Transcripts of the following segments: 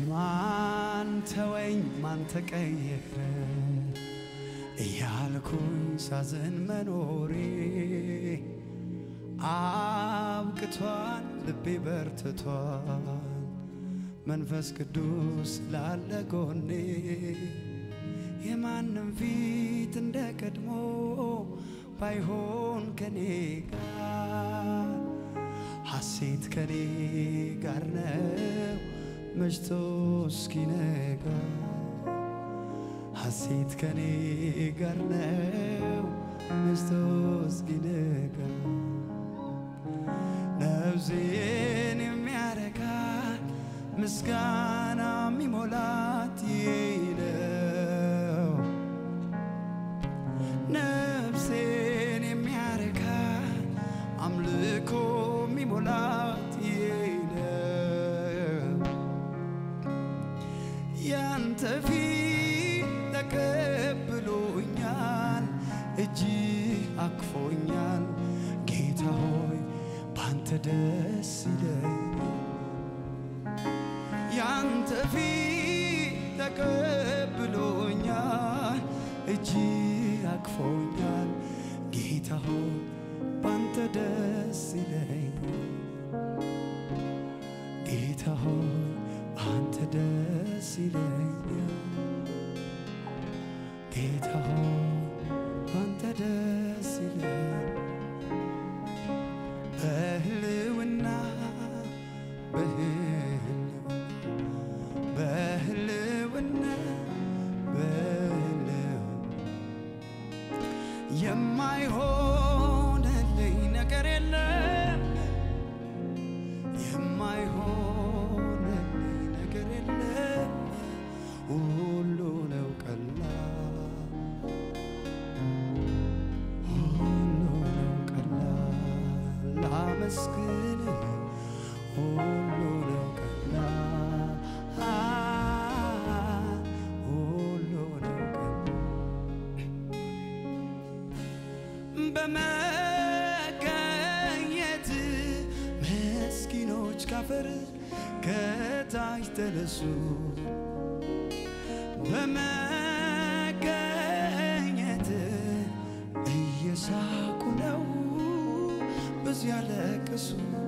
ማን ተወኝ ማን ተቀየረ እያልኩኝ ሳዝን መኖሬ አብቅቷል፣ ልቤ በርትቷል። መንፈስ ቅዱስ ላለ ጎኔ የማንም ፊት እንደ ቀድሞ ባይሆን ከኔ ጋር ሐሴት ከኔ ጋር ነው መሽቶ እስኪነጋ ሐሴት ከኔ ጋር ነው መሽቶ እስኪነጋ ነፍሴን የሚያረካት ምስጋና የሚሞላት ይህ ነው። ነፍሴን የሚያረካት አምልኮ የሚሞላት ይህ ነው። ያንተ ፊት ተቀብሎኛል፣ እጅ አቅፎኛል። ጌታ ሆይ ባንተ ደስ ይለኛል። ያንተ ፊት ተቀብሎኛል፣ እጅ አቅፎኛል። ጌታ ሆይ ባንተ ደስ ይለኛል። ጌታ ሆይ ባንተ ደስ ይለኛል። ጌታ ሆይ ባንተ ደስ ይለኛል። በህልውና በህልውና በህልውና የማይሆንልኝ ነገር የለም የማይሆንልኝ ነገር የለም ሁሉ ነው ቀላል ሁሉ ነው ቀላል ላመስግን ሁሉ ነው ቀላል ሁሉ ነው ቀላል በመገኘት ምስኪኖች ካፈር ከታች ተነሱ በመገኘት እየሳቁ ነው ብዙ ያለቅሱ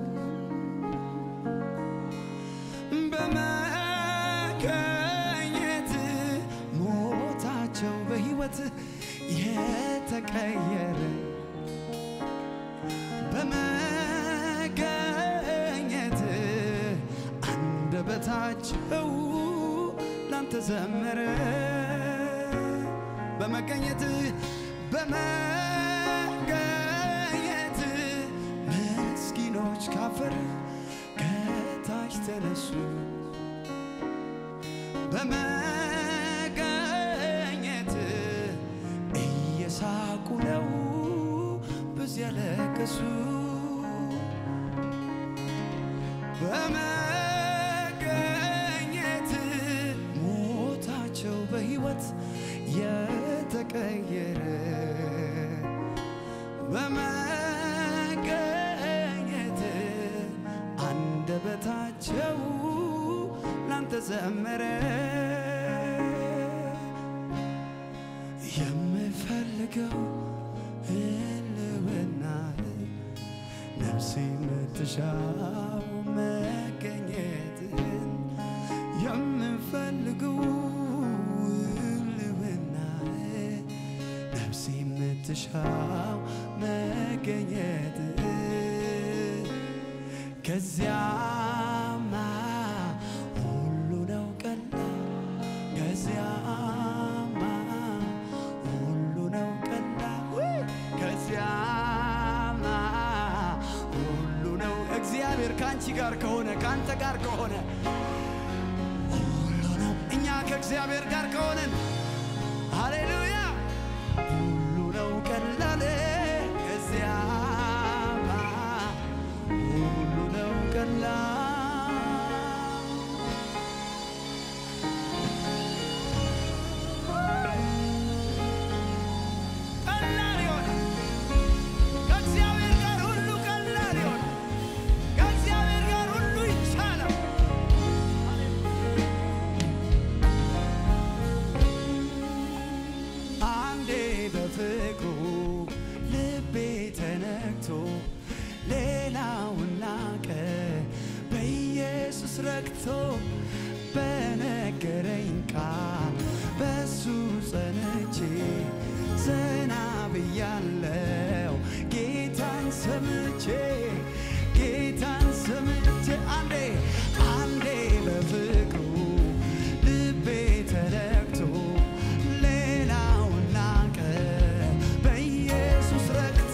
በመገኘት ሞታቸው በሕይወት የተቀየረ በመገኘት አንደበታቸው ላንተ ዘመረ በመገኘት በመገኘት ምስኪኖች ካፈር ከታች ተነሱ በመገኘት እየሳቁ ነው ብዙ ያለቀሱ በመገኘት ሞታቸው በሕይወት የተቀየረ በመገኘት አንደበታቸው ላንተ ዘመረ የምፈልገው ህልውና ነፍሴ የምትሻው መገኘትን የምፈልገው ህልውና ነፍሴ የምትሻው መገኘት ከዚያማ ሁሉ ነው ቀላል ከዚያማ ሁሉ ነው ቀላል ውይ! ከዚያማ ሁሉ ነው እግዚአብሔር ከአንቺ ጋር ከሆነ ከአንተ ጋር ከሆነ ሁሉ ነው እኛ ከእግዚአብሔር ጋር ከሆነን ሃሌሉያ ሁሉ ነው ቀላል ከዚያማ ሁሉ ነው ቀላል ቀላል ይሆናል ከእግዚአብሔር ጋር ሁሉ ቀላል ይሆናል ከእግዚአብሔር ጋር ሁሉ ይቻላል በኢየሱስ ረክቶ በነገረኝ ቃል በሱ ጸንቼ ዘና ብያለው ጌታን ሰምቼ ጌታን ሰምቼ አንዴ አንዴ በፍቅሩ ልቤ ተረክቶ ሌላውን ናቀ በኢየሱስ ረክቶ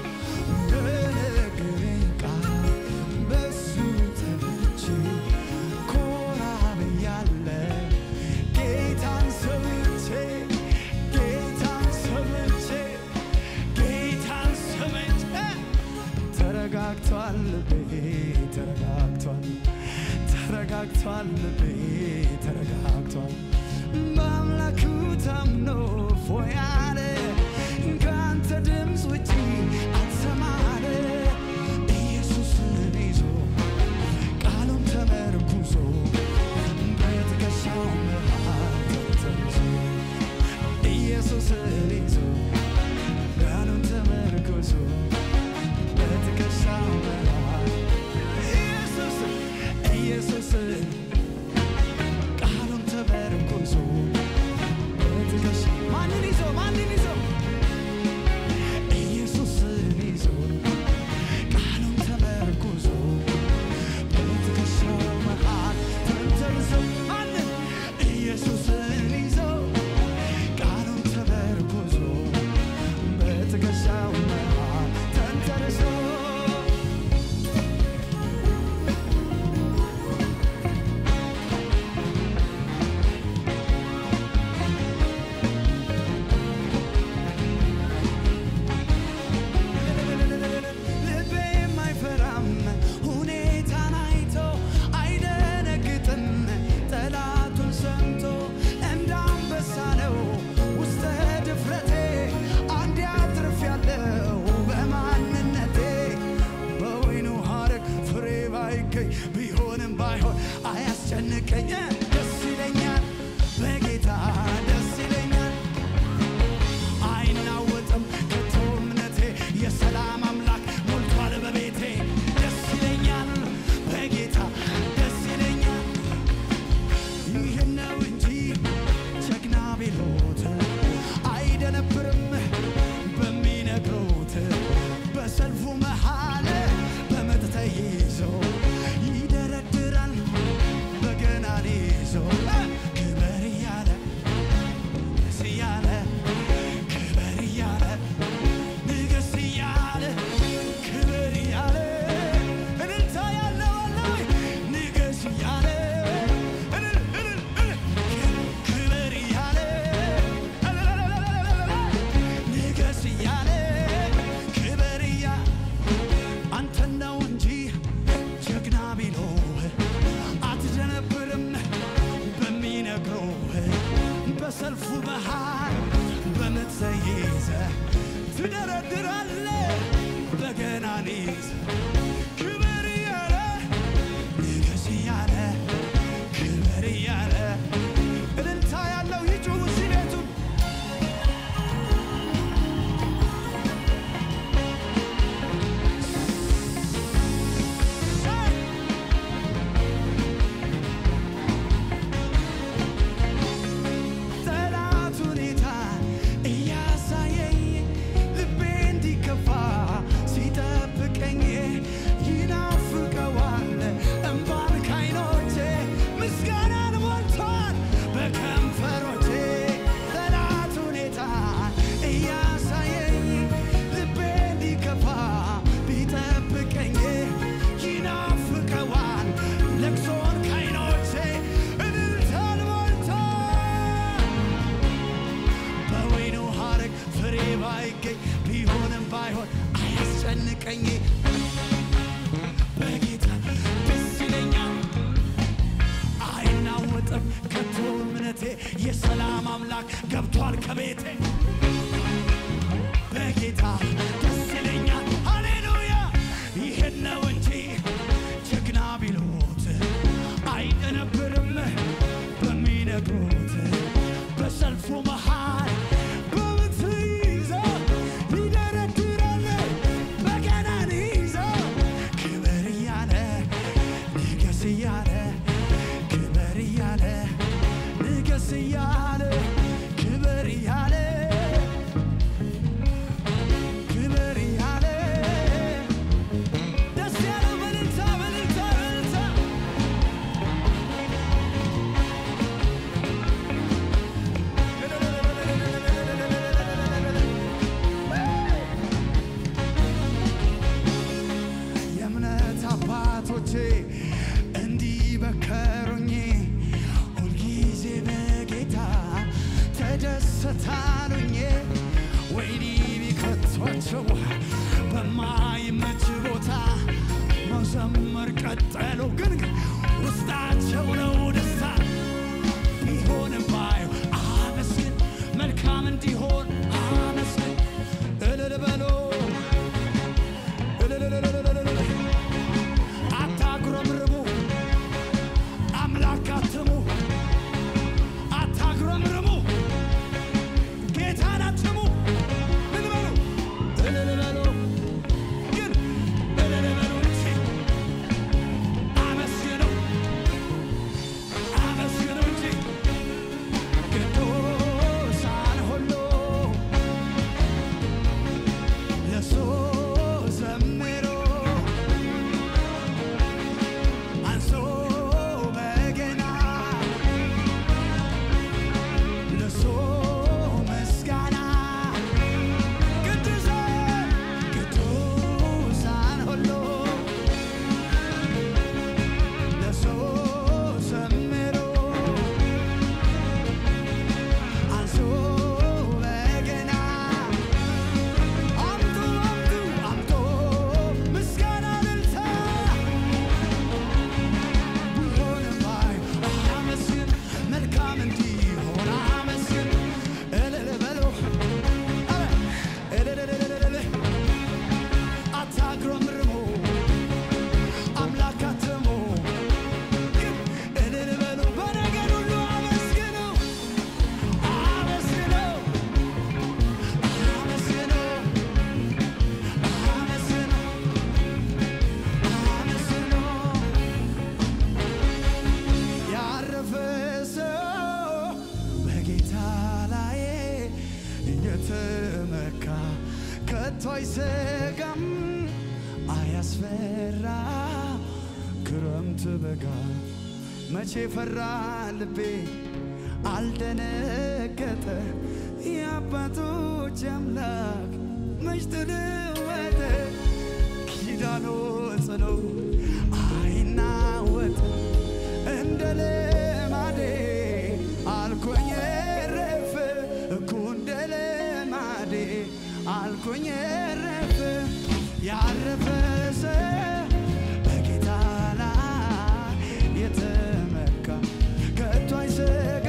በነገረኝ ቃል በሱ ተመቼ ኮራ ብያለ ጌታን ሰምቼ ጌታን ሰምቼ ጌታን ሰምቼ ተረጋግቷል ልቤ ተረጋግቷል ተረጋግቷል ልቤ ተረጋግቷል በአምላኩ ታምኖ ፎያለ ከአንተ ድምፅ ውጪ አትሰማለ ኢየሱስን ይዞ ቃሉን ተመርኩዞ በትከሻው መሃል ተንተርሶ ኢየሱስን ይዞ ቃሉን ተመርኩዞ በትከሻው መሃል ኢየሱስ ኢየሱስን ቃሉን ተመርኩዞ በትከሻ ማንን ይዞ ማንን ይዞ ኢየሱስን ይዞ ቃሉን ተመርኩዞ በትከሻው መሃል ተንተርሶ ማንን ኢየሱስን ይዞ ቃሉን ተመርኩዞ በትከሻው መሃል ተንተርሶ ልቤ የማይፈራም ሁኔታን አይቶ አይደነግጥም ጠላቱን ሰምቶ እንደ አንበሳ ነው ውስጠ ድፍረቴ አንዴ አትርፌያለሁ በማንነቴ በወይኑ ሐረግ ፍሬ ባይገኝ ቢሆንም ባይሆን አያስጨንቀኝ ደስ ይለኛል በጌታ ደስ ይለኛል አይናወጥም ከቶ እምነቴ የሰላም አምላክ ሞልቷል በቤቴ ደስ ይለኛል በጌታ ደስ ይለኛል ይህን ነው እንጂ ጀግና ቢሎት አይደነብርም በሚነግሩት በሰልፉ መሃል በምጥ ተይዞ ይደረድራል በገናን ይዞ ክበር እያለ ንገስ እያለ ክበር እያለ ንገስ እያለ ክበር እያለ እልልታ ያለው አለ ወይ? ንገስ እያለ እልል እልል እልል ክበር እያለ እልልልልልልል ንገስ እያለ ክበር እያለ አንተን ነው እንጂ ጀግና ቢሎህ አትደነብርም በሚነግሩህ በሰልፉ መሃል በምጥ ተይዘህ ትደረድራለህ በገናን ይዘህ ክብር እያለ ንገስ እያለ ክብር እያለ እልልታ ያለው ይጩህ እዚህ ቤቱን ጠላት ሁኔታ እያሳየኝ ልቤ እንዲከፋ ሲጠብቀኝ ይናፍቀዋል እምባን ካይኖቼ ምስጋናን ሞልቷል በከንፈሮቼ ጠላት ሁኔታ እያሳየኝ ልቤ እንዲከፋ ቢጠብቀኝ ይናፍቀዋል ለቅሶን ካይኖቼ እልልታን ሞልቷል በወይኑ ሐረግ ፍሬ ባይገኝ ቢሆንም ባይሆን አያስጨንቀኝ በጌታ ደስ ይለኛል አይናወጥም ከቶ እምነቴ የሰላም አምላክ ገብቷል ከቤቴ በጌታ ደስ ይለኛል ሃሌሉያ ይህን ነው እንጂ ጀግና ቢሉት አይደነብርም በሚነግሩት በሰልፉ መሃል በምት ይዞ ይደረድራል በገናን ይዞ ክብር እያለ ንገስ እያለ አይሰጋም አያስፈራ ክረምት በጋ መቼ ፈራ ልቤ አልደነገጠ የአባቶች አምላክ መች ተለወጠ ኪዳኖ ጽኑ አይናወጥ እንደ ልማዴ አልኮኝ ረፍ እኮ እንደ ልማዴ አልኮኝ ረፍ ያረፈ ሰው በጌታ ላይ የተመካ ከቶ አይሰጋ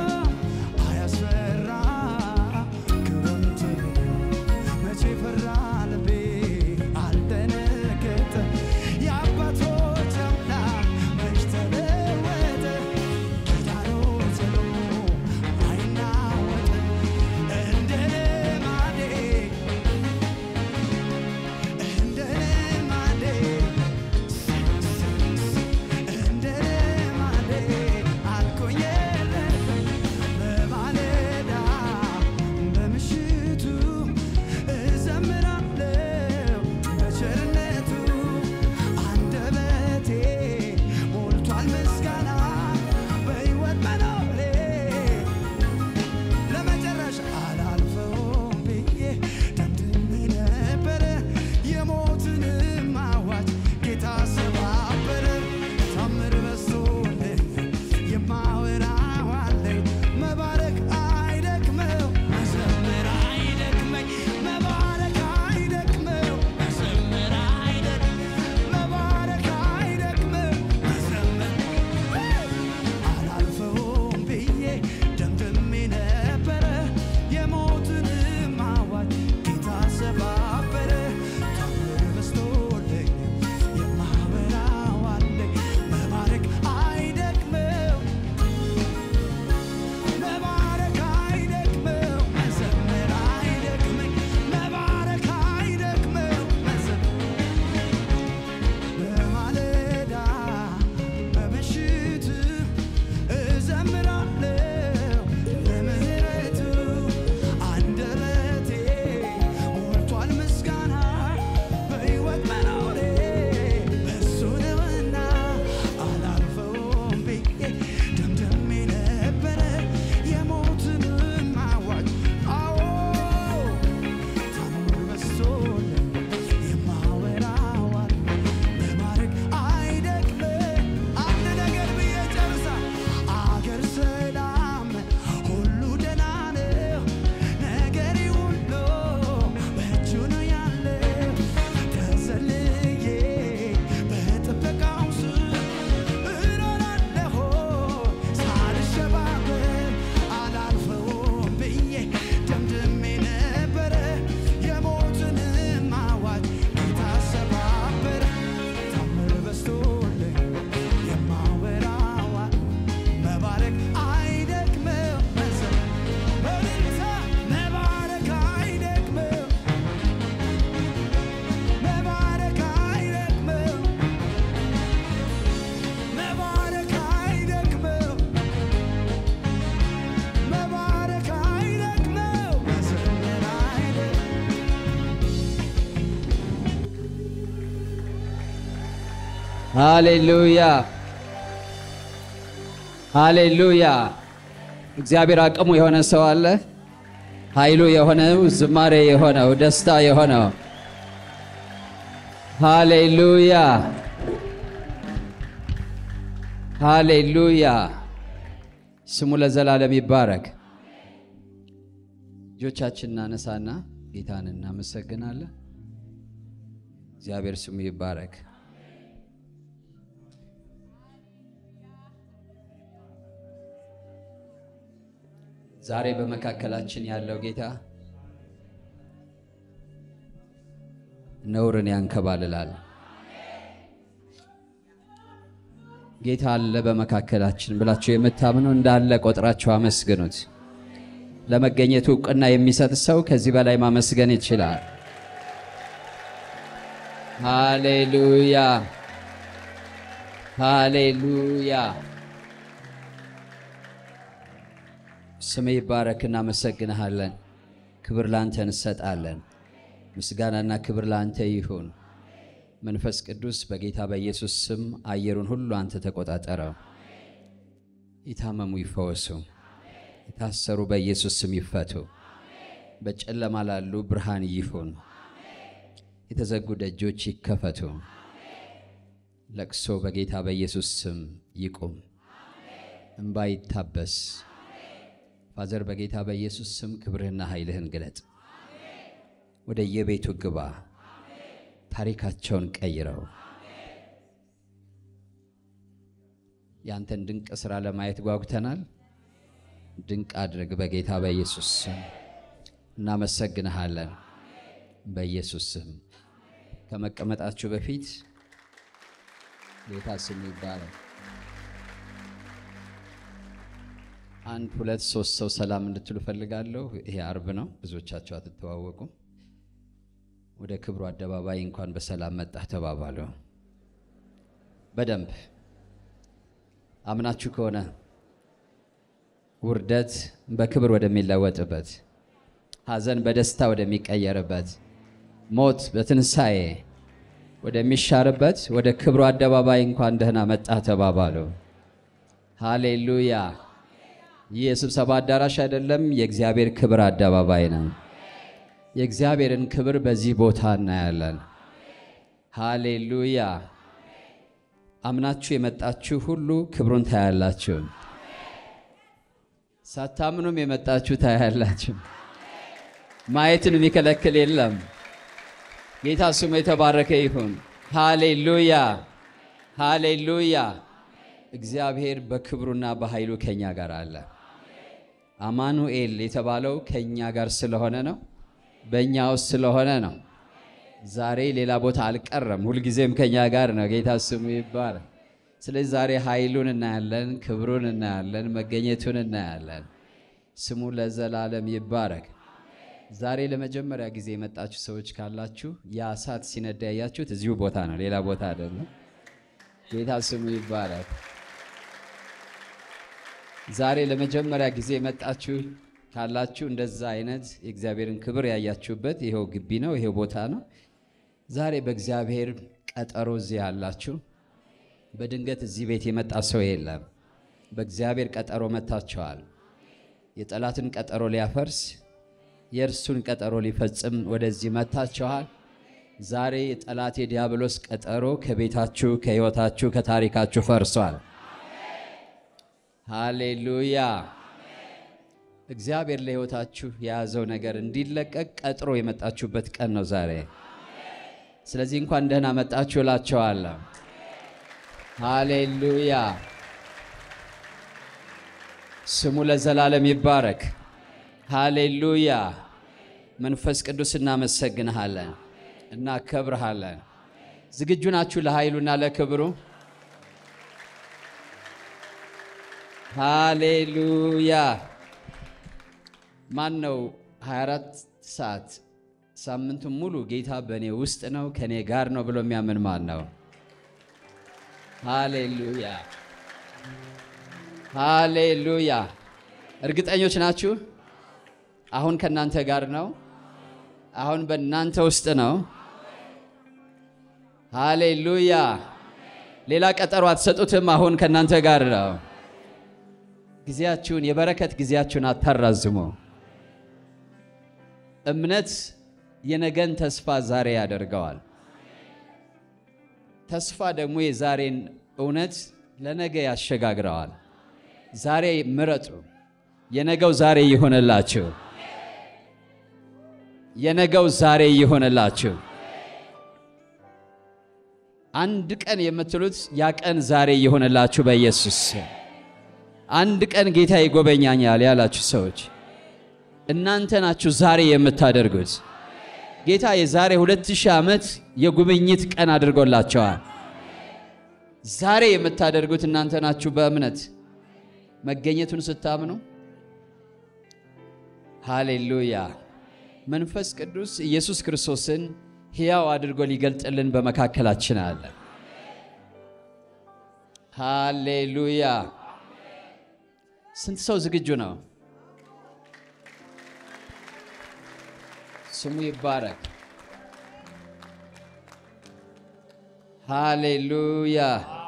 አያስፈራ ክረምት መቼ ፈራ ልቤ አልደነገጠ የአባቶች አምላክ መች ተለወጠ ኪዳኑ ጽኑ አይናወጥ እንደ ልማዴ እንደ ልማዴ እንደ ልማዴ አልኮኝ በማለዳ በምሽቱ እዘምራለሁ በቸርነቱ አንደበቴ ሞልቷል ምስጋና በሕይወት መኖሬ ለመጨረሻ አላልፈውም ብዬ ደምድሜ ነበረ የሞትንም አዋጅ ጌታ ሰባበረ ታምር በዝቶልኝ የማወራው አለኝ መባረክ አይደክመው መዘምር አይደክመኝ መባረክ አይደክመው መዘምር አይደክመኝ መባረክ አይደክመው መዘምር አላልፈውም ብዬ ደምድሜ ነበረ የሞትንም አዋጅ ጌታ ሰባበረ ታምር በዝቶልኝ የማወራው አለኝ መባረክ አይደክመው መባረክ አይደክመው መዘመር አይደክመኝ መባረክ አይደክመው መዘመር በማለዳ በምሽት እዘምራለሁ ለምህረቱ አንደበቴ ሞልቷል ምስጋና በሕይወት መኖሬ በሱ ነውና አላልፈውም ብዬ ደምድሜ ነበረ የሞትንም አዋጅ አዎ ታምር በዝቶልኝ የማወራው አለኝ መባረክ አይደክምም አንድ ነገር ብዬ ጨርሳ አገር ሰላም ሁሉ ደህና ነው ነገሬ ሁሉ በእጁ ነው ያለው ተዘልዬ በጥበቃው ስር እኖራለሁ ሳልሸባበር አላልፈውም ብዬ ደምድሜ ነበረ የሞትንም አዋጅ ጌታ ሰባበረ ታምር በዝቶልኝ የማወራው መባረክ አይደክመው መዘመር በእልልታ መባረክ አይደክመው መባረክ አይደክመው መባረክ አይደክመው መባረክ አይደክመው መዘመር አይደክመው ሃሌሉያ ሃሌሉያ። እግዚአብሔር አቅሙ የሆነ ሰው አለ። ኃይሉ የሆነው ዝማሬ የሆነው ደስታ የሆነው ሃሌሉያ ሃሌሉያ። ስሙ ለዘላለም ይባረክ። እጆቻችን እናነሳና ጌታን እናመሰግናለን። እግዚአብሔር ስሙ ይባረክ። ዛሬ በመካከላችን ያለው ጌታ ነውርን ያንከባልላል። ጌታ አለ በመካከላችን ብላችሁ የምታምኑ እንዳለ ቆጥራችሁ አመስግኑት። ለመገኘቱ እውቅና የሚሰጥ ሰው ከዚህ በላይ ማመስገን ይችላል። ሃሌሉያ ሃሌሉያ። ስም ይባረክ። እናመሰግንሃለን። ክብር ላንተ እንሰጣለን። ምስጋናና ክብር ለአንተ ይሁን። መንፈስ ቅዱስ በጌታ በኢየሱስ ስም አየሩን ሁሉ አንተ ተቆጣጠረው። የታመሙ ይፈወሱ፣ የታሰሩ በኢየሱስ ስም ይፈቱ። በጨለማ ላሉ ብርሃን ይሁን። የተዘጉ ደጆች ይከፈቱ። ለቅሶ በጌታ በኢየሱስ ስም ይቁም። እምባ ይታበስ። ፋዘር በጌታ በኢየሱስ ስም ክብርህና ኃይልህን ግለጥ። ወደ የቤቱ ግባ። ታሪካቸውን ቀይረው ያንተን ድንቅ ሥራ ለማየት ጓጉተናል። ድንቅ አድርግ በጌታ በኢየሱስ ስም እናመሰግንሃለን። በኢየሱስ ስም ከመቀመጣችሁ በፊት ጌታ ስም ይባላል። አንድ ሁለት ሶስት ሰው ሰላም እንድትሉ ፈልጋለሁ። ይሄ አርብ ነው፣ ብዙዎቻቸው አትተዋወቁም። ወደ ክብሩ አደባባይ እንኳን በሰላም መጣህ ተባባሉ። በደንብ አምናችሁ ከሆነ ውርደት በክብር ወደሚለወጥበት፣ ሐዘን በደስታ ወደሚቀየርበት፣ ሞት በትንሣኤ ወደሚሻርበት ወደ ክብሩ አደባባይ እንኳን ደህና መጣህ ተባባሉ። ሃሌሉያ! ይህ የስብሰባ አዳራሽ አይደለም፣ የእግዚአብሔር ክብር አደባባይ ነው። የእግዚአብሔርን ክብር በዚህ ቦታ እናያለን። ሃሌሉያ! አምናችሁ የመጣችሁ ሁሉ ክብሩን ታያላችሁ። ሳታምኑም የመጣችሁ ታያላችሁ። ማየትን የሚከለክል የለም። ጌታ ስሙ የተባረከ ይሁን። ሃሌሉያ! ሃሌሉያ! እግዚአብሔር በክብሩና በኃይሉ ከኛ ጋር አለ። አማኑኤል የተባለው ከኛ ጋር ስለሆነ ነው። በእኛ ውስጥ ስለሆነ ነው። ዛሬ ሌላ ቦታ አልቀረም፣ ሁልጊዜም ከኛ ጋር ነው። ጌታ ስሙ ይባላል። ስለዚህ ዛሬ ኃይሉን እናያለን፣ ክብሩን እናያለን፣ መገኘቱን እናያለን። ስሙ ለዘላለም ይባረክ። ዛሬ ለመጀመሪያ ጊዜ የመጣችሁ ሰዎች ካላችሁ ያ እሳት ሲነዳ ያያችሁት እዚሁ ቦታ ነው፣ ሌላ ቦታ አይደለም። ጌታ ስሙ ይባረክ። ዛሬ ለመጀመሪያ ጊዜ የመጣችሁ ካላችሁ እንደዛ አይነት የእግዚአብሔርን ክብር ያያችሁበት ይሄው ግቢ ነው፣ ይሄው ቦታ ነው። ዛሬ በእግዚአብሔር ቀጠሮ እዚህ ያላችሁ፣ በድንገት እዚህ ቤት የመጣ ሰው የለም። በእግዚአብሔር ቀጠሮ መጥታችኋል። የጠላትን ቀጠሮ ሊያፈርስ የእርሱን ቀጠሮ ሊፈጽም ወደዚህ መጥታችኋል። ዛሬ የጠላት የዲያብሎስ ቀጠሮ ከቤታችሁ፣ ከሕይወታችሁ፣ ከታሪካችሁ ፈርሷል። ሃሌሉያ! እግዚአብሔር ለሕይወታችሁ የያዘው ነገር እንዲለቀቅ ቀጥሮ የመጣችሁበት ቀን ነው ዛሬ። ስለዚህ እንኳን ደህና መጣችሁ እላቸዋለሁ። ሃሌሉያ! ስሙ ለዘላለም ይባረክ። ሃሌሉያ! መንፈስ ቅዱስ እናመሰግንሃለን፣ እናከብርሃለን። ዝግጁ ናችሁ ለኃይሉና ለክብሩ? ሃሌሉያ! ማን ነው 24 ሰዓት ሳምንቱን ሙሉ ጌታ በእኔ ውስጥ ነው ከእኔ ጋር ነው ብሎ የሚያምን ማን ነው? ሃሌሉያ! ሃሌሉያ! እርግጠኞች ናችሁ? አሁን ከእናንተ ጋር ነው። አሁን በእናንተ ውስጥ ነው። ሃሌሉያ! ሌላ ቀጠሮ አትሰጡትም። አሁን ከእናንተ ጋር ነው። ጊዜያችሁን የበረከት ጊዜያችሁን አታራዝሙ። እምነት የነገን ተስፋ ዛሬ ያደርገዋል። ተስፋ ደግሞ የዛሬን እውነት ለነገ ያሸጋግረዋል። ዛሬ ምረጡ። የነገው ዛሬ ይሆንላችሁ። የነገው ዛሬ ይሆንላችሁ። አንድ ቀን የምትሉት ያ ቀን ዛሬ ይሆንላችሁ በኢየሱስ ስም። አንድ ቀን ጌታ ይጎበኛኛል ያላችሁ ሰዎች እናንተ ናችሁ ዛሬ የምታደርጉት። ጌታ የዛሬ ሁለት ሺህ ዓመት የጉብኝት ቀን አድርጎላቸዋል። ዛሬ የምታደርጉት እናንተ ናችሁ በእምነት መገኘቱን ስታምኑ። ሃሌሉያ! መንፈስ ቅዱስ ኢየሱስ ክርስቶስን ሕያው አድርጎ ሊገልጥልን በመካከላችን አለ። ሃሌሉያ! ስንት ሰው ዝግጁ ነው? ስሙ ይባረክ። ሃሌሉያ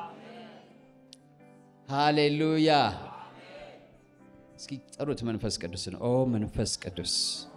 ሃሌሉያ። እስኪ ጥሩት መንፈስ ቅዱስን። ኦ መንፈስ ቅዱስ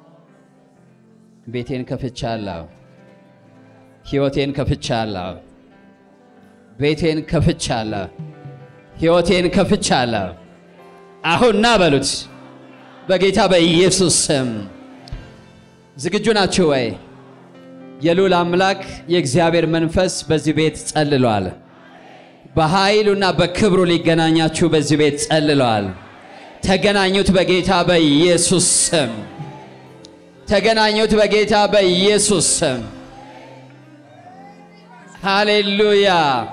ቤቴን ከፍቻለሁ፣ ሕይወቴን ከፍቻለሁ፣ ቤቴን ከፍቻለሁ፣ ሕይወቴን ከፍቻለሁ። አሁን ና በሉት በጌታ በኢየሱስ ስም። ዝግጁ ናችሁ ወይ? የልዑል አምላክ የእግዚአብሔር መንፈስ በዚህ ቤት ጸልሏል። በኃይሉና በክብሩ ሊገናኛችሁ በዚህ ቤት ጸልሏል። ተገናኙት በጌታ በኢየሱስ ስም። ተገናኙት በጌታ በኢየሱስ ስም። ሃሌሉያ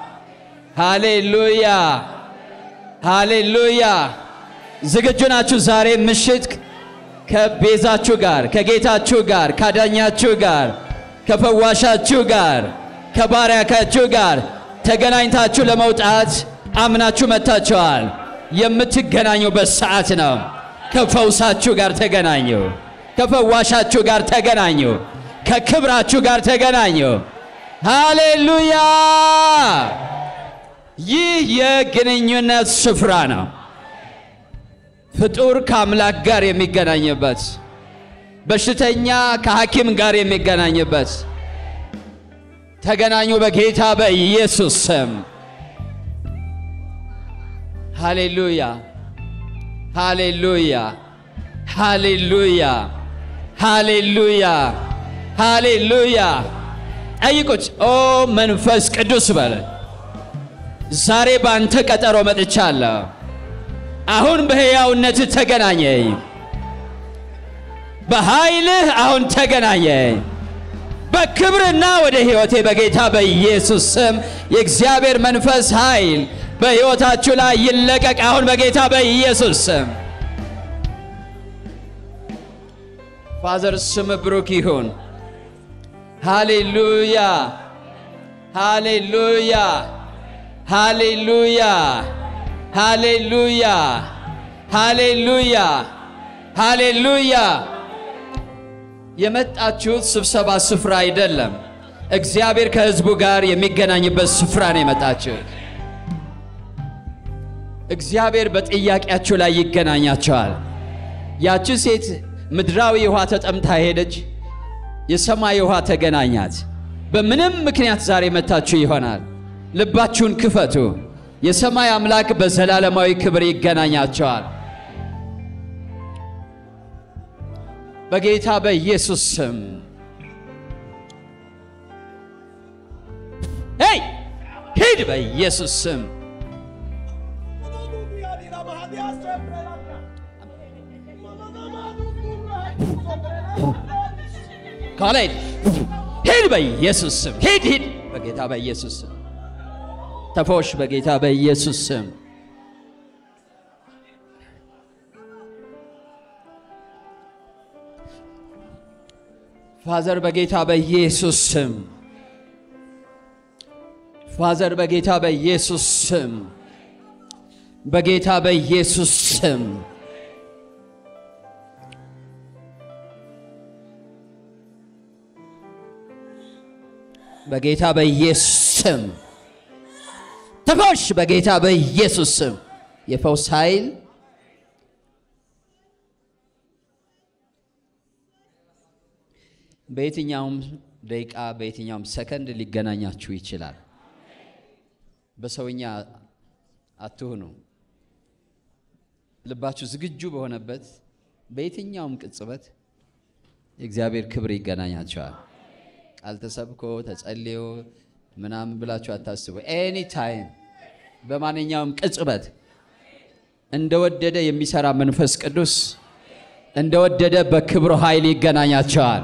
ሃሌሉያ ሃሌሉያ። ዝግጁ ናችሁ? ዛሬ ምሽት ከቤዛችሁ ጋር ከጌታችሁ ጋር ካዳኛችሁ ጋር ከፈዋሻችሁ ጋር ከባሪያካችሁ ጋር ተገናኝታችሁ ለመውጣት አምናችሁ መጥታችኋል። የምትገናኙበት ሰዓት ነው። ከፈውሳችሁ ጋር ተገናኙ። ከፈዋሻችሁ ጋር ተገናኙ። ከክብራችሁ ጋር ተገናኙ። ሃሌሉያ! ይህ የግንኙነት ስፍራ ነው። ፍጡር ከአምላክ ጋር የሚገናኝበት፣ በሽተኛ ከሐኪም ጋር የሚገናኝበት። ተገናኙ በጌታ በኢየሱስ ስም። ሃሌሉያ ሃሌሉያ ሃሌሉያ ሃሌሉያ ሃሌሉያ። ጠይቁት። ኦ መንፈስ ቅዱስ በለ ዛሬ በአንተ ቀጠሮ መጥቻለሁ። አሁን በሕያውነት ተገናኘኝ። በኃይልህ አሁን ተገናኘኝ። በክብርና ወደ ሕይወቴ በጌታ በኢየሱስ ስም የእግዚአብሔር መንፈስ ኃይል በሕይወታችሁ ላይ ይለቀቅ አሁን በጌታ በኢየሱስ ስም። ፋዘር ስም ብሩክ ይሁን። ሃሌሉያ ሃሌሉያ ሃሌሉያ ሃሌሉያ ሃሌሉያ ሃሌሉያ። የመጣችሁት ስብሰባ ስፍራ አይደለም። እግዚአብሔር ከሕዝቡ ጋር የሚገናኝበት ስፍራ ነው የመጣችሁት። እግዚአብሔር በጥያቄያችሁ ላይ ይገናኛቸዋል። ያቺ ሴት ምድራዊ ውሃ ተጠምታ ሄደች፣ የሰማይ ውሃ ተገናኛት። በምንም ምክንያት ዛሬ መታችሁ ይሆናል። ልባችሁን ክፈቱ። የሰማይ አምላክ በዘላለማዊ ክብር ይገናኛቸዋል። በጌታ በኢየሱስ ስም ሄይ ሂድ፣ በኢየሱስ ስም ካሌድ ሂድ፣ በኢየሱስ ስም ሂድ፣ ሂድ፣ በጌታ በኢየሱስ ስም ተፎሽ፣ በጌታ በኢየሱስ ስም ፋዘር በጌታ በኢየሱስ ስም ፋዘር በጌታ በኢየሱስ ስም በጌታ በኢየሱስ ስም በጌታ በኢየሱስ ስም ተፈውሽ። በጌታ በኢየሱስ ስም የፈውስ ኃይል በየትኛውም ደቂቃ በየትኛውም ሰከንድ ሊገናኛችሁ ይችላል። በሰውኛ አትሁኑ። ልባችሁ ዝግጁ በሆነበት በየትኛውም ቅጽበት የእግዚአብሔር ክብር ይገናኛቸዋል። ቃል ተሰብኮ ተጸልዮ ምናምን ብላችሁ አታስቡ። ኤኒ ታይም በማንኛውም ቅጽበት እንደወደደ የሚሰራ መንፈስ ቅዱስ እንደወደደ በክብሩ ኃይል ይገናኛቸዋል።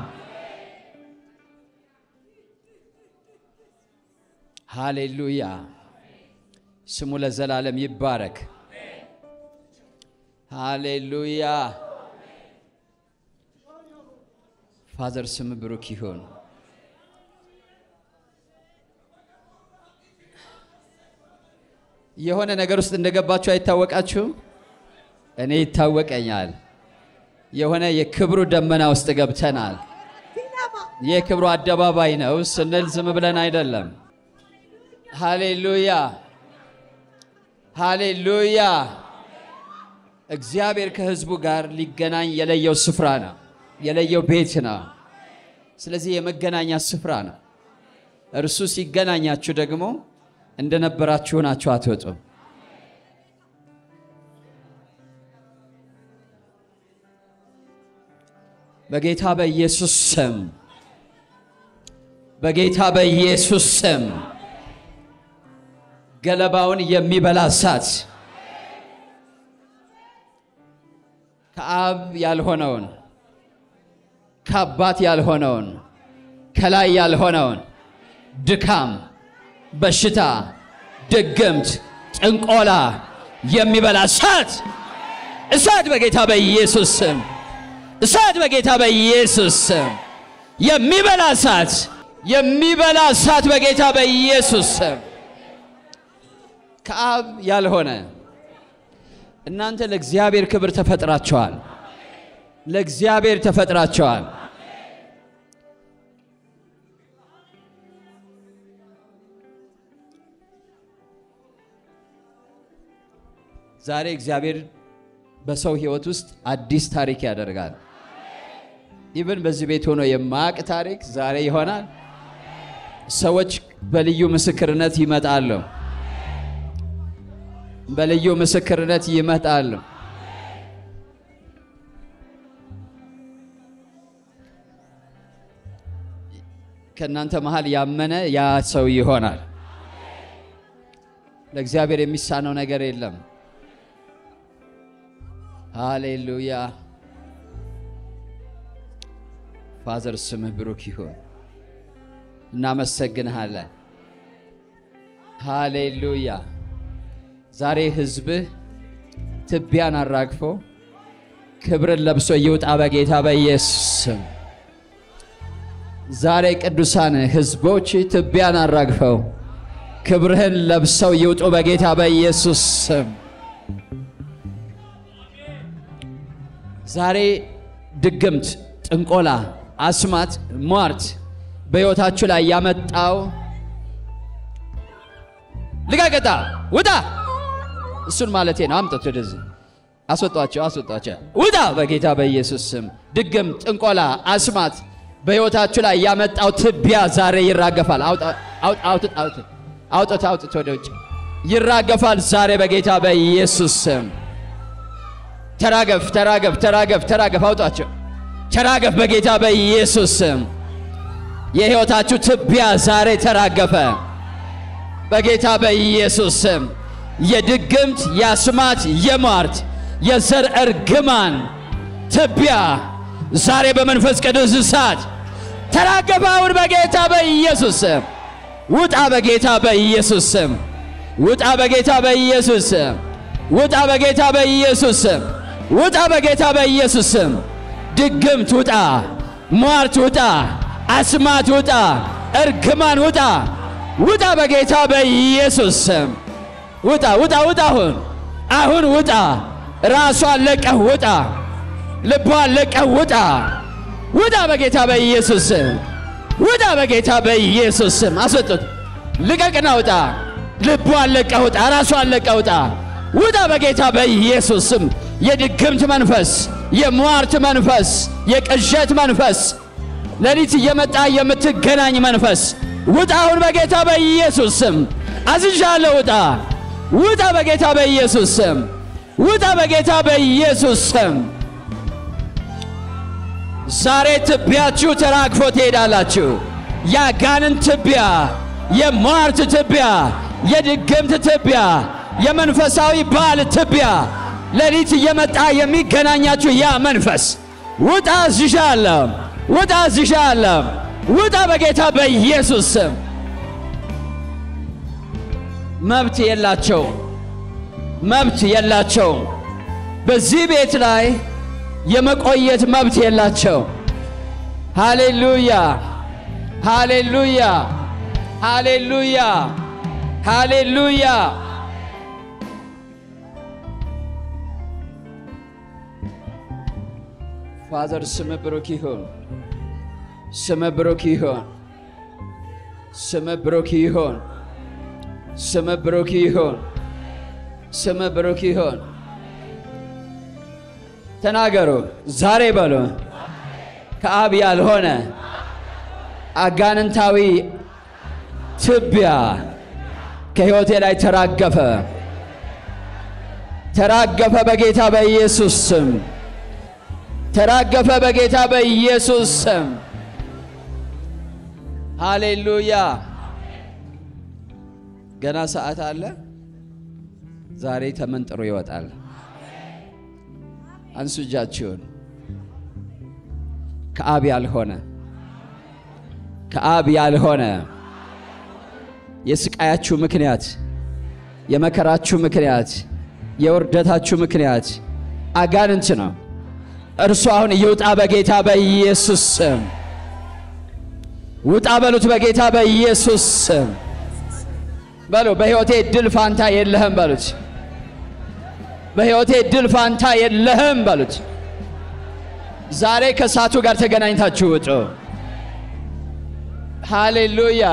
ሃሌሉያ! ስሙ ለዘላለም ይባረክ። ሃሌሉያ! ፋዘር ስም ብሩክ ይሁን። የሆነ ነገር ውስጥ እንደገባችሁ አይታወቃችሁም? እኔ ይታወቀኛል። የሆነ የክብሩ ደመና ውስጥ ገብተናል። የክብሩ አደባባይ ነው ስንል ዝም ብለን አይደለም። ሃሌሉያ ሃሌሉያ። እግዚአብሔር ከሕዝቡ ጋር ሊገናኝ የለየው ስፍራ ነው፣ የለየው ቤት ነው። ስለዚህ የመገናኛ ስፍራ ነው። እርሱ ሲገናኛችሁ ደግሞ እንደነበራችሁ ናችሁ አትወጡም። በጌታ በኢየሱስ ስም በጌታ በኢየሱስ ስም ገለባውን የሚበላ እሳት ከአብ ያልሆነውን ከአባት ያልሆነውን ከላይ ያልሆነውን ድካም፣ በሽታ፣ ድግምት፣ ጥንቆላ የሚበላ እሳት እሳት በጌታ በኢየሱስ ስም እሳት በጌታ በኢየሱስ ስም የሚበላ እሳት የሚበላ እሳት በጌታ በኢየሱስ ስም ከአብ ያልሆነ እናንተ ለእግዚአብሔር ክብር ተፈጥራቸዋል። ለእግዚአብሔር ተፈጥራቸዋል። ዛሬ እግዚአብሔር በሰው ሕይወት ውስጥ አዲስ ታሪክ ያደርጋል። ኢብን በዚህ ቤት ሆኖ የማያውቅ ታሪክ ዛሬ ይሆናል። ሰዎች በልዩ ምስክርነት ይመጣሉ። በልዩ ምስክርነት ይመጣሉ። ከእናንተ መሃል ያመነ ያ ሰው ይሆናል። ለእግዚአብሔር የሚሳነው ነገር የለም። ሃሌሉያ። ፋዘር ስምህ ብሩክ ይሁን። እናመሰግንሃለን። ሃሌሉያ። ዛሬ ህዝብህ ትቢያን አራግፎ ክብርን ለብሶ ይውጣ በጌታ በኢየሱስ ስም። ዛሬ ቅዱሳን ህዝቦች ትቢያን አራግፈው ክብርህን ለብሰው ይውጡ በጌታ በኢየሱስ ስም። ዛሬ ድግምት፣ ጥንቆላ፣ አስማት፣ ሟርት በሕይወታችሁ ላይ ያመጣው ልቀቅጣ ውጣ። እሱን ማለቴ ነው። አምጡት ወደዚህ፣ አስወጧቸው፣ አስወጧቸው፣ ውጣ በጌታ በኢየሱስ ስም። ድግም፣ ጥንቆላ፣ አስማት በሕይወታችሁ ላይ ያመጣው ትቢያ ዛሬ ይራገፋል። አውጡት፣ አውጡት ወደ ውጭ ይራገፋል ዛሬ በጌታ በኢየሱስ ስም። ተራገፍ፣ ተራገፍ፣ ተራገፍ፣ ተራገፍ፣ አውጧቸው፣ ተራገፍ በጌታ በኢየሱስ ስም። የሕይወታችሁ ትቢያ ዛሬ ተራገፈ በጌታ በኢየሱስ ስም። የድግምት የአስማት የሟርት የዘር እርግማን ትቢያ ዛሬ በመንፈስ ቅዱስ እሳት ተራገፈ አሁን በጌታ በኢየሱስ ስም። ውጣ በጌታ በኢየሱስ ስም። ውጣ በጌታ በኢየሱስ ስም። ውጣ በጌታ በኢየሱስ ስም። ውጣ በጌታ በኢየሱስ ስም። ድግምት ውጣ፣ ሟርት ውጣ፣ አስማት ውጣ፣ እርግማን ውጣ፣ ውጣ በጌታ በኢየሱስ ስም። ውጣ ውጣ ውጣ! አሁን አሁን ውጣ! ራሷን ለቀህ ውጣ! ልቧን ለቀህ ውጣ! ውጣ በጌታ በኢየሱስ ስም! ውጣ በጌታ በኢየሱስ ስም! አስወጡት! ልቀቅና ውጣ! ልቧን ለቀህ ውጣ! ራሷን ለቀህ ውጣ! ውጣ በጌታ በኢየሱስ ስም! የድግምት መንፈስ፣ የሟርት መንፈስ፣ የቅዠት መንፈስ፣ ሌሊት እየመጣ የምትገናኝ መንፈስ ውጣ አሁን በጌታ በኢየሱስ ስም አዝዣለሁ። ውጣ ውጣ በጌታ በኢየሱስ ስም ውጣ በጌታ በኢየሱስ ስም። ዛሬ ትቢያችሁ ተራግፎ ትሄዳላችሁ። የአጋንንት ትቢያ፣ የሟርት ትቢያ፣ የድግምት ትቢያ፣ የመንፈሳዊ ባል ትቢያ ሌሊት እየመጣ የሚገናኛችሁ ያ መንፈስ ውጣ አዝዣለሁ። ውጣ አዝዣለሁ። ውጣ በጌታ በኢየሱስ ስም። መብት የላቸው መብት የላቸው። በዚህ ቤት ላይ የመቆየት መብት የላቸው። ሃሌሉያ ሃሌሉያ ሃሌሉያ ሃሌሉያ። ፋዘር ስም ብሩክ ይሁን። ስም ብሩክ ይሁን። ስም ብሩክ ይሁን። ስም ብሩክ ይሁን። ስም ብሩክ ይሁን። ተናገሩ ዛሬ በሉ። ከአብ ያልሆነ አጋንንታዊ ትቢያ ከሕይወቴ ላይ ተራገፈ፣ ተራገፈ በጌታ በኢየሱስ ስም፣ ተራገፈ በጌታ በኢየሱስ ስም። ሃሌሉያ። ገና ሰዓት አለ። ዛሬ ተመንጥሮ ይወጣል። አንሱ እጃችሁን። ከአብ ያልሆነ ከአብ ያልሆነ የስቃያችሁ ምክንያት፣ የመከራችሁ ምክንያት፣ የውርደታችሁ ምክንያት አጋንንት ነው። እርሱ አሁን ይውጣ በጌታ በኢየሱስ ስም። ውጣ በሉት በጌታ በኢየሱስ ስም በሉ። በሕይወቴ ድል ፋንታ የለህም በሉት። በሕይወቴ ድል ፋንታ የለህም በሉት። ዛሬ ከእሳቱ ጋር ተገናኝታችሁ ውጡ። ሃሌሉያ።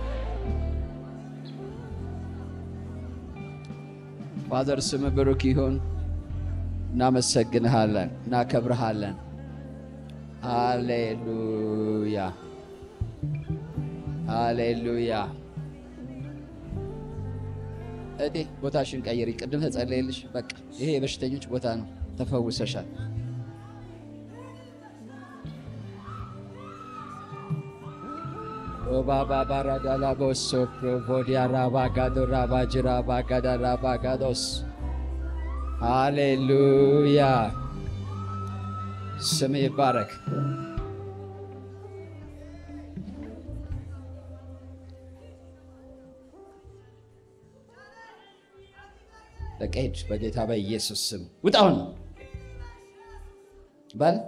ፋዘር ስም ብሩክ ይሁን። እናመሰግንሃለን፣ እናከብርሃለን። ሃሌሉያ ሃሌሉያ። እቴ ቦታሽን ቀይሪ። ቅድም ተጸለየልሽ። በቃ ይሄ የበሽተኞች ቦታ ነው። ተፈውሰሻል። ኦባባባራዳላቦሶ ፕሮቮዲያ ራባጋዶ ራባጅራ ባጋዳ ራባጋዶስ ሃሌሉያ ስም ይባረክ። በቃ ሂድ፣ በጌታ በኢየሱስ ስም ውጣውን በል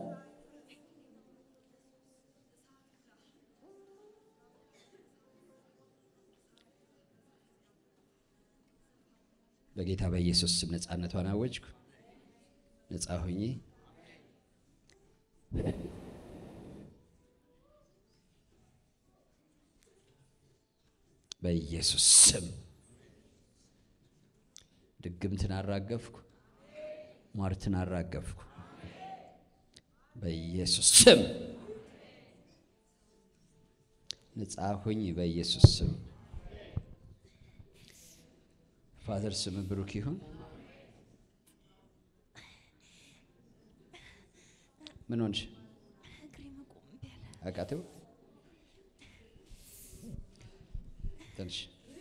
በጌታ በኢየሱስ ስም ነፃነቷን አወጅኩ። ነፃ ሁኚ። በኢየሱስ ስም ድግምትን አራገፍኩ፣ ሟርትን አራገፍኩ። በኢየሱስ ስም ነፃ ሁኝ። በኢየሱስ ስም ፋዘር ስም ብሩክ ይሁን። ምን ሆንሽ? አቃተው ትንሽ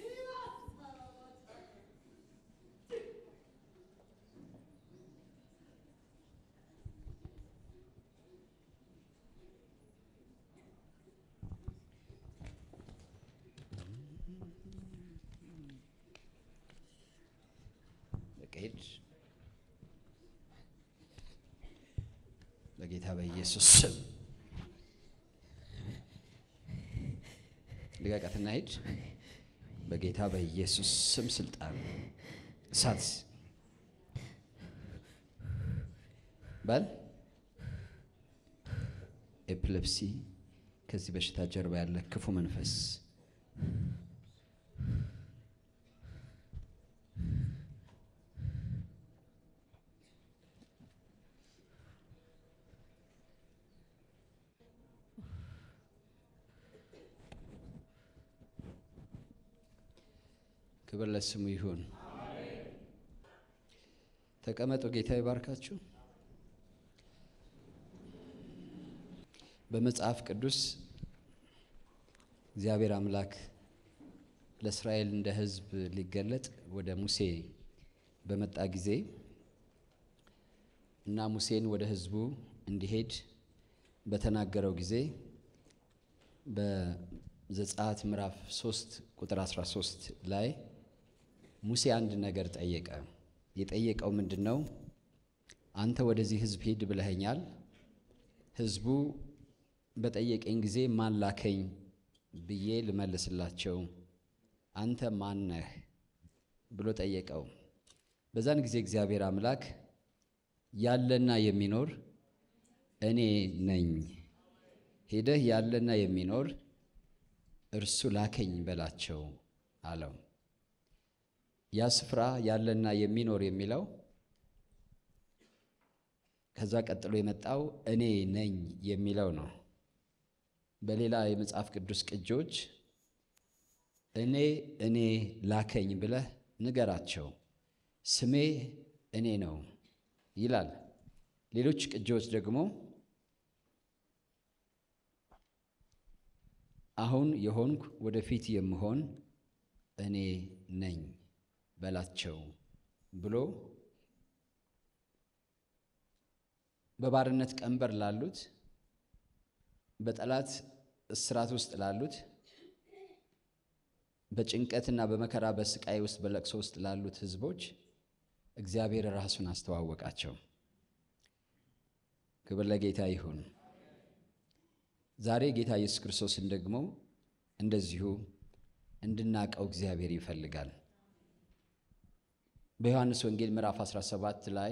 ሄድ በጌታ በኢየሱስ ስም ልቀቀትና ሂድ። በጌታ በኢየሱስ ስም ስልጣን እሳት በል። ኤፕለፕሲ ከዚህ በሽታ ጀርባ ያለ ክፉ መንፈስ ክብር ለስሙ ይሁን። ተቀመጡ። ጌታ ይባርካችሁ። በመጽሐፍ ቅዱስ እግዚአብሔር አምላክ ለእስራኤል እንደ ሕዝብ ሊገለጥ ወደ ሙሴ በመጣ ጊዜ እና ሙሴን ወደ ሕዝቡ እንዲሄድ በተናገረው ጊዜ በዘጸአት ምዕራፍ 3 ቁጥር 13 ላይ ሙሴ አንድ ነገር ጠየቀ። የጠየቀው ምንድን ነው? አንተ ወደዚህ ሕዝብ ሂድ ብለኸኛል። ሕዝቡ በጠየቀኝ ጊዜ ማን ላከኝ ብዬ ልመልስላቸው አንተ ማን ነህ ብሎ ጠየቀው። በዛን ጊዜ እግዚአብሔር አምላክ ያለና የሚኖር እኔ ነኝ፣ ሄደህ ያለና የሚኖር እርሱ ላከኝ በላቸው አለው። ያ ስፍራ ያለና የሚኖር የሚለው ከዛ ቀጥሎ የመጣው እኔ ነኝ የሚለው ነው። በሌላ የመጽሐፍ ቅዱስ ቅጆች እኔ እኔ ላከኝ ብለህ ንገራቸው፣ ስሜ እኔ ነው ይላል። ሌሎች ቅጂዎች ደግሞ አሁን የሆንኩ ወደፊት የምሆን እኔ ነኝ በላቸው ብሎ በባርነት ቀንበር ላሉት፣ በጠላት እስራት ውስጥ ላሉት፣ በጭንቀትና በመከራ በስቃይ ውስጥ በለቅሶ ውስጥ ላሉት ሕዝቦች እግዚአብሔር ራሱን አስተዋወቃቸው። ክብር ለጌታ ይሁን። ዛሬ ጌታ ኢየሱስ ክርስቶስን ደግሞ እንደዚሁ እንድናቀው እግዚአብሔር ይፈልጋል። በዮሐንስ ወንጌል ምዕራፍ 17 ላይ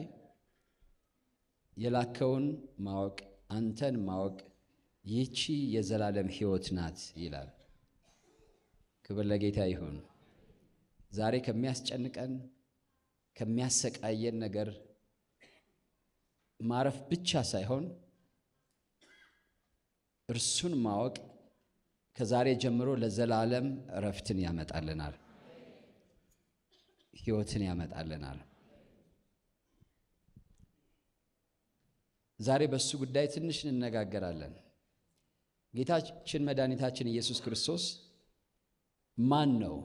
የላከውን ማወቅ አንተን ማወቅ ይህቺ የዘላለም ሕይወት ናት ይላል። ክብር ለጌታ ይሁን። ዛሬ ከሚያስጨንቀን ከሚያሰቃየን ነገር ማረፍ ብቻ ሳይሆን እርሱን ማወቅ ከዛሬ ጀምሮ ለዘላለም እረፍትን ያመጣልናል፣ ሕይወትን ያመጣልናል። ዛሬ በእሱ ጉዳይ ትንሽ እንነጋገራለን። ጌታችን መድኃኒታችን ኢየሱስ ክርስቶስ ማን ነው?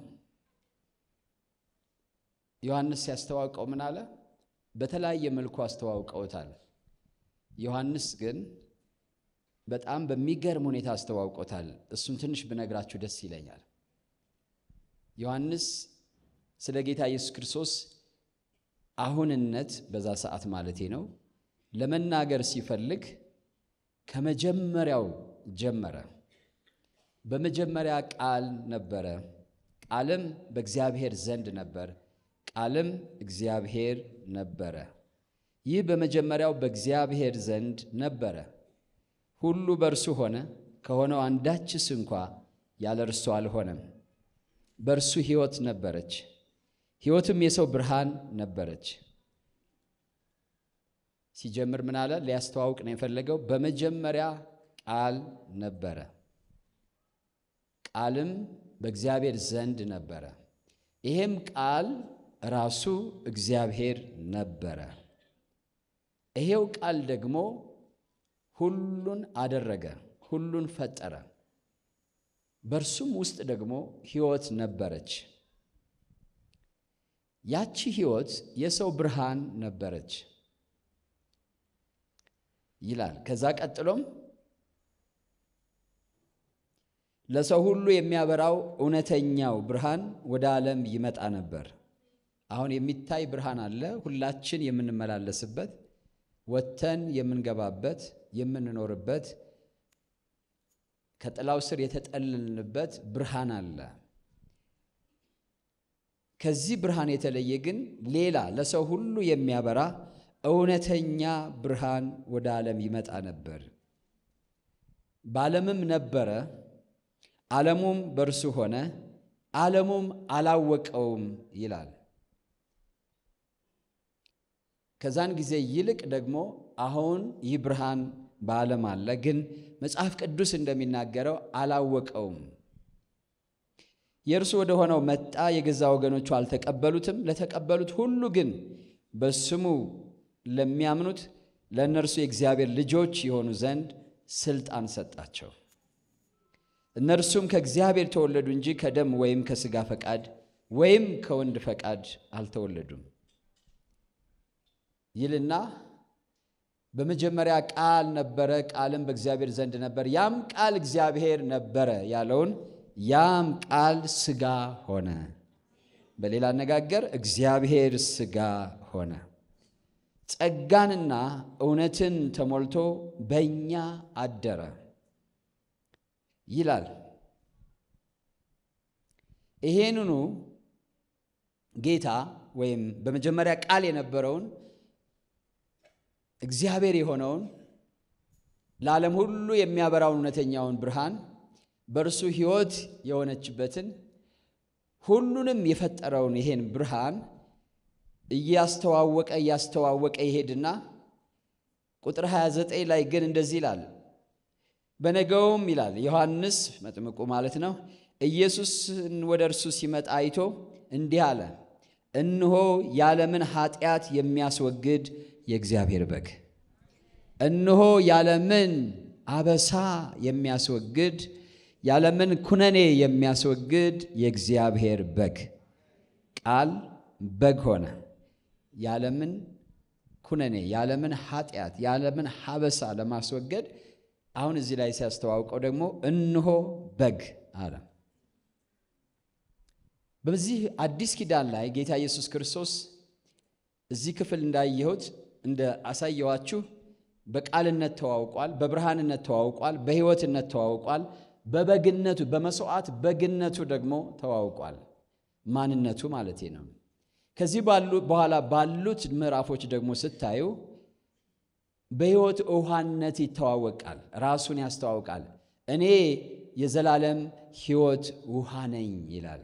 ዮሐንስ ሲያስተዋውቀው ምን አለ? በተለያየ መልኩ አስተዋውቀውታል። ዮሐንስ ግን በጣም በሚገርም ሁኔታ አስተዋውቆታል። እሱን ትንሽ ብነግራችሁ ደስ ይለኛል። ዮሐንስ ስለ ጌታ ኢየሱስ ክርስቶስ አሁንነት በዛ ሰዓት ማለቴ ነው ለመናገር ሲፈልግ ከመጀመሪያው ጀመረ። በመጀመሪያ ቃል ነበረ፣ ቃልም በእግዚአብሔር ዘንድ ነበር፣ ቃልም እግዚአብሔር ነበረ። ይህ በመጀመሪያው በእግዚአብሔር ዘንድ ነበረ። ሁሉ በእርሱ ሆነ፣ ከሆነው አንዳችስ እንኳ ያለ እርሱ አልሆነም። በእርሱ ሕይወት ነበረች፣ ሕይወትም የሰው ብርሃን ነበረች። ሲጀምር ምን አለ? ሊያስተዋውቅ ነው የፈለገው። በመጀመሪያ ቃል ነበረ፣ ቃልም በእግዚአብሔር ዘንድ ነበረ፣ ይሄም ቃል ራሱ እግዚአብሔር ነበረ። ይሄው ቃል ደግሞ ሁሉን አደረገ፣ ሁሉን ፈጠረ። በእርሱም ውስጥ ደግሞ ሕይወት ነበረች። ያቺ ሕይወት የሰው ብርሃን ነበረች ይላል። ከዛ ቀጥሎም ለሰው ሁሉ የሚያበራው እውነተኛው ብርሃን ወደ ዓለም ይመጣ ነበር። አሁን የሚታይ ብርሃን አለ፣ ሁላችን የምንመላለስበት ወጥተን የምንገባበት የምንኖርበት ከጥላው ስር የተጠለልንበት ብርሃን አለ። ከዚህ ብርሃን የተለየ ግን ሌላ ለሰው ሁሉ የሚያበራ እውነተኛ ብርሃን ወደ ዓለም ይመጣ ነበር። በዓለምም ነበረ፣ ዓለሙም በእርሱ ሆነ፣ ዓለሙም አላወቀውም ይላል። ከዛን ጊዜ ይልቅ ደግሞ አሁን ይህ ብርሃን በዓለም አለ፣ ግን መጽሐፍ ቅዱስ እንደሚናገረው አላወቀውም። የእርሱ ወደ ሆነው መጣ፣ የገዛ ወገኖቹ አልተቀበሉትም። ለተቀበሉት ሁሉ ግን በስሙ ለሚያምኑት ለእነርሱ የእግዚአብሔር ልጆች የሆኑ ዘንድ ስልጣን ሰጣቸው። እነርሱም ከእግዚአብሔር ተወለዱ እንጂ ከደም ወይም ከሥጋ ፈቃድ ወይም ከወንድ ፈቃድ አልተወለዱም ይልና በመጀመሪያ ቃል ነበረ፣ ቃልም በእግዚአብሔር ዘንድ ነበር፣ ያም ቃል እግዚአብሔር ነበረ ያለውን ያም ቃል ሥጋ ሆነ። በሌላ አነጋገር እግዚአብሔር ሥጋ ሆነ፣ ጸጋንና እውነትን ተሞልቶ በእኛ አደረ ይላል። ይሄንኑ ጌታ ወይም በመጀመሪያ ቃል የነበረውን እግዚአብሔር የሆነውን ለዓለም ሁሉ የሚያበራውን እውነተኛውን ብርሃን በእርሱ ሕይወት የሆነችበትን ሁሉንም የፈጠረውን ይሄን ብርሃን እያስተዋወቀ እያስተዋወቀ ይሄድና ቁጥር 29 ላይ ግን እንደዚህ ይላል። በነገውም ይላል ዮሐንስ መጥምቁ ማለት ነው። ኢየሱስን ወደ እርሱ ሲመጣ አይቶ እንዲህ አለ፣ እነሆ የዓለምን ኃጢአት የሚያስወግድ የእግዚአብሔር በግ፣ እነሆ የዓለምን አበሳ የሚያስወግድ የዓለምን ኩነኔ የሚያስወግድ የእግዚአብሔር በግ ቃል በግ ሆነ። የዓለምን ኩነኔ የዓለምን ኃጢአት የዓለምን ሀበሳ ለማስወገድ አሁን እዚህ ላይ ሲያስተዋውቀው ደግሞ እነሆ በግ አለ። በዚህ አዲስ ኪዳን ላይ ጌታ ኢየሱስ ክርስቶስ እዚህ ክፍል እንዳየሁት እንደ አሳየዋችሁ በቃልነት ተዋውቋል፣ በብርሃንነት ተዋውቋል፣ በሕይወትነት ተዋውቋል፣ በበግነቱ በመስዋዕት በግነቱ ደግሞ ተዋውቋል። ማንነቱ ማለት ነው። ከዚህ ባሉ በኋላ ባሉት ምዕራፎች ደግሞ ስታዩ በሕይወት ውሃነት ይተዋወቃል፣ ራሱን ያስተዋውቃል። እኔ የዘላለም ሕይወት ውሃ ነኝ ይላል።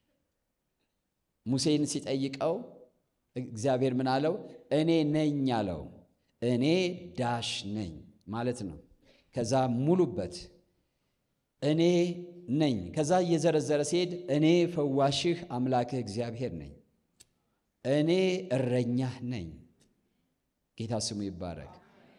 ሙሴን ሲጠይቀው እግዚአብሔር ምን አለው? እኔ ነኝ አለው። እኔ ዳሽ ነኝ ማለት ነው። ከዛ ሙሉበት እኔ ነኝ። ከዛ እየዘረዘረ ሲሄድ እኔ ፈዋሽህ አምላክህ እግዚአብሔር ነኝ፣ እኔ እረኛህ ነኝ። ጌታ ስሙ ይባረክ።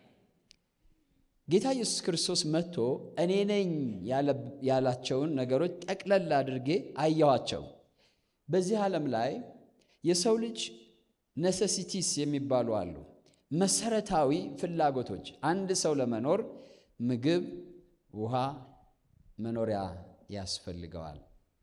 ጌታ ኢየሱስ ክርስቶስ መጥቶ እኔ ነኝ ያላቸውን ነገሮች ጠቅለል አድርጌ አየኋቸው። በዚህ ዓለም ላይ የሰው ልጅ ነሰሲቲስ የሚባሉ አሉ። መሰረታዊ ፍላጎቶች አንድ ሰው ለመኖር ምግብ፣ ውሃ፣ መኖሪያ ያስፈልገዋል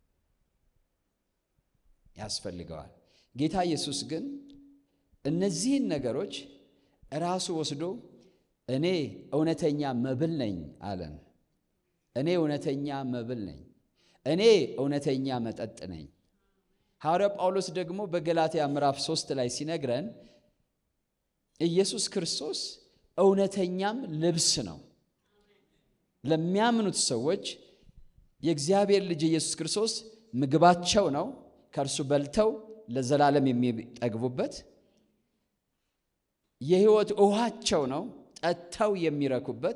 ያስፈልገዋል። ጌታ ኢየሱስ ግን እነዚህን ነገሮች ራሱ ወስዶ እኔ እውነተኛ መብል ነኝ አለን። እኔ እውነተኛ መብል ነኝ፣ እኔ እውነተኛ መጠጥ ነኝ። ሐዋርያው ጳውሎስ ደግሞ በገላትያ ምዕራፍ ሦስት ላይ ሲነግረን ኢየሱስ ክርስቶስ እውነተኛም ልብስ ነው። ለሚያምኑት ሰዎች የእግዚአብሔር ልጅ ኢየሱስ ክርስቶስ ምግባቸው ነው፣ ከእርሱ በልተው ለዘላለም የሚጠግቡበት የሕይወት ውሃቸው ነው፣ ጠጥተው የሚረኩበት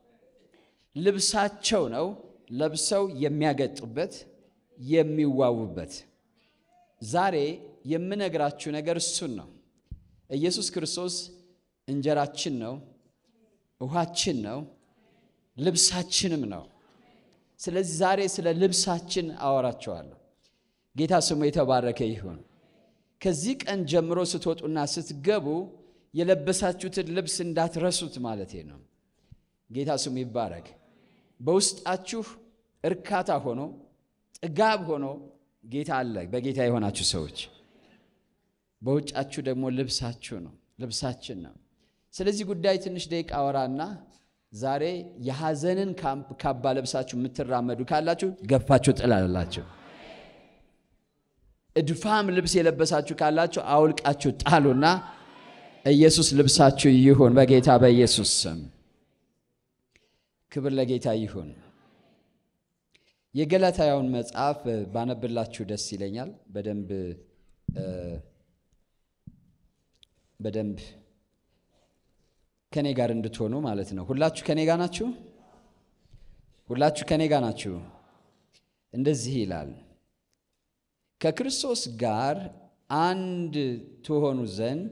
ልብሳቸው ነው፣ ለብሰው የሚያገጡበት የሚዋቡበት። ዛሬ የምነግራችሁ ነገር እሱን ነው። ኢየሱስ ክርስቶስ እንጀራችን ነው፣ ውሃችን ነው፣ ልብሳችንም ነው። ስለዚህ ዛሬ ስለ ልብሳችን አወራቸዋለሁ። ጌታ ስሙ የተባረከ ይሁን። ከዚህ ቀን ጀምሮ ስትወጡና ስትገቡ የለበሳችሁትን ልብስ እንዳትረሱት ማለቴ ነው። ጌታ ስሙ ይባረክ። በውስጣችሁ እርካታ ሆኖ ጥጋብ ሆኖ ጌታ አለ። በጌታ የሆናችሁ ሰዎች በውጫችሁ ደግሞ ልብሳችሁ ነው፣ ልብሳችን ነው። ስለዚህ ጉዳይ ትንሽ ደቂቃ አወራና ዛሬ የሐዘንን ካባ ለብሳችሁ የምትራመዱ ካላችሁ ገፋችሁ ጥላላችሁ። እድፋም ልብስ የለበሳችሁ ካላችሁ አውልቃችሁ ጣሉና ኢየሱስ ልብሳችሁ ይሁን በጌታ በኢየሱስ ስም። ክብር ለጌታ ይሁን። የገላትያውን መጽሐፍ ባነብላችሁ ደስ ይለኛል። በደንብ በደንብ ከኔ ጋር እንድትሆኑ ማለት ነው። ሁላችሁ ከኔ ጋር ናችሁ? ሁላችሁ ከኔ ጋር ናችሁ? እንደዚህ ይላል ከክርስቶስ ጋር አንድ ትሆኑ ዘንድ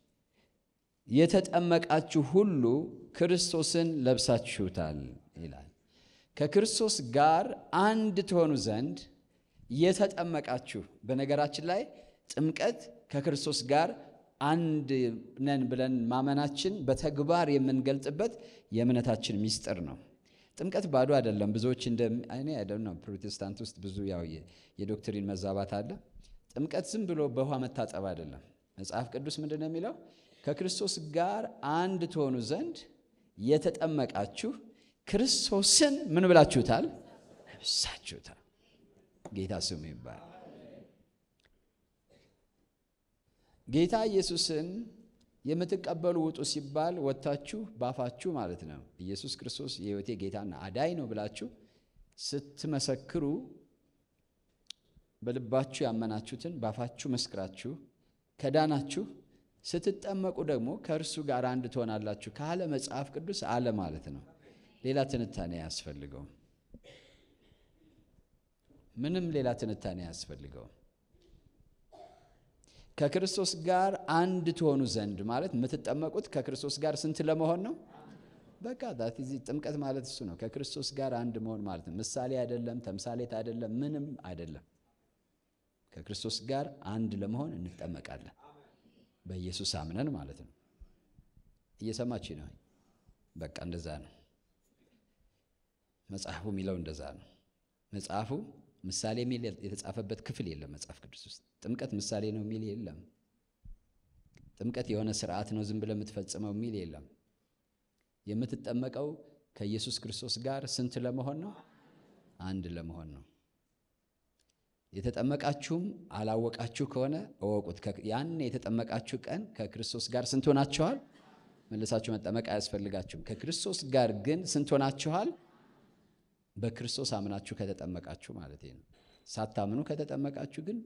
የተጠመቃችሁ ሁሉ ክርስቶስን ለብሳችሁታል ይላል። ከክርስቶስ ጋር አንድ ትሆኑ ዘንድ የተጠመቃችሁ። በነገራችን ላይ ጥምቀት ከክርስቶስ ጋር አንድ ነን ብለን ማመናችን በተግባር የምንገልጥበት የእምነታችን ሚስጥር ነው። ጥምቀት ባዶ አይደለም። ብዙዎች እንደ እኔ አይደለም ፕሮቴስታንት ውስጥ ብዙ ያው የዶክትሪን መዛባት አለ። ጥምቀት ዝም ብሎ በውሃ መታጠብ አይደለም። መጽሐፍ ቅዱስ ምንድን ነው የሚለው? ከክርስቶስ ጋር አንድ ትሆኑ ዘንድ የተጠመቃችሁ ክርስቶስን ምን ብላችሁታል? ለብሳችሁታል። ጌታ ስሙ ይባል። ጌታ ኢየሱስን የምትቀበሉ ውጡ ሲባል ወጥታችሁ ባፋችሁ ማለት ነው ኢየሱስ ክርስቶስ የሕይወቴ ጌታና አዳኝ ነው ብላችሁ ስትመሰክሩ በልባችሁ ያመናችሁትን ባፋችሁ መስክራችሁ ከዳናችሁ ስትጠመቁ ደግሞ ከእርሱ ጋር አንድ ትሆናላችሁ ካለ መጽሐፍ ቅዱስ አለ ማለት ነው። ሌላ ትንታኔ አያስፈልገውም። ምንም ሌላ ትንታኔ አያስፈልገውም። ከክርስቶስ ጋር አንድ ትሆኑ ዘንድ ማለት የምትጠመቁት ከክርስቶስ ጋር ስንት ለመሆን ነው? በቃ ዳት ኢዝ ጥምቀት ማለት እሱ ነው። ከክርስቶስ ጋር አንድ መሆን ማለት ነው። ምሳሌ አይደለም፣ ተምሳሌት አይደለም፣ ምንም አይደለም። ከክርስቶስ ጋር አንድ ለመሆን እንጠመቃለን። በኢየሱስ አምነን ማለት ነው። እየሰማች ነው። በቃ እንደዛ ነው። መጽሐፉ የሚለው እንደዛ ነው። መጽሐፉ ምሳሌ የሚል የተጻፈበት ክፍል የለም መጽሐፍ ቅዱስ ውስጥ። ጥምቀት ምሳሌ ነው የሚል የለም። ጥምቀት የሆነ ስርዓት ነው ዝም ብለህ የምትፈጽመው የሚል የለም። የምትጠመቀው ከኢየሱስ ክርስቶስ ጋር ስንት ለመሆን ነው? አንድ ለመሆን ነው። የተጠመቃችሁም አላወቃችሁ ከሆነ እወቁት። ያን የተጠመቃችሁ ቀን ከክርስቶስ ጋር ስንት ሆናችኋል? መልሳችሁ መጠመቅ አያስፈልጋችሁም። ከክርስቶስ ጋር ግን ስንት ሆናችኋል? በክርስቶስ አምናችሁ ከተጠመቃችሁ ማለት ነው። ሳታምኑ ከተጠመቃችሁ ግን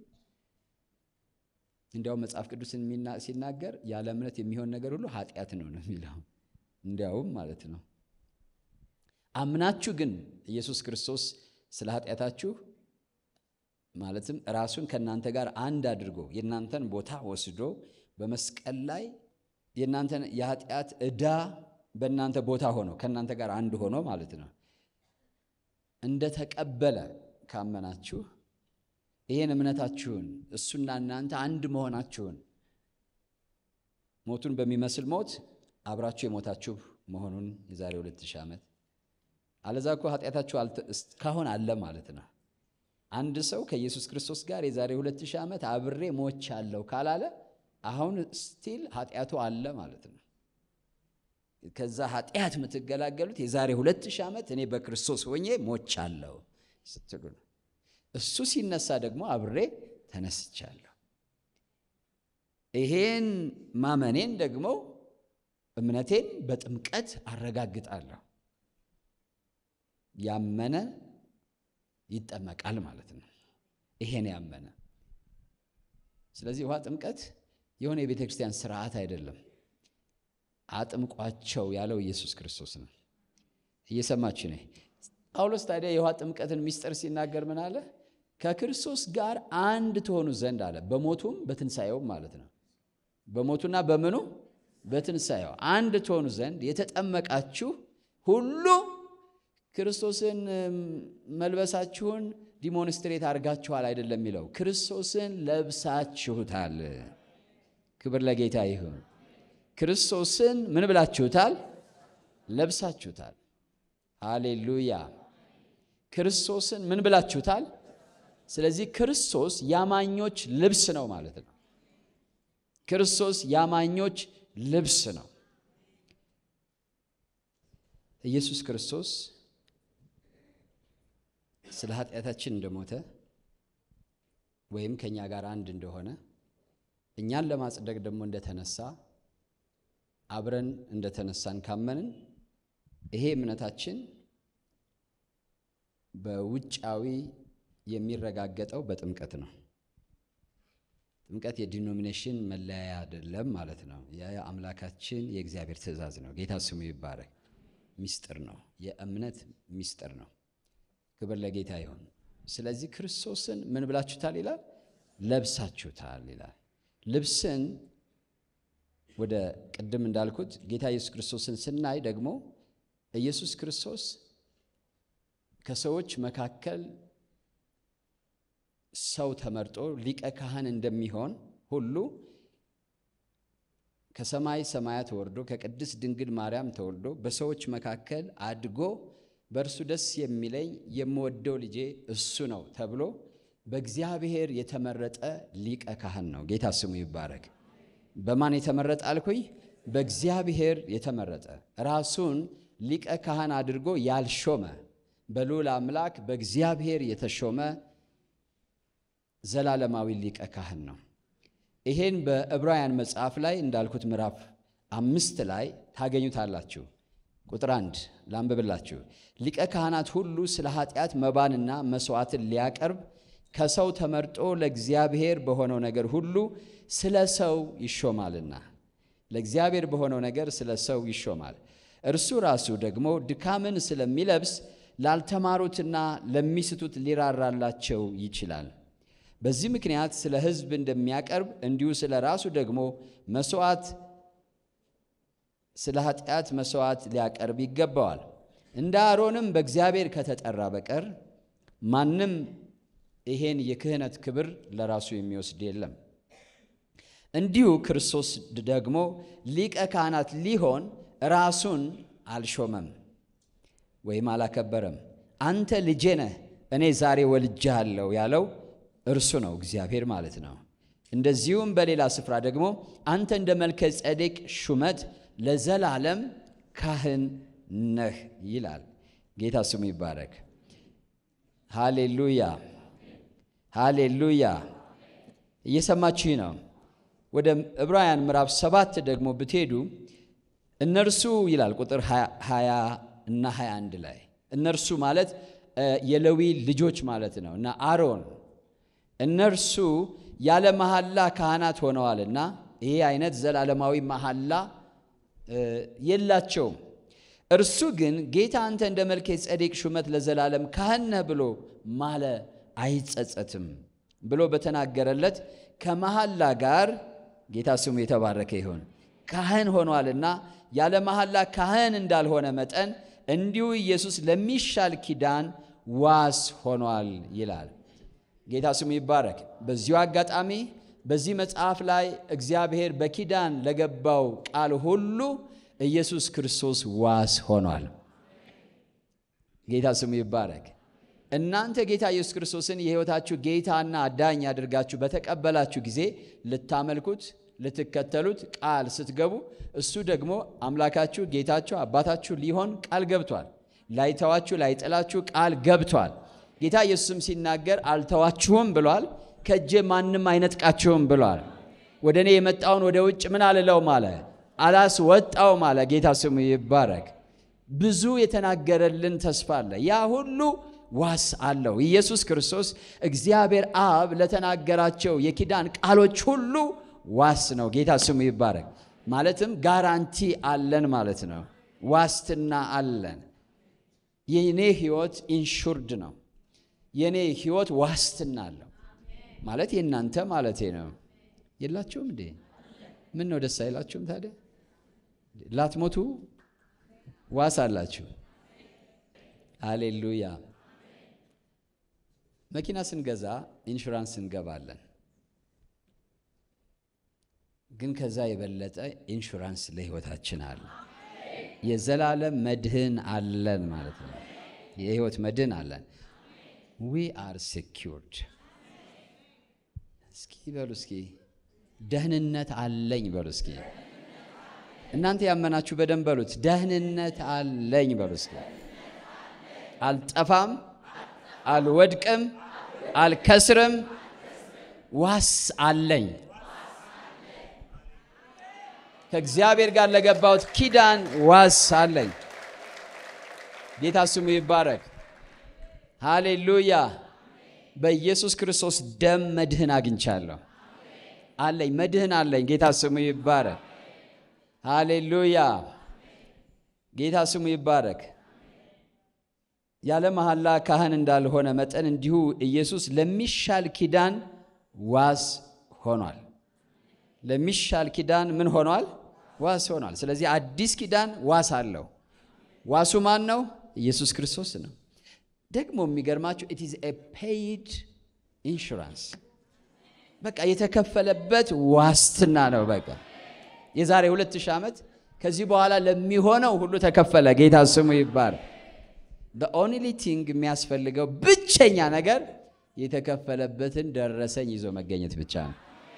እንዲያውም መጽሐፍ ቅዱስን ሲናገር ያለ እምነት የሚሆን ነገር ሁሉ ኃጢአት ነው ነው የሚለው እንዲያውም ማለት ነው። አምናችሁ ግን ኢየሱስ ክርስቶስ ስለ ኃጢአታችሁ ማለትም ራሱን ከእናንተ ጋር አንድ አድርጎ የእናንተን ቦታ ወስዶ በመስቀል ላይ የእናንተን የኃጢአት ዕዳ በእናንተ ቦታ ሆኖ ከእናንተ ጋር አንድ ሆኖ ማለት ነው እንደተቀበለ ካመናችሁ ይህን እምነታችሁን እሱና እናንተ አንድ መሆናችሁን ሞቱን በሚመስል ሞት አብራችሁ የሞታችሁ መሆኑን የዛሬ ሁለት ሺህ ዓመት አለዛ እኮ ኃጢአታችሁ እስካሁን አለ ማለት ነው። አንድ ሰው ከኢየሱስ ክርስቶስ ጋር የዛሬ ሁለት ሺህ ዓመት አብሬ ሞቻለሁ ካላለ አሁን ስቲል ኃጢአቱ አለ ማለት ነው። ከዛ ኃጢአት የምትገላገሉት የዛሬ ሁለት ሺህ ዓመት እኔ በክርስቶስ ሆኜ ሞቻለሁ ስትሉ ነው። እሱ ሲነሳ ደግሞ አብሬ ተነስቻለሁ። ይሄን ማመኔን ደግሞ እምነቴን በጥምቀት አረጋግጣለሁ። ያመነ ይጠመቃል ማለት ነው። ይሄን ያመነ ስለዚህ ውሃ ጥምቀት የሆነ የቤተ ክርስቲያን ስርዓት አይደለም። አጥምቋቸው ያለው ኢየሱስ ክርስቶስ ነው። እየሰማች ነ ጳውሎስ ታዲያ የውሃ ጥምቀትን ሚስጥር ሲናገር ምን አለ? ከክርስቶስ ጋር አንድ ትሆኑ ዘንድ አለ። በሞቱም በትንሣኤውም ማለት ነው። በሞቱና በምኑ በትንሣኤው አንድ ትሆኑ ዘንድ የተጠመቃችሁ ሁሉ ክርስቶስን መልበሳችሁን ዲሞንስትሬት አድርጋችኋል አይደለም የሚለው፣ ክርስቶስን ለብሳችሁታል። ክብር ለጌታ ይሁን። ክርስቶስን ምን ብላችሁታል? ለብሳችሁታል። ሃሌሉያ። ክርስቶስን ምን ብላችሁታል? ስለዚህ ክርስቶስ ያማኞች ልብስ ነው ማለት ነው። ክርስቶስ ያማኞች ልብስ ነው። ኢየሱስ ክርስቶስ ስለ ኃጢአታችን እንደሞተ ወይም ከእኛ ጋር አንድ እንደሆነ እኛን ለማጽደቅ ደግሞ እንደተነሳ አብረን እንደተነሳን ካመንን ይሄ እምነታችን በውጫዊ የሚረጋገጠው በጥምቀት ነው። ጥምቀት የዲኖሚኔሽን መለያያ አይደለም ማለት ነው። የአምላካችን የእግዚአብሔር ትእዛዝ ነው። ጌታ ስሙ ይባረክ። ሚስጥር ነው። የእምነት ሚስጥር ነው። ክብር ለጌታ ይሁን። ስለዚህ ክርስቶስን ምን ብላችሁታል ይላል? ለብሳችሁታል ይላል። ልብስን ወደ ቅድም እንዳልኩት ጌታ ኢየሱስ ክርስቶስን ስናይ ደግሞ ኢየሱስ ክርስቶስ ከሰዎች መካከል ሰው ተመርጦ ሊቀ ካህን እንደሚሆን ሁሉ ከሰማይ ሰማያት ወርዶ ከቅድስት ድንግል ማርያም ተወልዶ በሰዎች መካከል አድጎ በእርሱ ደስ የሚለኝ የምወደው ልጄ እሱ ነው ተብሎ በእግዚአብሔር የተመረጠ ሊቀ ካህን ነው። ጌታ ስሙ ይባረክ። በማን የተመረጠ አልኩኝ? በእግዚአብሔር የተመረጠ ራሱን ሊቀ ካህን አድርጎ ያልሾመ በልዑል አምላክ በእግዚአብሔር የተሾመ ዘላለማዊ ሊቀ ካህን ነው። ይሄን በዕብራውያን መጽሐፍ ላይ እንዳልኩት ምዕራፍ አምስት ላይ ታገኙታላችሁ። ቁጥር አንድ ላንብብላችሁ። ሊቀ ካህናት ሁሉ ስለ ኃጢአት መባንና መሥዋዕትን ሊያቀርብ ከሰው ተመርጦ ለእግዚአብሔር በሆነው ነገር ሁሉ ስለ ሰው ይሾማልና ለእግዚአብሔር በሆነው ነገር ስለ ሰው ይሾማል። እርሱ ራሱ ደግሞ ድካምን ስለሚለብስ ላልተማሩትና ለሚስቱት ሊራራላቸው ይችላል። በዚህ ምክንያት ስለ ሕዝብ እንደሚያቀርብ እንዲሁ ስለ ራሱ ደግሞ መሥዋዕት ስለ ኃጢአት መሥዋዕት ሊያቀርብ ይገባዋል። እንደ አሮንም በእግዚአብሔር ከተጠራ በቀር ማንም ይሄን የክህነት ክብር ለራሱ የሚወስድ የለም። እንዲሁ ክርስቶስ ደግሞ ሊቀ ካህናት ሊሆን ራሱን አልሾመም ወይም አላከበረም። አንተ ልጄ ነህ፣ እኔ ዛሬ ወልጄሃለሁ ያለው እርሱ ነው፣ እግዚአብሔር ማለት ነው። እንደዚሁም በሌላ ስፍራ ደግሞ አንተ እንደ መልከ ጼዴቅ ሹመት ለዘላለም ካህን ነህ ይላል። ጌታ ስሙ ይባረክ። ሃሌሉያ ሃሌሉያ። እየሰማችሁ ነው። ወደ ዕብራውያን ምዕራፍ ሰባት ደግሞ ብትሄዱ እነርሱ ይላል ቁጥር 20 እና 21 ላይ እነርሱ ማለት የሌዊ ልጆች ማለት ነው እና አሮን እነርሱ ያለ መሐላ ካህናት ሆነዋልና ይሄ አይነት ዘላለማዊ መሐላ የላቸውም። እርሱ ግን ጌታ አንተ እንደ መልከ ጼዴቅ ሹመት ለዘላለም ካህን ነህ ብሎ ማለ አይጸጸትም ብሎ በተናገረለት ከመሐላ ጋር ጌታ ስሙ የተባረከ ይሁን ካህን ሆኗልና ያለ መሐላ ካህን እንዳልሆነ መጠን እንዲሁ ኢየሱስ ለሚሻል ኪዳን ዋስ ሆኗል ይላል። ጌታ ስሙ ይባረክ። በዚሁ አጋጣሚ በዚህ መጽሐፍ ላይ እግዚአብሔር በኪዳን ለገባው ቃል ሁሉ ኢየሱስ ክርስቶስ ዋስ ሆኗል። ጌታ ስሙ ይባረክ። እናንተ ጌታ ኢየሱስ ክርስቶስን የሕይወታችሁ ጌታና አዳኝ አድርጋችሁ በተቀበላችሁ ጊዜ ልታመልኩት ልትከተሉት ቃል ስትገቡ እሱ ደግሞ አምላካችሁ ጌታችሁ አባታችሁ ሊሆን ቃል ገብቷል። ላይተዋችሁ ላይጥላችሁ ቃል ገብቷል። ጌታ ኢየሱስም ሲናገር አልተዋችሁም ብሏል። ከእጄ ማንም አይነጥቃችሁም ብሏል። ወደ እኔ የመጣውን ወደ ውጭ ምን አልለውም አለ አላስወጣውም አለ። ጌታ ስሙ ይባረክ። ብዙ የተናገረልን ተስፋ አለ። ያ ሁሉ ዋስ አለው። ኢየሱስ ክርስቶስ እግዚአብሔር አብ ለተናገራቸው የኪዳን ቃሎች ሁሉ ዋስ ነው። ጌታ ስሙ ይባረክ። ማለትም ጋራንቲ አለን ማለት ነው። ዋስትና አለን። የኔ ህይወት ኢንሹርድ ነው። የኔ ህይወት ዋስትና አለው ማለት የእናንተ ማለቴ ነው። የላችሁም እንዴ? ምን ነው ደስ አይላችሁም ታዲያ? ላትሞቱ ዋስ አላችሁ። አሌሉያ። መኪና ስንገዛ ኢንሹራንስ እንገባለን። ግን ከዛ የበለጠ ኢንሹራንስ ለህይወታችን አለ። የዘላለም መድህን አለን ማለት ነው። የህይወት መድህን አለን። ዊ አር ሴኪውርድ። እስኪ በሉ እስኪ ደህንነት አለኝ በሉ እስኪ እናንተ ያመናችሁ በደንብ በሉት። ደህንነት አለኝ በሉ እስኪ። አልጠፋም፣ አልወድቅም፣ አልከስርም፣ ዋስ አለኝ። ከእግዚአብሔር ጋር ለገባሁት ኪዳን ዋስ አለኝ። ጌታ ስሙ ይባረክ። ሃሌሉያ። በኢየሱስ ክርስቶስ ደም መድህን አግኝቻለሁ። አለኝ፣ መድህን አለኝ። ጌታ ስሙ ይባረክ። ሃሌሉያ። ጌታ ስሙ ይባረክ። ያለ መሐላ ካህን እንዳልሆነ መጠን እንዲሁ ኢየሱስ ለሚሻል ኪዳን ዋስ ሆኗል። ለሚሻል ኪዳን ምን ሆኗል? ዋስ ሆኗል። ስለዚህ አዲስ ኪዳን ዋስ አለው። ዋሱ ማን ነው? ኢየሱስ ክርስቶስ ነው። ደግሞ የሚገርማችሁ ኢት ኢዝ ኤ ፔይድ ኢንሹራንስ፣ በቃ የተከፈለበት ዋስትና ነው። በቃ የዛሬ ሁለት ሺህ ዓመት ከዚህ በኋላ ለሚሆነው ሁሉ ተከፈለ። ጌታ ስሙ ይባር። ኦንሊ ቲንግ የሚያስፈልገው ብቸኛ ነገር የተከፈለበትን ደረሰኝ ይዞ መገኘት ብቻ ነው።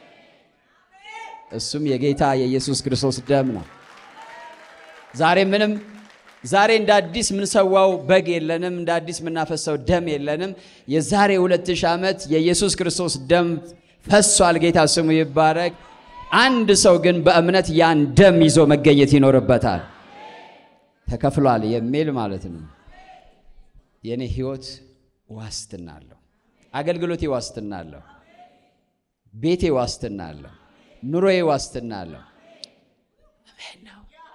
እሱም የጌታ የኢየሱስ ክርስቶስ ደም ነው። ዛሬ ምንም ዛሬ እንደ አዲስ የምንሰዋው በግ የለንም። እንደ አዲስ የምናፈሰው ደም የለንም። የዛሬ ሁለት ሺህ ዓመት የኢየሱስ ክርስቶስ ደም ፈሷል። ጌታ ስሙ ይባረክ። አንድ ሰው ግን በእምነት ያን ደም ይዞ መገኘት ይኖርበታል። ተከፍሏል የሚል ማለት ነው። የእኔ ህይወት ዋስትና አለው። አገልግሎቴ ዋስትና አለው። ቤቴ ዋስትና አለው። ኑሮዬ ዋስትና አለው። አሜን ነው።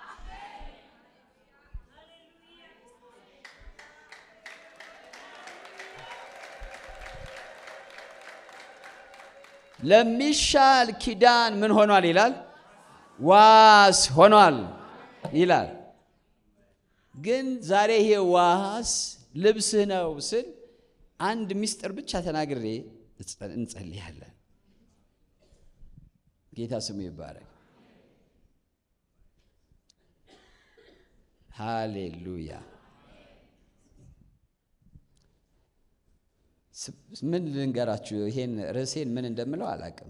ለሚሻል ኪዳን ምን ሆኗል ይላል? ዋስ ሆኗል ይላል። ግን ዛሬ ይሄ ዋስ ልብስህ ነው ስል አንድ ምስጢር ብቻ ተናግሬ እንጸልያለን። ጌታ ስሙ ይባረክ። ሃሌሉያ። ምን ልንገራችሁ? ይሄን ርዕሴን ምን እንደምለው አላውቅም።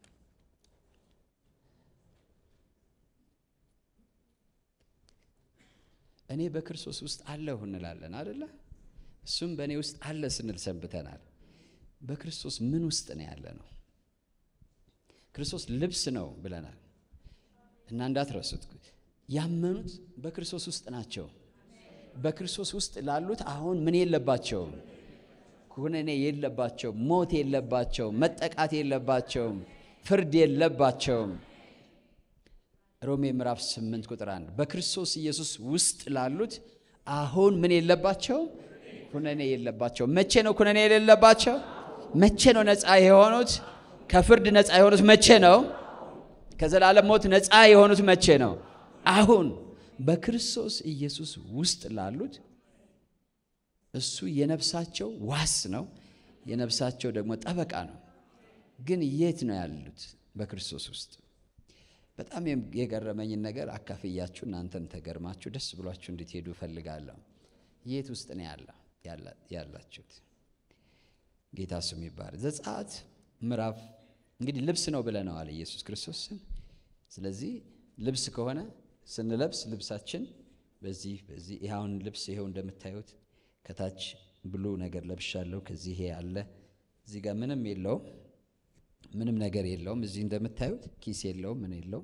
እኔ በክርስቶስ ውስጥ አለሁ እንላለን አደለ? እሱም በእኔ ውስጥ አለ ስንል ሰንብተናል። በክርስቶስ ምን ውስጥ ነው ያለ ነው? ክርስቶስ ልብስ ነው ብለናል እና እንዳትረሱት፣ ያመኑት በክርስቶስ ውስጥ ናቸው። በክርስቶስ ውስጥ ላሉት አሁን ምን የለባቸውም? ኩነኔ የለባቸውም። ሞት የለባቸውም። መጠቃት የለባቸውም። ፍርድ የለባቸውም። ሮሜ ምዕራፍ 8 ቁጥር 1 በክርስቶስ ኢየሱስ ውስጥ ላሉት አሁን ምን የለባቸውም? ኩነኔ የለባቸውም። መቼ ነው ኩነኔ የሌለባቸው? መቼ ነው ነፃ የሆኑት? ከፍርድ ነፃ የሆኑት መቼ ነው? ከዘላለም ሞት ነፃ የሆኑት መቼ ነው? አሁን በክርስቶስ ኢየሱስ ውስጥ ላሉት እሱ የነፍሳቸው ዋስ ነው፣ የነፍሳቸው ደግሞ ጠበቃ ነው። ግን የት ነው ያሉት? በክርስቶስ ውስጥ በጣም የገረመኝን ነገር አካፍያችሁ እናንተም ተገርማችሁ ደስ ብሏችሁ እንድትሄዱ እፈልጋለሁ። የት ውስጥ ነው ያላችሁት? ጌታ ስሙ ይባረክ። ዘጸአት ምዕራፍ እንግዲህ ልብስ ነው ብለነዋል ኢየሱስ ክርስቶስን። ስለዚህ ልብስ ከሆነ ስንለብስ ልብሳችን በዚህ በዚህ ይኸውን ልብስ ይኸው እንደምታዩት ከታች ብሉ ነገር ለብሻለሁ። ከዚህ ይሄ አለ። እዚህ ጋር ምንም የለውም ምንም ነገር የለውም። እዚህ እንደምታዩት ኪስ የለውም፣ ምን የለውም።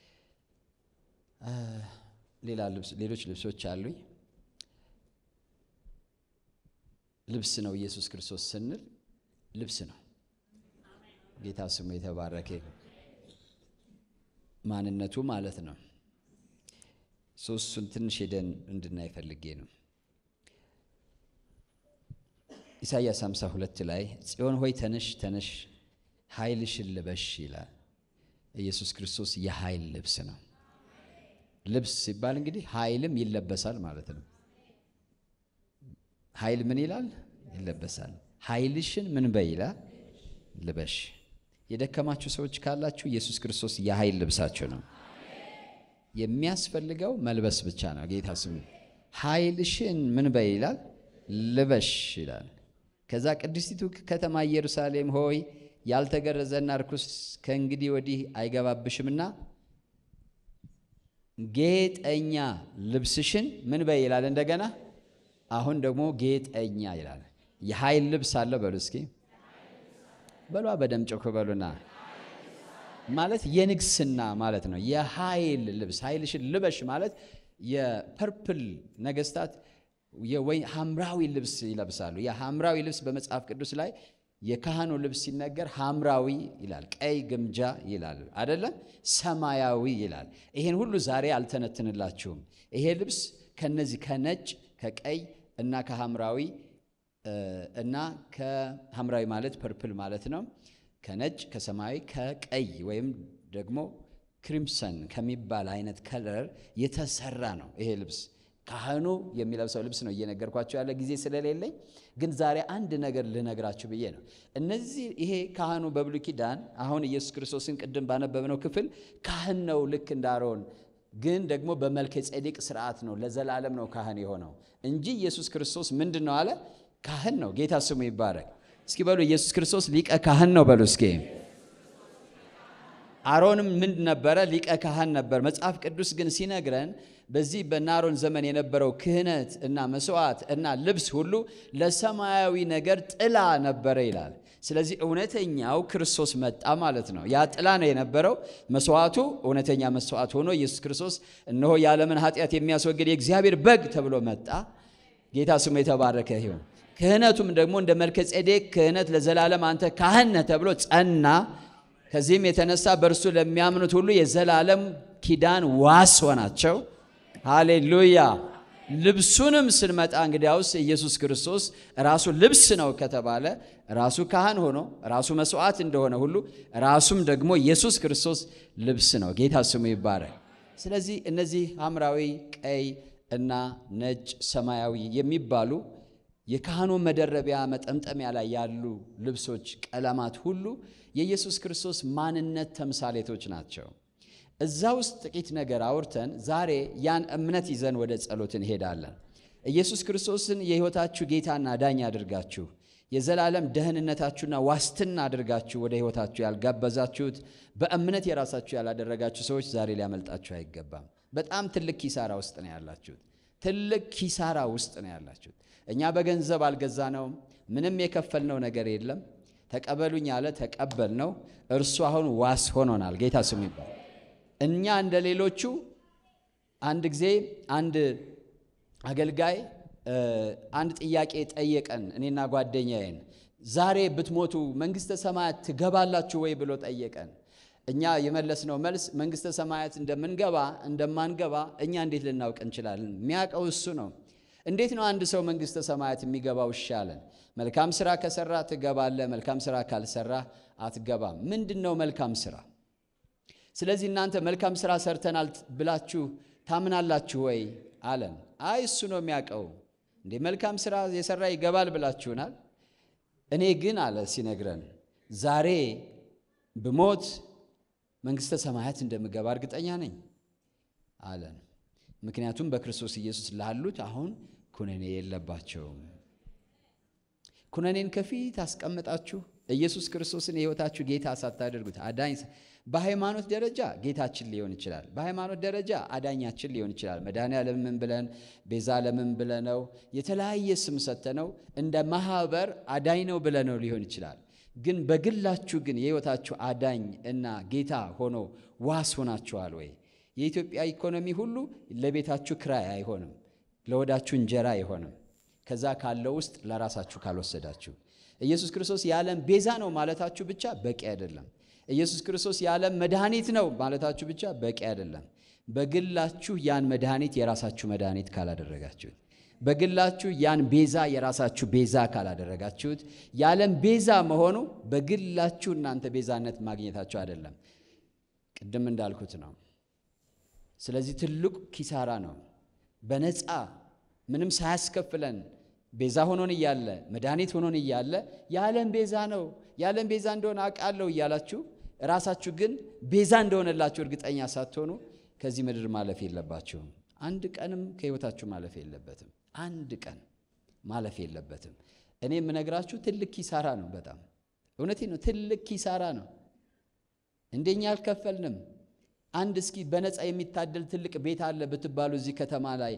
ሌላ ሌሎች ልብሶች አሉኝ። ልብስ ነው ኢየሱስ ክርስቶስ ስንል ልብስ ነው። ጌታ ስሙ የተባረከ ማንነቱ ማለት ነው። ሶስቱን ትንሽ ሄደን እንድናይ ፈልጌ ነው። ኢሳይያስ 52 ላይ ጽዮን ሆይ ተነሽ ተነሽ ኃይልሽን ልበሽ ይላል። ኢየሱስ ክርስቶስ የኃይል ልብስ ነው። ልብስ ሲባል እንግዲህ ኃይልም ይለበሳል ማለት ነው። ኃይል ምን ይላል? ይለበሳል። ኃይልሽን ምን በይ ይላል? ልበሽ። የደከማችሁ ሰዎች ካላችሁ ኢየሱስ ክርስቶስ የኃይል ልብሳችሁ ነው። የሚያስፈልገው መልበስ ብቻ ነው። ጌታ ስሙ። ኃይልሽን ምን በይ ይላል? ልበሽ ይላል። ከዛ ቅድስቲቱ ከተማ ኢየሩሳሌም ሆይ ያልተገረዘና ርኩስ ከእንግዲህ ወዲህ አይገባብሽምና ጌጠኛ ልብስሽን ምን በይ ይላል። እንደገና አሁን ደግሞ ጌጠኛ ይላል። የኃይል ልብስ አለ በሉ እስኪ በሏ በደም ጮክ በሉና ማለት የንግስና ማለት ነው። የኃይል ልብስ ኃይልሽን ልበሽ ማለት የፐርፕል ነገስታት የወይ ሐምራዊ ልብስ ይለብሳሉ። የሐምራዊ ልብስ በመጽሐፍ ቅዱስ ላይ የካህኑ ልብስ ሲነገር ሐምራዊ ይላል፣ ቀይ ግምጃ ይላል አይደለም፣ ሰማያዊ ይላል። ይሄን ሁሉ ዛሬ አልተነትንላችሁም። ይሄ ልብስ ከነዚህ ከነጭ ከቀይ እና ከሐምራዊ እና ከሐምራዊ ማለት ፐርፕል ማለት ነው። ከነጭ ከሰማያዊ ከቀይ ወይም ደግሞ ክሪምሰን ከሚባል አይነት ከለር የተሰራ ነው ይሄ ልብስ። ካህኑ የሚለብሰው ልብስ ነው እየነገርኳቸው ያለ ጊዜ ስለሌለኝ፣ ግን ዛሬ አንድ ነገር ልነግራችሁ ብዬ ነው። እነዚህ ይሄ ካህኑ በብሉይ ኪዳን አሁን ኢየሱስ ክርስቶስን ቅድም ባነበብነው ክፍል ካህን ነው ልክ እንደ አሮን፣ ግን ደግሞ በመልከ ጼዴቅ ስርዓት ነው ለዘላለም ነው ካህን የሆነው እንጂ ኢየሱስ ክርስቶስ ምንድን ነው አለ? ካህን ነው። ጌታ ስሙ ይባረክ። እስኪ በሉ ኢየሱስ ክርስቶስ ሊቀ ካህን ነው በሉ እስኪ። አሮንም ምን ነበረ? ሊቀ ካህን ነበር። መጽሐፍ ቅዱስ ግን ሲነግረን በዚህ በአሮን ዘመን የነበረው ክህነት እና መስዋዕት እና ልብስ ሁሉ ለሰማያዊ ነገር ጥላ ነበረ ይላል። ስለዚህ እውነተኛው ክርስቶስ መጣ ማለት ነው። ያ ጥላ ነው የነበረው። መስዋዕቱ እውነተኛ መስዋዕት ሆኖ ኢየሱስ ክርስቶስ እነሆ የዓለምን ኃጢአት የሚያስወግድ የእግዚአብሔር በግ ተብሎ መጣ። ጌታ ስሙ የተባረከ ይሁን። ክህነቱም ደግሞ እንደ መልከ ጼዴቅ ክህነት ለዘላለም አንተ ካህን ነህ ተብሎ ጸና። ከዚህም የተነሳ በእርሱ ለሚያምኑት ሁሉ የዘላለም ኪዳን ዋስ ሆናቸው። ሃሌሉያ። ልብሱንም ስንመጣ እንግዲያውስ ኢየሱስ ክርስቶስ ራሱ ልብስ ነው ከተባለ ራሱ ካህን ሆኖ ራሱ መስዋዕት እንደሆነ ሁሉ ራሱም ደግሞ ኢየሱስ ክርስቶስ ልብስ ነው። ጌታ ስሙ ይባረክ። ስለዚህ እነዚህ ሐምራዊ፣ ቀይ እና ነጭ፣ ሰማያዊ የሚባሉ የካህኑ መደረቢያ መጠምጠሚያ ላይ ያሉ ልብሶች፣ ቀለማት ሁሉ የኢየሱስ ክርስቶስ ማንነት ተምሳሌቶች ናቸው። እዛ ውስጥ ጥቂት ነገር አውርተን ዛሬ ያን እምነት ይዘን ወደ ጸሎት እንሄዳለን። ኢየሱስ ክርስቶስን የሕይወታችሁ ጌታና ዳኝ አድርጋችሁ የዘላለም ደህንነታችሁና ዋስትና አድርጋችሁ ወደ ሕይወታችሁ ያልጋበዛችሁት በእምነት የራሳችሁ ያላደረጋችሁ ሰዎች ዛሬ ሊያመልጣችሁ አይገባም። በጣም ትልቅ ኪሳራ ውስጥ ነው ያላችሁት። ትልቅ ኪሳራ ውስጥ ነው ያላችሁት። እኛ በገንዘብ አልገዛነውም። ምንም የከፈልነው ነገር የለም። ተቀበሉኝ አለ፣ ተቀበል ነው። እርሱ አሁን ዋስ ሆኖናል። ጌታ ስሙ ይባል። እኛ እንደ ሌሎቹ አንድ ጊዜ አንድ አገልጋይ አንድ ጥያቄ ጠየቀን፣ እኔና ጓደኛዬን። ዛሬ ብትሞቱ መንግሥተ ሰማያት ትገባላችሁ ወይ ብሎ ጠየቀን። እኛ የመለስነው መልስ መንግሥተ ሰማያት እንደምንገባ እንደማንገባ እኛ እንዴት ልናውቅ እንችላለን? የሚያውቀው እሱ ነው። እንዴት ነው አንድ ሰው መንግሥተ ሰማያት የሚገባው? ይሻለን መልካም ስራ ከሰራ ትገባለህ፣ መልካም ስራ ካልሰራ አትገባም። ምንድን ነው መልካም ስራ? ስለዚህ እናንተ መልካም ስራ ሰርተናል ብላችሁ ታምናላችሁ ወይ አለን። አይ እሱ ነው የሚያውቀው። እንዴ መልካም ስራ የሰራ ይገባል ብላችሁናል። እኔ ግን አለ ሲነግረን ዛሬ ብሞት መንግሥተ ሰማያት እንደምገባ እርግጠኛ ነኝ አለን። ምክንያቱም በክርስቶስ ኢየሱስ ላሉት አሁን ኩነኔ የለባቸውም። ኩነኔን ከፊት አስቀምጣችሁ ኢየሱስ ክርስቶስን የሕይወታችሁ ጌታ ሳታደርጉት አዳኝ በሃይማኖት ደረጃ ጌታችን ሊሆን ይችላል። በሃይማኖት ደረጃ አዳኛችን ሊሆን ይችላል። መድኃኔ ዓለምን ብለን ቤዛ ዓለምን ብለነው የተለያየ ስም ሰተነው እንደ ማህበር አዳኝ ነው ብለነው ሊሆን ይችላል። ግን በግላችሁ ግን የሕይወታችሁ አዳኝ እና ጌታ ሆኖ ዋስ ሆናችኋል ወይ? የኢትዮጵያ ኢኮኖሚ ሁሉ ለቤታችሁ ክራይ አይሆንም፣ ለወዳችሁ እንጀራ አይሆንም። ከዛ ካለው ውስጥ ለራሳችሁ ካልወሰዳችሁ ኢየሱስ ክርስቶስ የዓለም ቤዛ ነው ማለታችሁ ብቻ በቂ አይደለም። ኢየሱስ ክርስቶስ የዓለም መድኃኒት ነው ማለታችሁ ብቻ በቂ አይደለም። በግላችሁ ያን መድኃኒት የራሳችሁ መድኃኒት ካላደረጋችሁት፣ በግላችሁ ያን ቤዛ የራሳችሁ ቤዛ ካላደረጋችሁት፣ የዓለም ቤዛ መሆኑ በግላችሁ እናንተ ቤዛነት ማግኘታችሁ አይደለም። ቅድም እንዳልኩት ነው። ስለዚህ ትልቁ ኪሳራ ነው። በነፃ ምንም ሳያስከፍለን ቤዛ ሆኖን እያለ መድኃኒት ሆኖን እያለ የዓለም ቤዛ ነው የዓለም ቤዛ እንደሆነ አውቃለሁ እያላችሁ ራሳችሁ ግን ቤዛ እንደሆነላችሁ እርግጠኛ ሳትሆኑ ከዚህ ምድር ማለፍ የለባችሁም። አንድ ቀንም ከሕይወታችሁ ማለፍ የለበትም። አንድ ቀን ማለፍ የለበትም። እኔ የምነግራችሁ ትልቅ ኪሳራ ነው። በጣም እውነቴ ነው። ትልቅ ኪሳራ ነው። እንደኛ አልከፈልንም። አንድ እስኪ በነፃ የሚታደል ትልቅ ቤት አለ ብትባሉ እዚህ ከተማ ላይ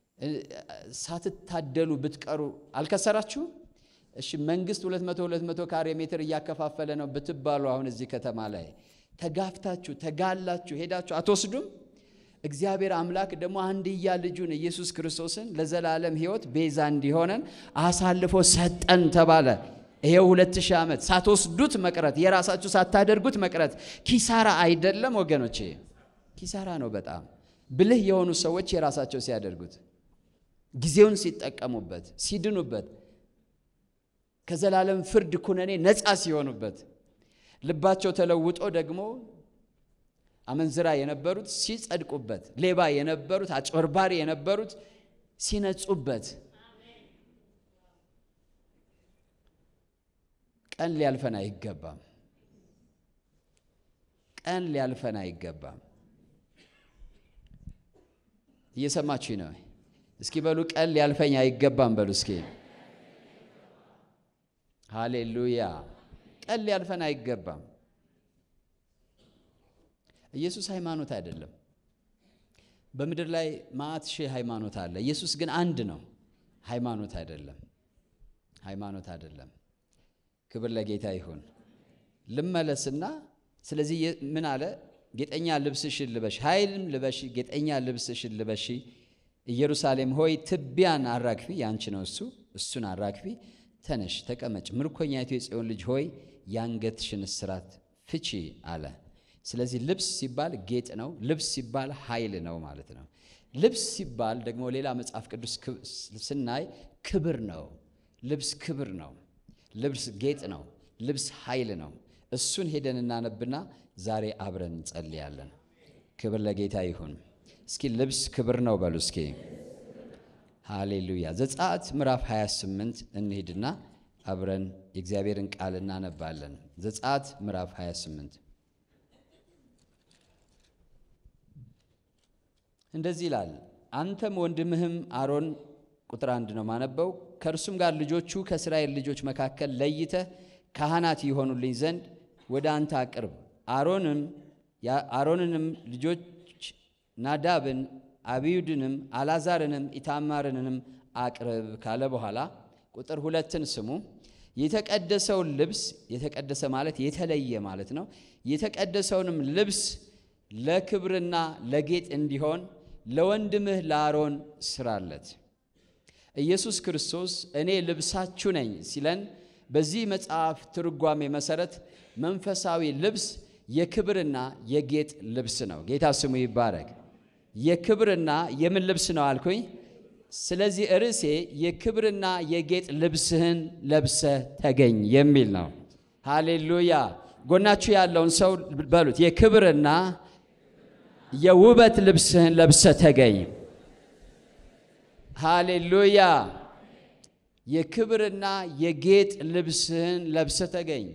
ሳትታደሉ ብትቀሩ አልከሰራችሁም? እሺ መንግስት 200 200 ካሬ ሜትር እያከፋፈለ ነው ብትባሉ አሁን እዚህ ከተማ ላይ ተጋፍታችሁ ተጋላችሁ ሄዳችሁ አትወስዱም? እግዚአብሔር አምላክ ደግሞ አንድያ ልጁን ኢየሱስ ክርስቶስን ለዘላለም ሕይወት ቤዛ እንዲሆነን አሳልፎ ሰጠን ተባለ። ይሄው ሁለት ሺህ ዓመት ሳትወስዱት መቅረት የራሳችሁ ሳታደርጉት መቅረት ኪሳራ አይደለም ወገኖቼ? ኪሳራ ነው በጣም ብልህ የሆኑ ሰዎች የራሳቸው ሲያደርጉት ጊዜውን ሲጠቀሙበት ሲድኑበት ከዘላለም ፍርድ ኩነኔ ነፃ ሲሆኑበት ልባቸው ተለውጦ ደግሞ አመንዝራ የነበሩት ሲጸድቁበት፣ ሌባ የነበሩት አጭበርባሪ የነበሩት ሲነጹበት፣ ቀን ሊያልፈን አይገባም። ቀን ሊያልፈን አይገባም። እየሰማችሁ ነው? እስኪ በሉ ቀን ሊያልፈኝ አይገባም በሉ እስኪ። ሃሌሉያ! ቀን ሊያልፈን አይገባም። ኢየሱስ ሃይማኖት አይደለም። በምድር ላይ ማዕት ሺህ ሃይማኖት አለ። ኢየሱስ ግን አንድ ነው። ሃይማኖት አይደለም። ሃይማኖት አይደለም። ክብር ለጌታ ይሁን። ልመለስና ስለዚህ ምን አለ? ጌጠኛ ልብስሽን ልበሺ፣ ኃይልም ልበሺ፣ ጌጠኛ ልብስሽን ልበሺ። ኢየሩሳሌም ሆይ ትቢያን አራግፊ፣ ያንቺ ነው እሱ። እሱን አራግፊ፣ ተነሽ፣ ተቀመጭ፣ ምርኮኛይቱ የጽዮን ልጅ ሆይ የአንገትሽን እስራት ፍቺ አለ። ስለዚህ ልብስ ሲባል ጌጥ ነው። ልብስ ሲባል ኃይል ነው ማለት ነው። ልብስ ሲባል ደግሞ ሌላ መጽሐፍ ቅዱስ ስናይ ክብር ነው። ልብስ ክብር ነው። ልብስ ጌጥ ነው። ልብስ ኃይል ነው። እሱን ሄደን እናነብና ዛሬ አብረን እንጸልያለን። ክብር ለጌታ ይሁን። እስኪ ልብስ ክብር ነው በሉ እስኪ። ሃሌሉያ። ዘጸአት ምዕራፍ 28 እንሂድና አብረን የእግዚአብሔርን ቃል እናነባለን። ዘጸአት ምዕራፍ 28 እንደዚህ ይላል። አንተም ወንድምህም አሮን ቁጥር አንድ ነው ማነበው። ከእርሱም ጋር ልጆቹ ከእስራኤል ልጆች መካከል ለይተህ ካህናት ይሆኑልኝ ዘንድ ወደ አንተ አቅርብ። አሮንም አሮንንም ልጆች ናዳብን፣ አብዩድንም፣ አላዛርንም ኢታማርንም አቅርብ ካለ በኋላ ቁጥር ሁለትን ስሙ። የተቀደሰውን ልብስ የተቀደሰ ማለት የተለየ ማለት ነው። የተቀደሰውንም ልብስ ለክብርና ለጌጥ እንዲሆን ለወንድምህ ለአሮን ስራለት። ኢየሱስ ክርስቶስ እኔ ልብሳችሁ ነኝ ሲለን በዚህ መጽሐፍ ትርጓሜ መሰረት መንፈሳዊ ልብስ የክብርና የጌጥ ልብስ ነው። ጌታ ስሙ ይባረክ። የክብርና የምን ልብስ ነው አልኩኝ? ስለዚህ ርዕሴ የክብርና የጌጥ ልብስህን ለብሰህ ተገኝ የሚል ነው። ሃሌሉያ። ጎናችሁ ያለውን ሰው በሉት የክብርና የውበት ልብስህን ለብሰህ ተገኝ። ሃሌሉያ። የክብርና የጌጥ ልብስህን ለብሰህ ተገኝ።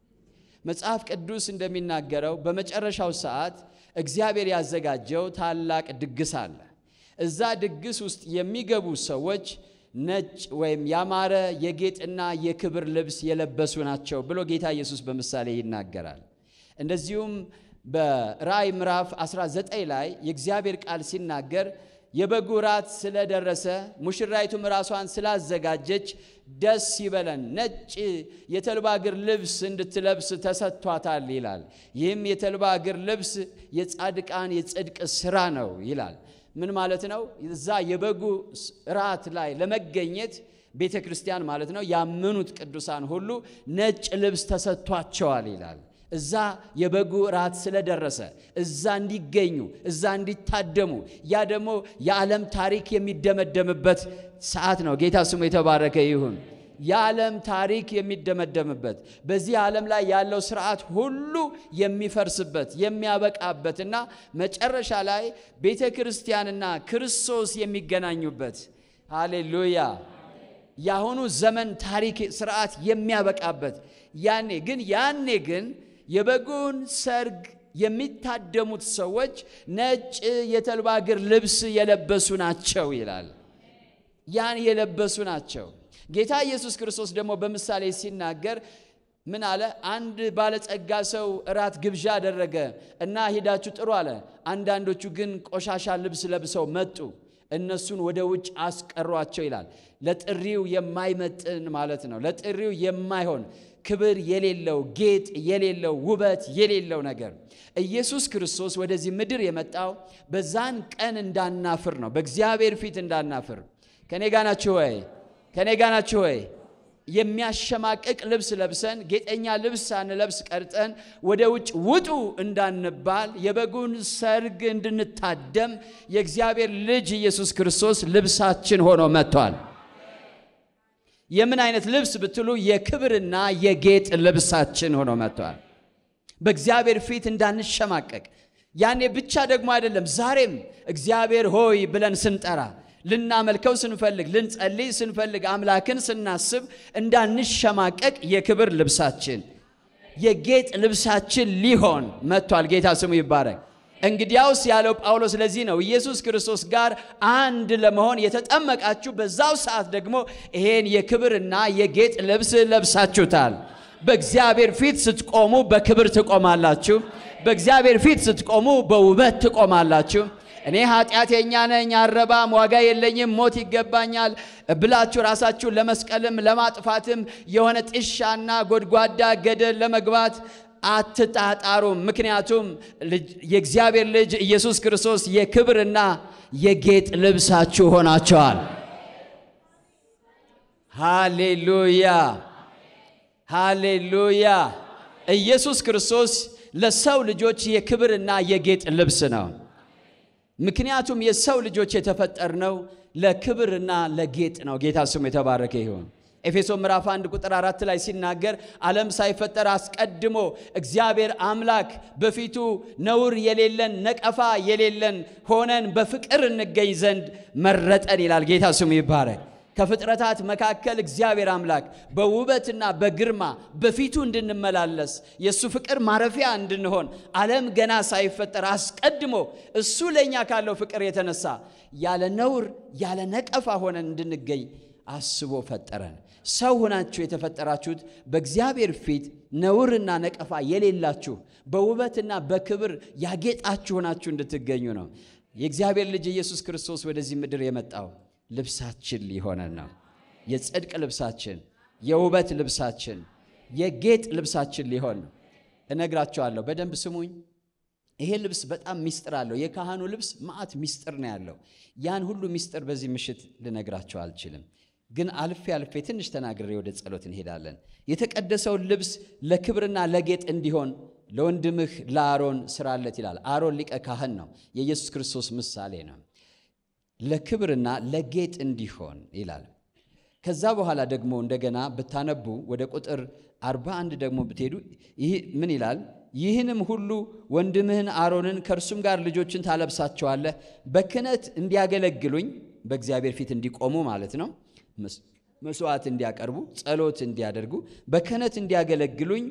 መጽሐፍ ቅዱስ እንደሚናገረው በመጨረሻው ሰዓት እግዚአብሔር ያዘጋጀው ታላቅ ድግስ አለ። እዛ ድግስ ውስጥ የሚገቡ ሰዎች ነጭ ወይም ያማረ የጌጥና የክብር ልብስ የለበሱ ናቸው ብሎ ጌታ ኢየሱስ በምሳሌ ይናገራል። እንደዚሁም በራእይ ምዕራፍ 19 ላይ የእግዚአብሔር ቃል ሲናገር የበጉ ራት ስለደረሰ ሙሽራይቱም ራሷን ስላዘጋጀች ደስ ይበለን፣ ነጭ የተልባ እግር ልብስ እንድትለብስ ተሰጥቷታል ይላል። ይህም የተልባ እግር ልብስ የጻድቃን የጽድቅ ስራ ነው ይላል። ምን ማለት ነው? እዛ የበጉ ራት ላይ ለመገኘት ቤተ ክርስቲያን ማለት ነው ያመኑት ቅዱሳን ሁሉ ነጭ ልብስ ተሰጥቷቸዋል ይላል። እዛ የበጉ ራት ስለደረሰ እዛ እንዲገኙ እዛ እንዲታደሙ፣ ያ ደግሞ የዓለም ታሪክ የሚደመደምበት ሰዓት ነው። ጌታ ስሙ የተባረከ ይሁን። የዓለም ታሪክ የሚደመደምበት በዚህ ዓለም ላይ ያለው ስርዓት ሁሉ የሚፈርስበት የሚያበቃበትና መጨረሻ ላይ ቤተ ክርስቲያንና ክርስቶስ የሚገናኙበት ሃሌሉያ የአሁኑ ዘመን ታሪክ ስርዓት የሚያበቃበት ያኔ ግን ያኔ ግን የበጉን ሰርግ የሚታደሙት ሰዎች ነጭ የተልባ እግር ልብስ የለበሱ ናቸው ይላል። ያን የለበሱ ናቸው። ጌታ ኢየሱስ ክርስቶስ ደግሞ በምሳሌ ሲናገር ምን አለ? አንድ ባለጸጋ ሰው እራት ግብዣ አደረገ እና ሂዳችሁ ጥሩ አለ። አንዳንዶቹ ግን ቆሻሻ ልብስ ለብሰው መጡ። እነሱን ወደ ውጭ አስቀሯቸው ይላል። ለጥሪው የማይመጥን ማለት ነው። ለጥሪው የማይሆን ክብር የሌለው ጌጥ የሌለው ውበት የሌለው ነገር ኢየሱስ ክርስቶስ ወደዚህ ምድር የመጣው በዛን ቀን እንዳናፍር ነው። በእግዚአብሔር ፊት እንዳናፍር። ከኔ ጋ ናችሁ ወይ? ከኔ ጋ ናችሁ ወይ? የሚያሸማቅቅ ልብስ ለብሰን ጌጠኛ ልብስ ሳንለብስ ቀርጠን ወደ ውጭ ውጡ እንዳንባል የበጉን ሰርግ እንድንታደም የእግዚአብሔር ልጅ ኢየሱስ ክርስቶስ ልብሳችን ሆኖ መጥቷል። የምን አይነት ልብስ ብትሉ የክብርና የጌጥ ልብሳችን ሆኖ መጥቷል። በእግዚአብሔር ፊት እንዳንሸማቀቅ ያኔ ብቻ ደግሞ አይደለም፣ ዛሬም እግዚአብሔር ሆይ ብለን ስንጠራ ልናመልከው ስንፈልግ ልንጸልይ ስንፈልግ አምላክን ስናስብ እንዳንሸማቀቅ የክብር ልብሳችን የጌጥ ልብሳችን ሊሆን መጥቷል። ጌታ ስሙ ይባረክ። እንግዲያውስ ያለው ጳውሎስ ለዚህ ነው ኢየሱስ ክርስቶስ ጋር አንድ ለመሆን የተጠመቃችሁ በዛው ሰዓት ደግሞ ይሄን የክብርና የጌጥ ልብስ ለብሳችሁታል። በእግዚአብሔር ፊት ስትቆሙ በክብር ትቆማላችሁ። በእግዚአብሔር ፊት ስትቆሙ በውበት ትቆማላችሁ። እኔ ኃጢአተኛ ነኝ፣ አረባም፣ ዋጋ የለኝም፣ ሞት ይገባኛል ብላችሁ ራሳችሁን ለመስቀልም ለማጥፋትም የሆነ ጥሻና ጎድጓዳ ገደል ለመግባት አትጣጣሩም። ምክንያቱም የእግዚአብሔር ልጅ ኢየሱስ ክርስቶስ የክብርና የጌጥ ልብሳችሁ ሆናቸዋል። ሃሌሉያ ሃሌሉያ። ኢየሱስ ክርስቶስ ለሰው ልጆች የክብርና የጌጥ ልብስ ነው። ምክንያቱም የሰው ልጆች የተፈጠርነው ለክብርና ለጌጥ ነው። ጌታ ስሙ የተባረከ ይሁን። ኤፌሶ ምዕራፍ 1 ቁጥር አራት ላይ ሲናገር ዓለም ሳይፈጠር አስቀድሞ እግዚአብሔር አምላክ በፊቱ ነውር የሌለን ነቀፋ የሌለን ሆነን በፍቅር እንገኝ ዘንድ መረጠን ይላል። ጌታ ስሙ ይባረክ። ከፍጥረታት መካከል እግዚአብሔር አምላክ በውበትና በግርማ በፊቱ እንድንመላለስ የእሱ ፍቅር ማረፊያ እንድንሆን ዓለም ገና ሳይፈጠር አስቀድሞ እሱ ለእኛ ካለው ፍቅር የተነሳ ያለ ነውር ያለ ነቀፋ ሆነን እንድንገኝ አስቦ ፈጠረን። ሰው ሆናችሁ የተፈጠራችሁት በእግዚአብሔር ፊት ነውርና ነቀፋ የሌላችሁ በውበትና በክብር ያጌጣችሁ ሆናችሁ እንድትገኙ ነው። የእግዚአብሔር ልጅ ኢየሱስ ክርስቶስ ወደዚህ ምድር የመጣው ልብሳችን ሊሆነን ነው። የጽድቅ ልብሳችን፣ የውበት ልብሳችን፣ የጌጥ ልብሳችን ሊሆን ነው። እነግራቸዋለሁ፣ በደንብ ስሙኝ። ይሄ ልብስ በጣም ሚስጥር አለው። የካህኑ ልብስ መዓት ሚስጥር ነው ያለው። ያን ሁሉ ሚስጥር በዚህ ምሽት ልነግራቸው አልችልም፣ ግን አልፌ አልፌ ትንሽ ተናግሬ ወደ ጸሎት እንሄዳለን። የተቀደሰውን ልብስ ለክብርና ለጌጥ እንዲሆን ለወንድምህ ለአሮን ስራለት ይላል። አሮን ሊቀ ካህን ነው፣ የኢየሱስ ክርስቶስ ምሳሌ ነው። ለክብርና ለጌጥ እንዲሆን ይላል። ከዛ በኋላ ደግሞ እንደገና ብታነቡ ወደ ቁጥር 41 ደግሞ ብትሄዱ ይህ ምን ይላል? ይህንም ሁሉ ወንድምህን አሮንን ከእርሱም ጋር ልጆችን ታለብሳቸዋለህ፣ በክህነት እንዲያገለግሉኝ በእግዚአብሔር ፊት እንዲቆሙ ማለት ነው። መስዋዕት እንዲያቀርቡ፣ ጸሎት እንዲያደርጉ፣ በክህነት እንዲያገለግሉኝ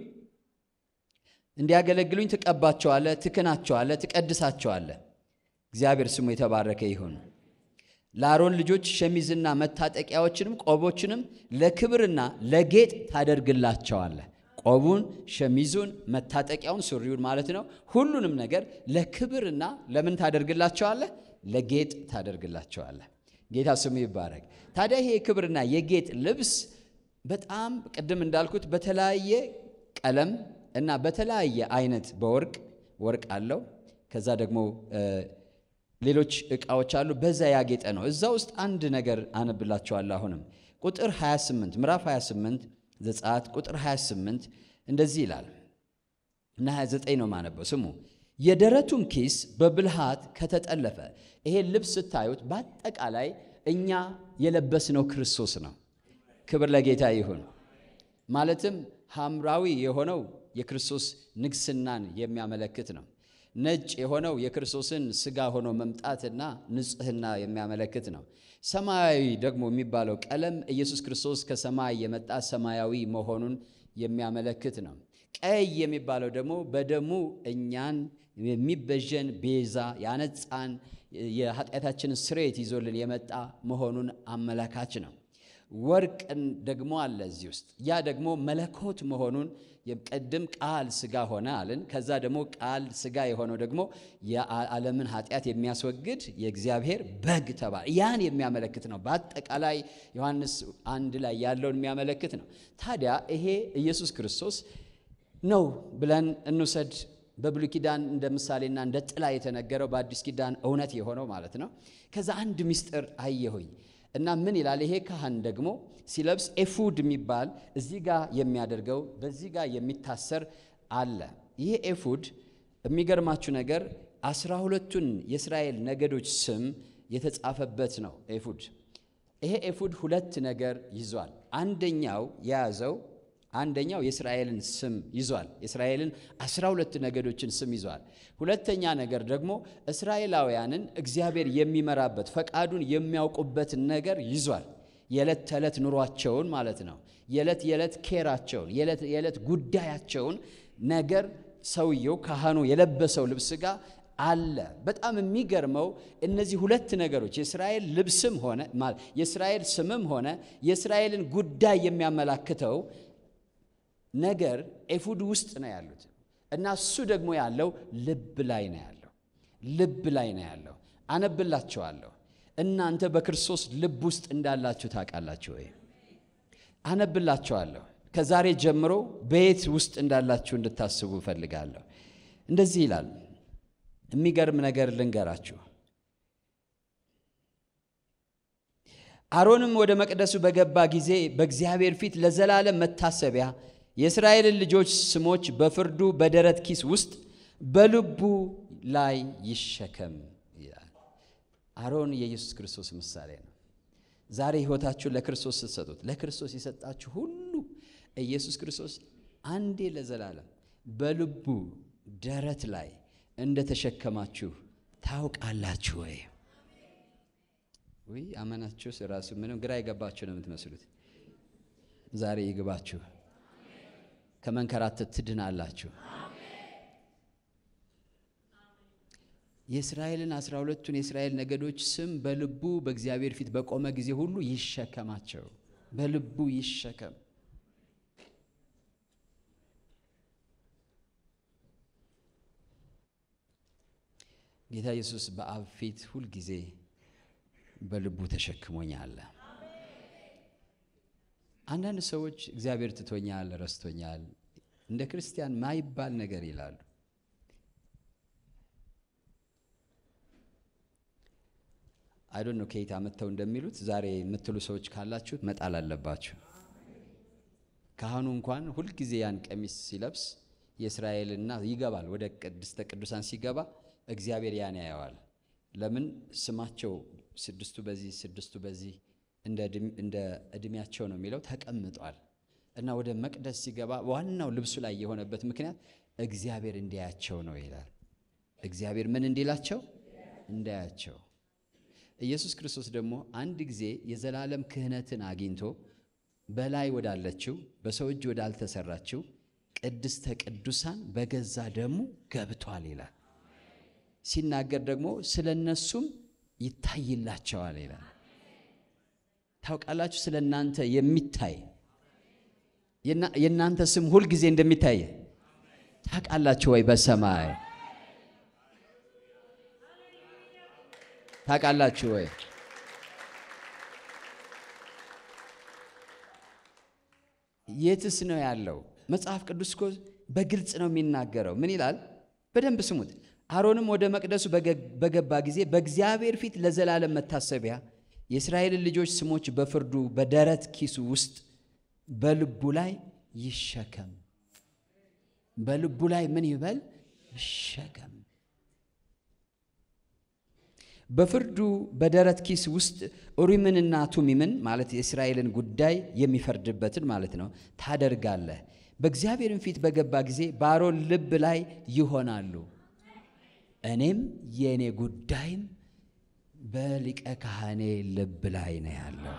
እንዲያገለግሉኝ ትቀባቸዋለህ፣ ትክናቸዋለህ፣ ትቀድሳቸዋለህ። እግዚአብሔር ስሙ የተባረከ ይሁን። ለአሮን ልጆች ሸሚዝና መታጠቂያዎችንም ቆቦችንም ለክብርና ለጌጥ ታደርግላቸዋለህ። ቆቡን፣ ሸሚዙን፣ መታጠቂያውን፣ ሱሪውን ማለት ነው። ሁሉንም ነገር ለክብርና ለምን ታደርግላቸዋለህ? ለጌጥ ታደርግላቸዋለህ። ጌታ ስሙ ይባረክ። ታዲያ ይሄ የክብርና የጌጥ ልብስ በጣም ቅድም እንዳልኩት በተለያየ ቀለም እና በተለያየ አይነት በወርቅ ወርቅ አለው። ከዛ ደግሞ ሌሎች ዕቃዎች አሉ። በዛ ያጌጠ ነው። እዛ ውስጥ አንድ ነገር አነብላችኋለሁ። አሁንም ቁጥር 28 ምዕራፍ 28 ዘጸአት ቁጥር 28 እንደዚህ ይላል እና 29 ነው ማነበው። ስሙ የደረቱም ኪስ በብልሃት ከተጠለፈ። ይሄ ልብስ ስታዩት በአጠቃላይ እኛ የለበስነው ክርስቶስ ነው። ክብር ለጌታ ይሁን። ማለትም ሐምራዊ የሆነው የክርስቶስ ንግስናን የሚያመለክት ነው። ነጭ የሆነው የክርስቶስን ሥጋ ሆኖ መምጣትና ንጽሕና የሚያመለክት ነው። ሰማያዊ ደግሞ የሚባለው ቀለም ኢየሱስ ክርስቶስ ከሰማይ የመጣ ሰማያዊ መሆኑን የሚያመለክት ነው። ቀይ የሚባለው ደግሞ በደሙ እኛን የሚበጀን ቤዛ ያነጻን የኃጢአታችንን ስርየት ይዞልን የመጣ መሆኑን አመላካች ነው። ወርቅን ደግሞ አለ እዚህ ውስጥ ያ ደግሞ መለኮት መሆኑን ቅድም ቃል ሥጋ ሆነ አልን። ከዛ ደግሞ ቃል ሥጋ የሆነው ደግሞ የዓለምን ኃጢአት የሚያስወግድ የእግዚአብሔር በግ ተባለ። ያን የሚያመለክት ነው። በአጠቃላይ ዮሐንስ አንድ ላይ ያለውን የሚያመለክት ነው። ታዲያ ይሄ ኢየሱስ ክርስቶስ ነው ብለን እንውሰድ። በብሉይ ኪዳን እንደ ምሳሌና እንደ ጥላ የተነገረው በአዲስ ኪዳን እውነት የሆነው ማለት ነው። ከዛ አንድ ምስጢር አየሁኝ እና ምን ይላል? ይሄ ካህን ደግሞ ሲለብስ ኤፉድ የሚባል እዚህ ጋር የሚያደርገው በዚህ ጋር የሚታሰር አለ። ይህ ኤፉድ የሚገርማችሁ ነገር አስራ ሁለቱን የእስራኤል ነገዶች ስም የተጻፈበት ነው። ኤፉድ ይሄ ኤፉድ ሁለት ነገር ይዟል። አንደኛው የያዘው አንደኛው የእስራኤልን ስም ይዟል። የእስራኤልን አስራ ሁለት ነገዶችን ስም ይዟል። ሁለተኛ ነገር ደግሞ እስራኤላውያንን እግዚአብሔር የሚመራበት ፈቃዱን የሚያውቁበትን ነገር ይዟል። የዕለት ተዕለት ኑሯቸውን ማለት ነው። የዕለት የዕለት ኬራቸውን የዕለት ጉዳያቸውን ነገር ሰውየው ካህኑ የለበሰው ልብስ ጋር አለ። በጣም የሚገርመው እነዚህ ሁለት ነገሮች የእስራኤል ልብስም ሆነ የእስራኤል ስምም ሆነ የእስራኤልን ጉዳይ የሚያመላክተው ነገር ኤፉድ ውስጥ ነው ያሉት እና እሱ ደግሞ ያለው ልብ ላይ ነው ያለው። ልብ ላይ ነው ያለው። አነብላችኋለሁ። እናንተ በክርስቶስ ልብ ውስጥ እንዳላችሁ ታውቃላችሁ ወይ? አነብላችኋለሁ። ከዛሬ ጀምሮ በየት ውስጥ እንዳላችሁ እንድታስቡ እፈልጋለሁ። እንደዚህ ይላል። የሚገርም ነገር ልንገራችሁ። አሮንም ወደ መቅደሱ በገባ ጊዜ በእግዚአብሔር ፊት ለዘላለም መታሰቢያ የእስራኤልን ልጆች ስሞች በፍርዱ በደረት ኪስ ውስጥ በልቡ ላይ ይሸከም ይላል። አሮን የኢየሱስ ክርስቶስ ምሳሌ ነው። ዛሬ ሕይወታችሁን ለክርስቶስ ስትሰጡት ለክርስቶስ የሰጣችሁ ሁሉ ኢየሱስ ክርስቶስ አንዴ ለዘላለም በልቡ ደረት ላይ እንደተሸከማችሁ ታውቃላችሁ ወይ? ውይ አመናችሁ ራሱ ምንም ግራ የገባችሁ ነው የምትመስሉት። ዛሬ ይግባችሁ፣ ከመንከራተት ትድናላችሁ። የእስራኤልን አስራ ሁለቱን የእስራኤል ነገዶች ስም በልቡ በእግዚአብሔር ፊት በቆመ ጊዜ ሁሉ ይሸከማቸው፣ በልቡ ይሸከም። ጌታ ኢየሱስ በአብ ፊት ሁልጊዜ በልቡ ተሸክሞኛል። አንዳንድ ሰዎች እግዚአብሔር ትቶኛል፣ ረስቶኛል፣ እንደ ክርስቲያን ማይባል ነገር ይላሉ። አይዶን ነው ከየት አመጥተው እንደሚሉት ዛሬ የምትሉ ሰዎች ካላችሁ መጣል አለባችሁ። ካህኑ እንኳን ሁልጊዜ ያን ቀሚስ ሲለብስ የእስራኤልና ይገባል ወደ ቅድስተ ቅዱሳን ሲገባ እግዚአብሔር ያን ያየዋል። ለምን ስማቸው ስድስቱ በዚህ ስድስቱ በዚህ እንደ እድሜያቸው ነው የሚለው ተቀምጧል። እና ወደ መቅደስ ሲገባ ዋናው ልብሱ ላይ የሆነበት ምክንያት እግዚአብሔር እንዲያያቸው ነው ይላል። እግዚአብሔር ምን እንዲላቸው እንዳያቸው። ኢየሱስ ክርስቶስ ደግሞ አንድ ጊዜ የዘላለም ክህነትን አግኝቶ በላይ ወዳለችው በሰው እጅ ወዳልተሰራችው ቅድስተ ቅዱሳን በገዛ ደሙ ገብቷል ይላል። ሲናገር ደግሞ ስለ እነሱም ይታይላቸዋል ይላል። ታውቃላችሁ፣ ስለ እናንተ የሚታይ የእናንተ ስም ሁልጊዜ እንደሚታይ ታውቃላችሁ ወይ? በሰማይ ታውቃላችሁ ወይ? የትስ ነው ያለው? መጽሐፍ ቅዱስ እኮ በግልጽ ነው የሚናገረው። ምን ይላል? በደንብ ስሙት። አሮንም ወደ መቅደሱ በገባ ጊዜ በእግዚአብሔር ፊት ለዘላለም መታሰቢያ የእስራኤልን ልጆች ስሞች በፍርዱ በደረት ኪሱ ውስጥ በልቡ ላይ ይሸከም። በልቡ ላይ ምን ይበል? ይሸከም። በፍርዱ በደረት ኪስ ውስጥ ኡሪምንና ቱሚምን ማለት የእስራኤልን ጉዳይ የሚፈርድበትን ማለት ነው ታደርጋለህ። በእግዚአብሔርን ፊት በገባ ጊዜ በአሮን ልብ ላይ ይሆናሉ። እኔም የእኔ ጉዳይም በሊቀ ካህኔ ልብ ላይ ነው ያለው።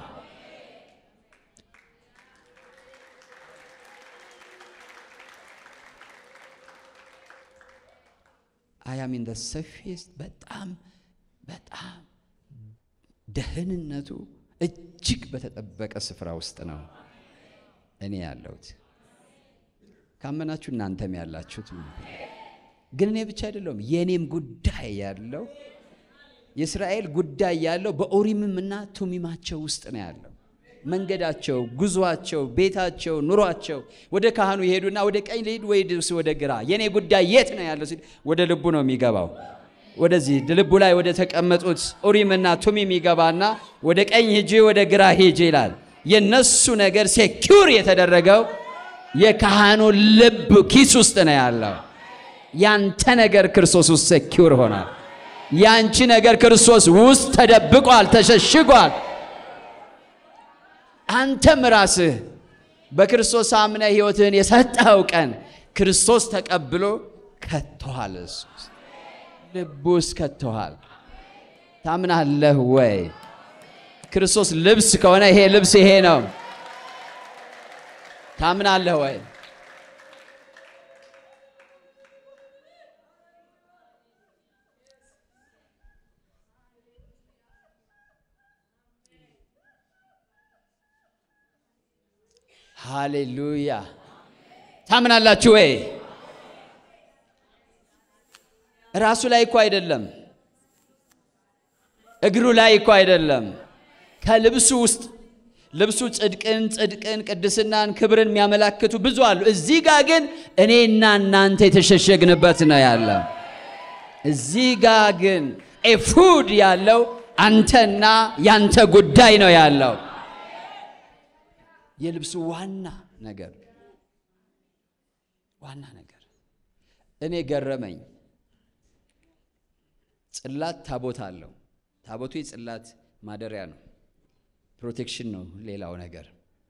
አያሚን ደ ሰፊስት በጣም በጣም ደህንነቱ እጅግ በተጠበቀ ስፍራ ውስጥ ነው እኔ ያለሁት። ካመናችሁ እናንተም ያላችሁት ግን እኔ ብቻ አይደለሁም። የእኔም ጉዳይ ያለው የእስራኤል ጉዳይ ያለው በኦሪምም እና ቱሚማቸው ውስጥ ነው ያለው። መንገዳቸው፣ ጉዟቸው፣ ቤታቸው፣ ኑሯቸው ወደ ካህኑ ይሄዱና ወደ ቀኝ ልሂድ ወይስ ወደ ግራ፣ የእኔ ጉዳይ የት ነው ያለው ሲል ወደ ልቡ ነው የሚገባው። ወደዚህ ልቡ ላይ ወደ ተቀመጡት ኡሪምና ቱሚም ይገባና ወደ ቀኝ ሂጂ፣ ወደ ግራ ሂጂ ይላል። የነሱ ነገር ሴኪውር የተደረገው የካህኑ ልብ ኪስ ውስጥ ነው ያለው። ያንተ ነገር ክርስቶስ ውስጥ ሴኪውር ሆኗል። ያንቺ ነገር ክርስቶስ ውስጥ ተደብቋል፣ ተሸሽጓል። አንተም ራስህ በክርስቶስ አምነ ሕይወትህን የሰጠኸው ቀን ክርስቶስ ተቀብሎ ከቶሃል። እሱ ልቡ ውስጥ ከቶሃል። ታምናለህ ወይ? ክርስቶስ ልብስ ከሆነ ይሄ ልብስ ይሄ ነው። ታምናለህ ወይ? ሃሌሉያ! ታምናላችሁ ወይ? ራሱ ላይ እኮ አይደለም፣ እግሩ ላይ እኮ አይደለም፣ ከልብሱ ውስጥ ልብሱ ጽድቅን፣ ጽድቅን፣ ቅድስናን፣ ክብርን የሚያመላክቱ ብዙ አሉ። እዚህ ጋር ግን እኔና እናንተ የተሸሸግንበት ነው ያለው። እዚህ ጋር ግን ኤፉድ ያለው አንተና ያንተ ጉዳይ ነው ያለው። የልብሱ ዋና ነገር ዋና ነገር እኔ ገረመኝ። ጽላት ታቦት አለው። ታቦቱ የጽላት ማደሪያ ነው፣ ፕሮቴክሽን ነው። ሌላው ነገር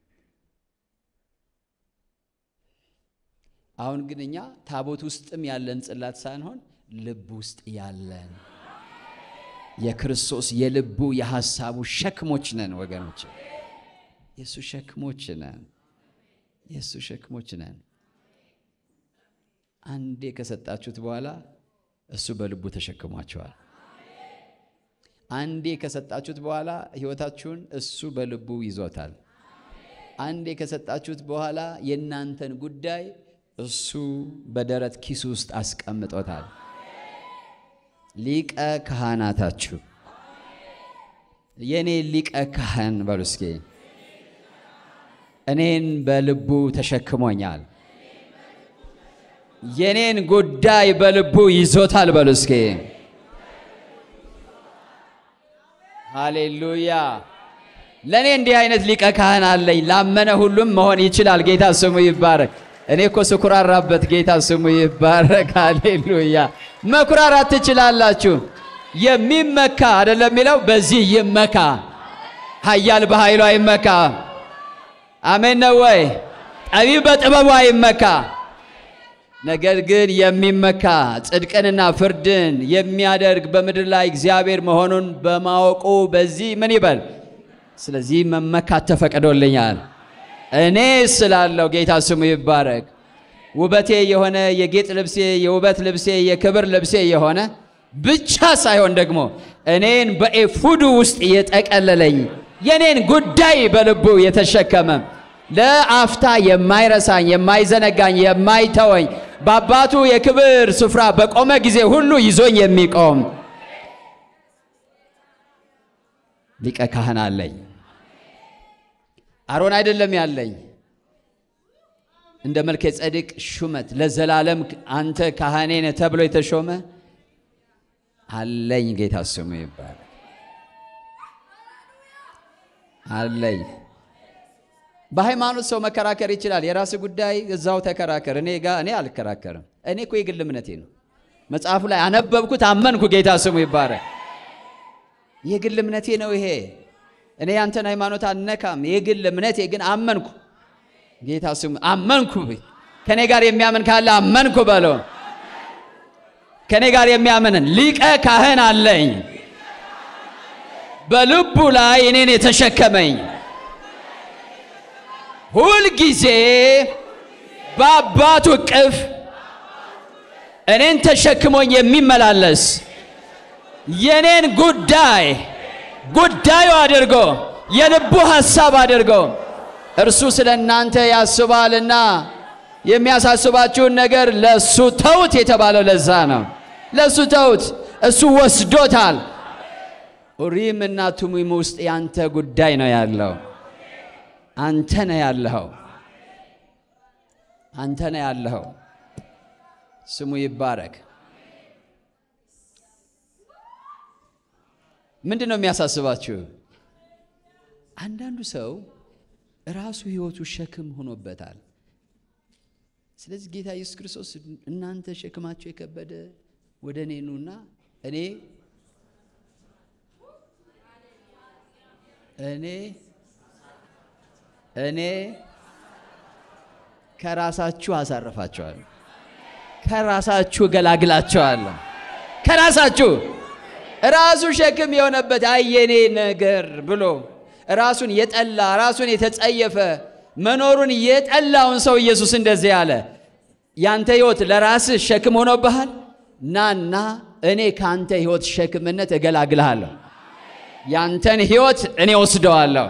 አሁን ግን እኛ ታቦት ውስጥም ያለን ጽላት ሳንሆን ልብ ውስጥ ያለን የክርስቶስ የልቡ የሐሳቡ ሸክሞች ነን ወገኖች። የእሱ ሸክሞች ነን። የእሱ ሸክሞች ነን። አንዴ ከሰጣችሁት በኋላ እሱ በልቡ ተሸክሟቸዋል። አንዴ ከሰጣችሁት በኋላ ሕይወታችሁን እሱ በልቡ ይዞታል። አንዴ ከሰጣችሁት በኋላ የእናንተን ጉዳይ እሱ በደረት ኪሱ ውስጥ አስቀምጦታል። ሊቀ ካህናታችሁ የእኔ ሊቀ ካህን በሉ እስኪ እኔን በልቡ ተሸክሞኛል። የኔን ጉዳይ በልቡ ይዞታል። በሉ እስኪ ሃሌሉያ። ለእኔ እንዲህ አይነት ሊቀ ካህን አለኝ። ላመነ ሁሉም መሆን ይችላል። ጌታ ስሙ ይባረክ። እኔ እኮ ስኩራራበት ጌታ ስሙ ይባረክ። ሃሌሉያ። መኩራራት ትችላላችሁ። የሚመካ አይደለም የሚለው በዚህ ይመካ። ኃያል በኃይሉ አይመካ። አሜን ነው ወይ? ጠቢብ በጥበቡ አይመካ። ነገር ግን የሚመካ ጽድቅንና ፍርድን የሚያደርግ በምድር ላይ እግዚአብሔር መሆኑን በማወቁ በዚህ ምን ይበል? ስለዚህ መመካት ተፈቅዶልኛል። እኔ ስላለው ጌታ ስሙ ይባረክ። ውበቴ የሆነ የጌጥ ልብሴ፣ የውበት ልብሴ፣ የክብር ልብሴ የሆነ ብቻ ሳይሆን ደግሞ እኔን በኤፉዱ ውስጥ የጠቀለለኝ የኔን ጉዳይ በልቡ የተሸከመ ለአፍታ የማይረሳኝ የማይዘነጋኝ የማይተወኝ በአባቱ የክብር ስፍራ በቆመ ጊዜ ሁሉ ይዞኝ የሚቆም ሊቀ ካህን አለኝ። አሮን አይደለም ያለኝ እንደ መልከ ጸድቅ ሹመት ለዘላለም አንተ ካህኔ ነህ ተብሎ የተሾመ አለኝ። ጌታ ስሙ ይባላል። አለኝ። በሃይማኖት ሰው መከራከር ይችላል። የራስ ጉዳይ እዛው ተከራከር። እኔ ጋ እኔ አልከራከርም። እኔ እኮ የግል እምነቴ ነው። መጽሐፉ ላይ አነበብኩት፣ አመንኩ። ጌታ ስሙ ይባረክ። የግል እምነቴ ነው ይሄ። እኔ ያንተን ሃይማኖት አልነካም። የግል እምነቴ ግን አመንኩ። ጌታ ስሙ አመንኩ። ከኔ ጋር የሚያምን ካለ አመንኩ በለው። ከኔ ጋር የሚያምንን ሊቀ ካህን አለኝ፣ በልቡ ላይ እኔን የተሸከመኝ ሁልጊዜ በአባቱ እቅፍ እኔን ተሸክሞኝ የሚመላለስ የኔን ጉዳይ ጉዳዩ አድርጎ የልቡ ሐሳብ አድርጎ እርሱ ስለ እናንተ ያስባልና የሚያሳስባችሁን ነገር ለእሱ ተውት የተባለው ለዛ ነው። ለእሱ ተውት፣ እሱ ወስዶታል። ኡሪም እና ቱሚም ውስጥ ያንተ ጉዳይ ነው ያለው። አንተ ነህ ያለኸው። አንተ ነህ ያለኸው። ስሙ ይባረክ። ምንድን ነው የሚያሳስባችሁ? አንዳንዱ ሰው ራሱ ሕይወቱ ሸክም ሆኖበታል። ስለዚህ ጌታ ኢየሱስ ክርስቶስ እናንተ ሸክማቸው የከበደ ወደ እኔ ኑና እኔ እኔ እኔ ከራሳችሁ አሳርፋቸዋለሁ፣ ከራሳችሁ ገላግላቸዋለሁ። ከራሳችሁ ራሱ ሸክም የሆነበት አይ የኔ ነገር ብሎ ራሱን የጠላ ራሱን የተጸየፈ መኖሩን የጠላውን ሰው ኢየሱስ እንደዚህ አለ፣ ያንተ ሕይወት ለራስህ ሸክም ሆኖብሃል። ናና እኔ ከአንተ ሕይወት ሸክምነት እገላግልሃለሁ። ያንተን ሕይወት እኔ ወስደዋለሁ፣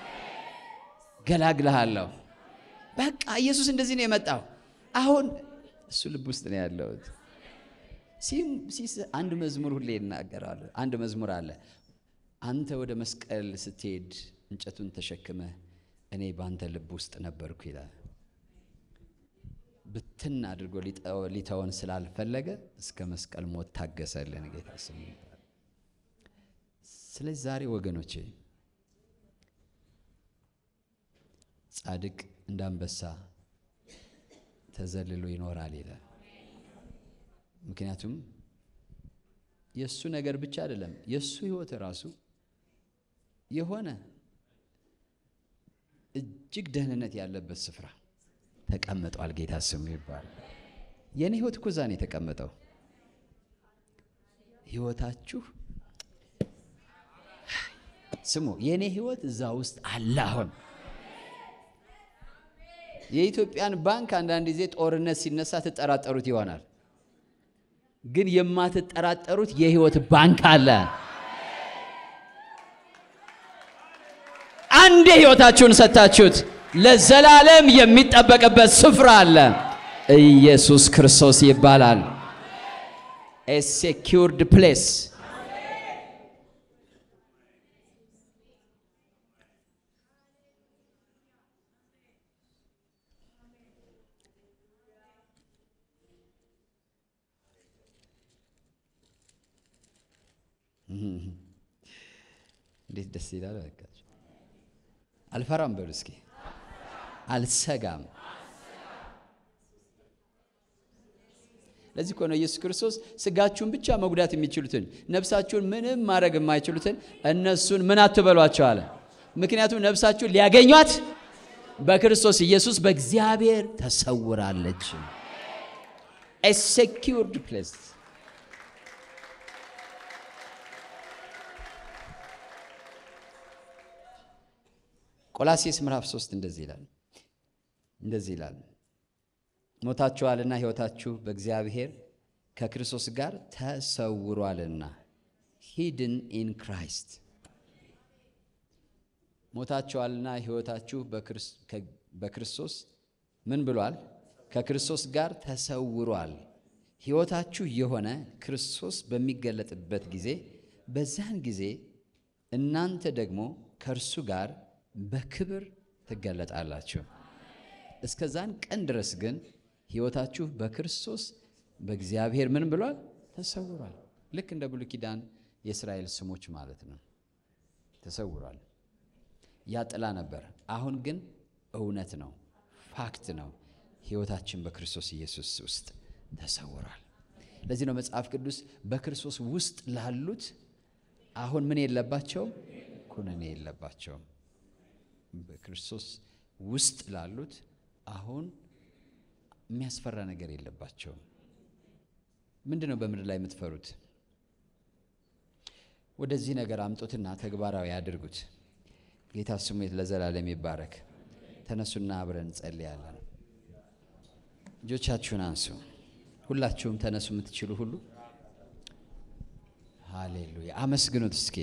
ገላግልሃለሁ። በቃ ኢየሱስ እንደዚህ ነው የመጣው። አሁን እሱ ልብ ውስጥ ነው ያለሁት። ሲስ አንድ መዝሙር ሁሌ ይናገራሉ። አንድ መዝሙር አለ። አንተ ወደ መስቀል ስትሄድ እንጨቱን ተሸክመ እኔ በአንተ ልብ ውስጥ ነበርኩ ይላል። ብትን አድርጎ ሊተወን ስላልፈለገ እስከ መስቀል ሞት ታገሰልን። ጌታ ስሙ ስለዚህ ዛሬ ወገኖቼ ጻድቅ እንደ አንበሳ ተዘልሎ ይኖራል ይላል። ምክንያቱም የእሱ ነገር ብቻ አይደለም፣ የእሱ ህይወት ራሱ የሆነ እጅግ ደህንነት ያለበት ስፍራ ተቀምጧል። ጌታ ስሙ ይባላል። የእኔ ህይወት እኮ እዛ ነው የተቀመጠው። ህይወታችሁ ስሙ፣ የእኔ ህይወት እዛ ውስጥ አለ። አሁን የኢትዮጵያን ባንክ አንዳንድ ጊዜ ጦርነት ሲነሳ ትጠራጠሩት ይሆናል፣ ግን የማትጠራጠሩት የህይወት ባንክ አለ። አንዴ ህይወታችሁን ሰጥታችሁት ለዘላለም የሚጠበቅበት ስፍራ አለ። ኢየሱስ ክርስቶስ ይባላል። ኤ ሴኪውርድ ፕሌስ እንዴት ደስ ይላል! በቃ አልፈራም በሉ እስኪ፣ አልሰጋም። ለዚህ እኮ ነው ኢየሱስ ክርስቶስ ስጋችሁን ብቻ መጉዳት የሚችሉትን ነፍሳችሁን ምንም ማድረግ የማይችሉትን እነሱን ምን አትበሏቸው አለ። ምክንያቱም ነፍሳችሁን ሊያገኟት በክርስቶስ ኢየሱስ በእግዚአብሔር ተሰውራለች። ኤ ሴኪውርድ ፕሌስ ቆላሴስ ምዕራፍ 3 እንደዚህ ይላል እንደዚህ ይላል ሞታችኋልና ሕይወታችሁ በእግዚአብሔር ከክርስቶስ ጋር ተሰውሯልና ሂድን ኢን ክራይስት ሞታችኋልና ሕይወታችሁ በክርስቶስ ምን ብሏል? ከክርስቶስ ጋር ተሰውሯል። ሕይወታችሁ የሆነ ክርስቶስ በሚገለጥበት ጊዜ በዛን ጊዜ እናንተ ደግሞ ከእርሱ ጋር በክብር ትገለጣላችሁ። እስከዛን ቀን ድረስ ግን ሕይወታችሁ በክርስቶስ በእግዚአብሔር ምን ብሏል? ተሰውሯል። ልክ እንደ ብሉይ ኪዳን የእስራኤል ስሞች ማለት ነው። ተሰውሯል። ያ ጥላ ነበር። አሁን ግን እውነት ነው፣ ፋክት ነው። ሕይወታችን በክርስቶስ ኢየሱስ ውስጥ ተሰውሯል። ለዚህ ነው መጽሐፍ ቅዱስ በክርስቶስ ውስጥ ላሉት አሁን ምን የለባቸውም? ኩነኔ የለባቸውም። በክርስቶስ ውስጥ ላሉት አሁን የሚያስፈራ ነገር የለባቸውም። ምንድን ነው በምድር ላይ የምትፈሩት? ወደዚህ ነገር አምጡትና ተግባራዊ አድርጉት። ጌታ ስሙ ለዘላለም ይባረክ። ተነሱና አብረን እንጸልያለን። እጆቻችሁን አንሱ። ሁላችሁም ተነሱ፣ የምትችሉ ሁሉ ሃሌሉያ። አመስግኑት እስኪ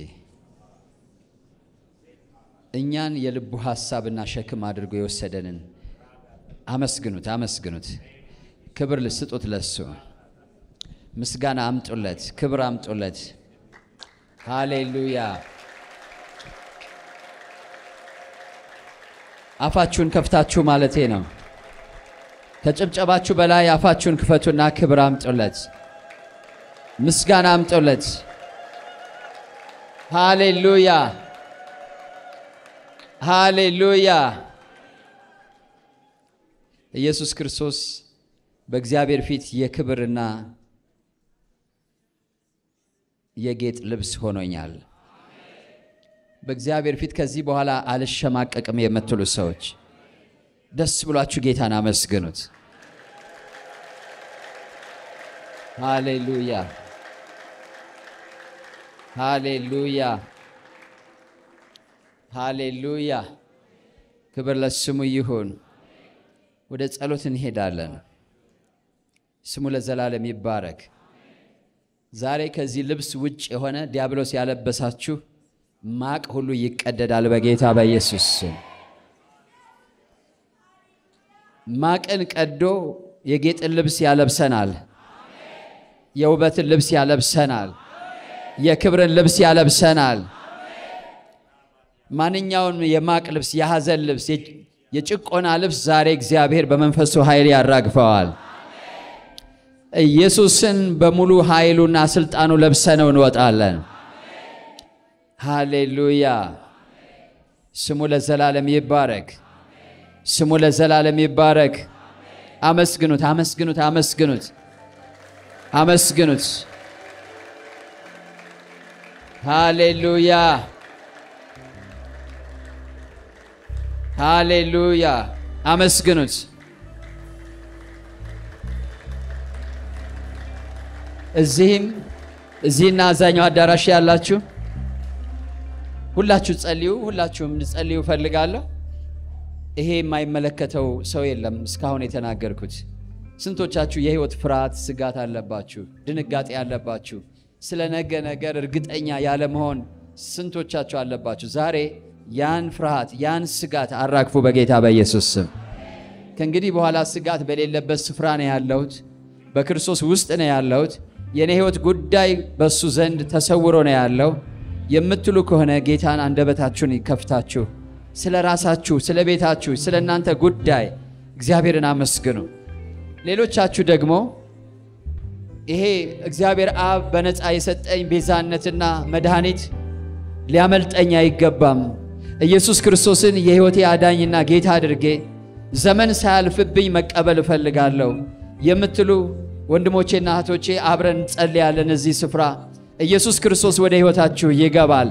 እኛን የልቡ ሐሳብና ሸክም አድርጎ የወሰደንን አመስግኑት፣ አመስግኑት። ክብር ልስጡት፣ ለሱ ምስጋና አምጡለት፣ ክብር አምጡለት። ሃሌሉያ። አፋችሁን ከፍታችሁ ማለቴ ነው። ከጭብጨባችሁ በላይ አፋችሁን ክፈቱና ክብር አምጡለት፣ ምስጋና አምጡለት። ሃሌሉያ ሃሌሉያ። ኢየሱስ ክርስቶስ በእግዚአብሔር ፊት የክብርና የጌጥ ልብስ ሆኖኛል። በእግዚአብሔር ፊት ከዚህ በኋላ አልሸማቀቅም የምትሉ ሰዎች ደስ ብሏችሁ ጌታን አመስግኑት። ሃሌሉያ ሃሌሉያ ሃሌሉያ ክብር ለስሙ ይሁን። ወደ ጸሎት እንሄዳለን። ስሙ ለዘላለም ይባረክ። ዛሬ ከዚህ ልብስ ውጭ የሆነ ዲያብሎስ ያለበሳችሁ ማቅ ሁሉ ይቀደዳል በጌታ በኢየሱስ ስም። ማቅን ቀዶ የጌጥን ልብስ ያለብሰናል። የውበትን ልብስ ያለብሰናል። የክብርን ልብስ ያለብሰናል። ማንኛውን የማቅ ልብስ፣ የሐዘን ልብስ፣ የጭቆና ልብስ ዛሬ እግዚአብሔር በመንፈሱ ኃይል ያራግፈዋል። ኢየሱስን በሙሉ ኃይሉና ስልጣኑ ለብሰነው እንወጣለን። ሃሌሉያ። ስሙ ለዘላለም ይባረክ። ስሙ ለዘላለም ይባረክ። አመስግኑት፣ አመስግኑት፣ አመስግኑት፣ አመስግኑት። ሃሌሉያ፣ ሃሌሉያ። አመስግኑት። እዚህም እዚህና አዛኛው አዳራሽ ያላችሁ ሁላችሁ ጸልዩ። ሁላችሁም እንድጸልዩ እፈልጋለሁ። ይሄ የማይመለከተው ሰው የለም። እስካሁን የተናገርኩት ስንቶቻችሁ የህይወት ፍርሃት፣ ስጋት አለባችሁ? ድንጋጤ አለባችሁ? ስለ ነገ ነገር እርግጠኛ ያለመሆን ስንቶቻችሁ አለባችሁ? ዛሬ ያን ፍርሃት፣ ያን ስጋት አራግፉ በጌታ በኢየሱስ ስም። ከእንግዲህ በኋላ ስጋት በሌለበት ስፍራ ነው ያለሁት፣ በክርስቶስ ውስጥ ነው ያለሁት፣ የእኔ ህይወት ጉዳይ በእሱ ዘንድ ተሰውሮ ነው ያለው የምትሉ ከሆነ ጌታን አንደበታችሁን ይከፍታችሁ ስለ ራሳችሁ፣ ስለ ቤታችሁ፣ ስለ እናንተ ጉዳይ እግዚአብሔርን አመስግኑ። ሌሎቻችሁ ደግሞ ይሄ እግዚአብሔር አብ በነፃ የሰጠኝ ቤዛነትና መድኃኒት ሊያመልጠኝ አይገባም፣ ኢየሱስ ክርስቶስን የሕይወቴ አዳኝና ጌታ አድርጌ ዘመን ሳያልፍብኝ መቀበል እፈልጋለሁ የምትሉ ወንድሞቼና እህቶቼ አብረን እንጸልያለን። እዚህ ስፍራ ኢየሱስ ክርስቶስ ወደ ሕይወታችሁ ይገባል።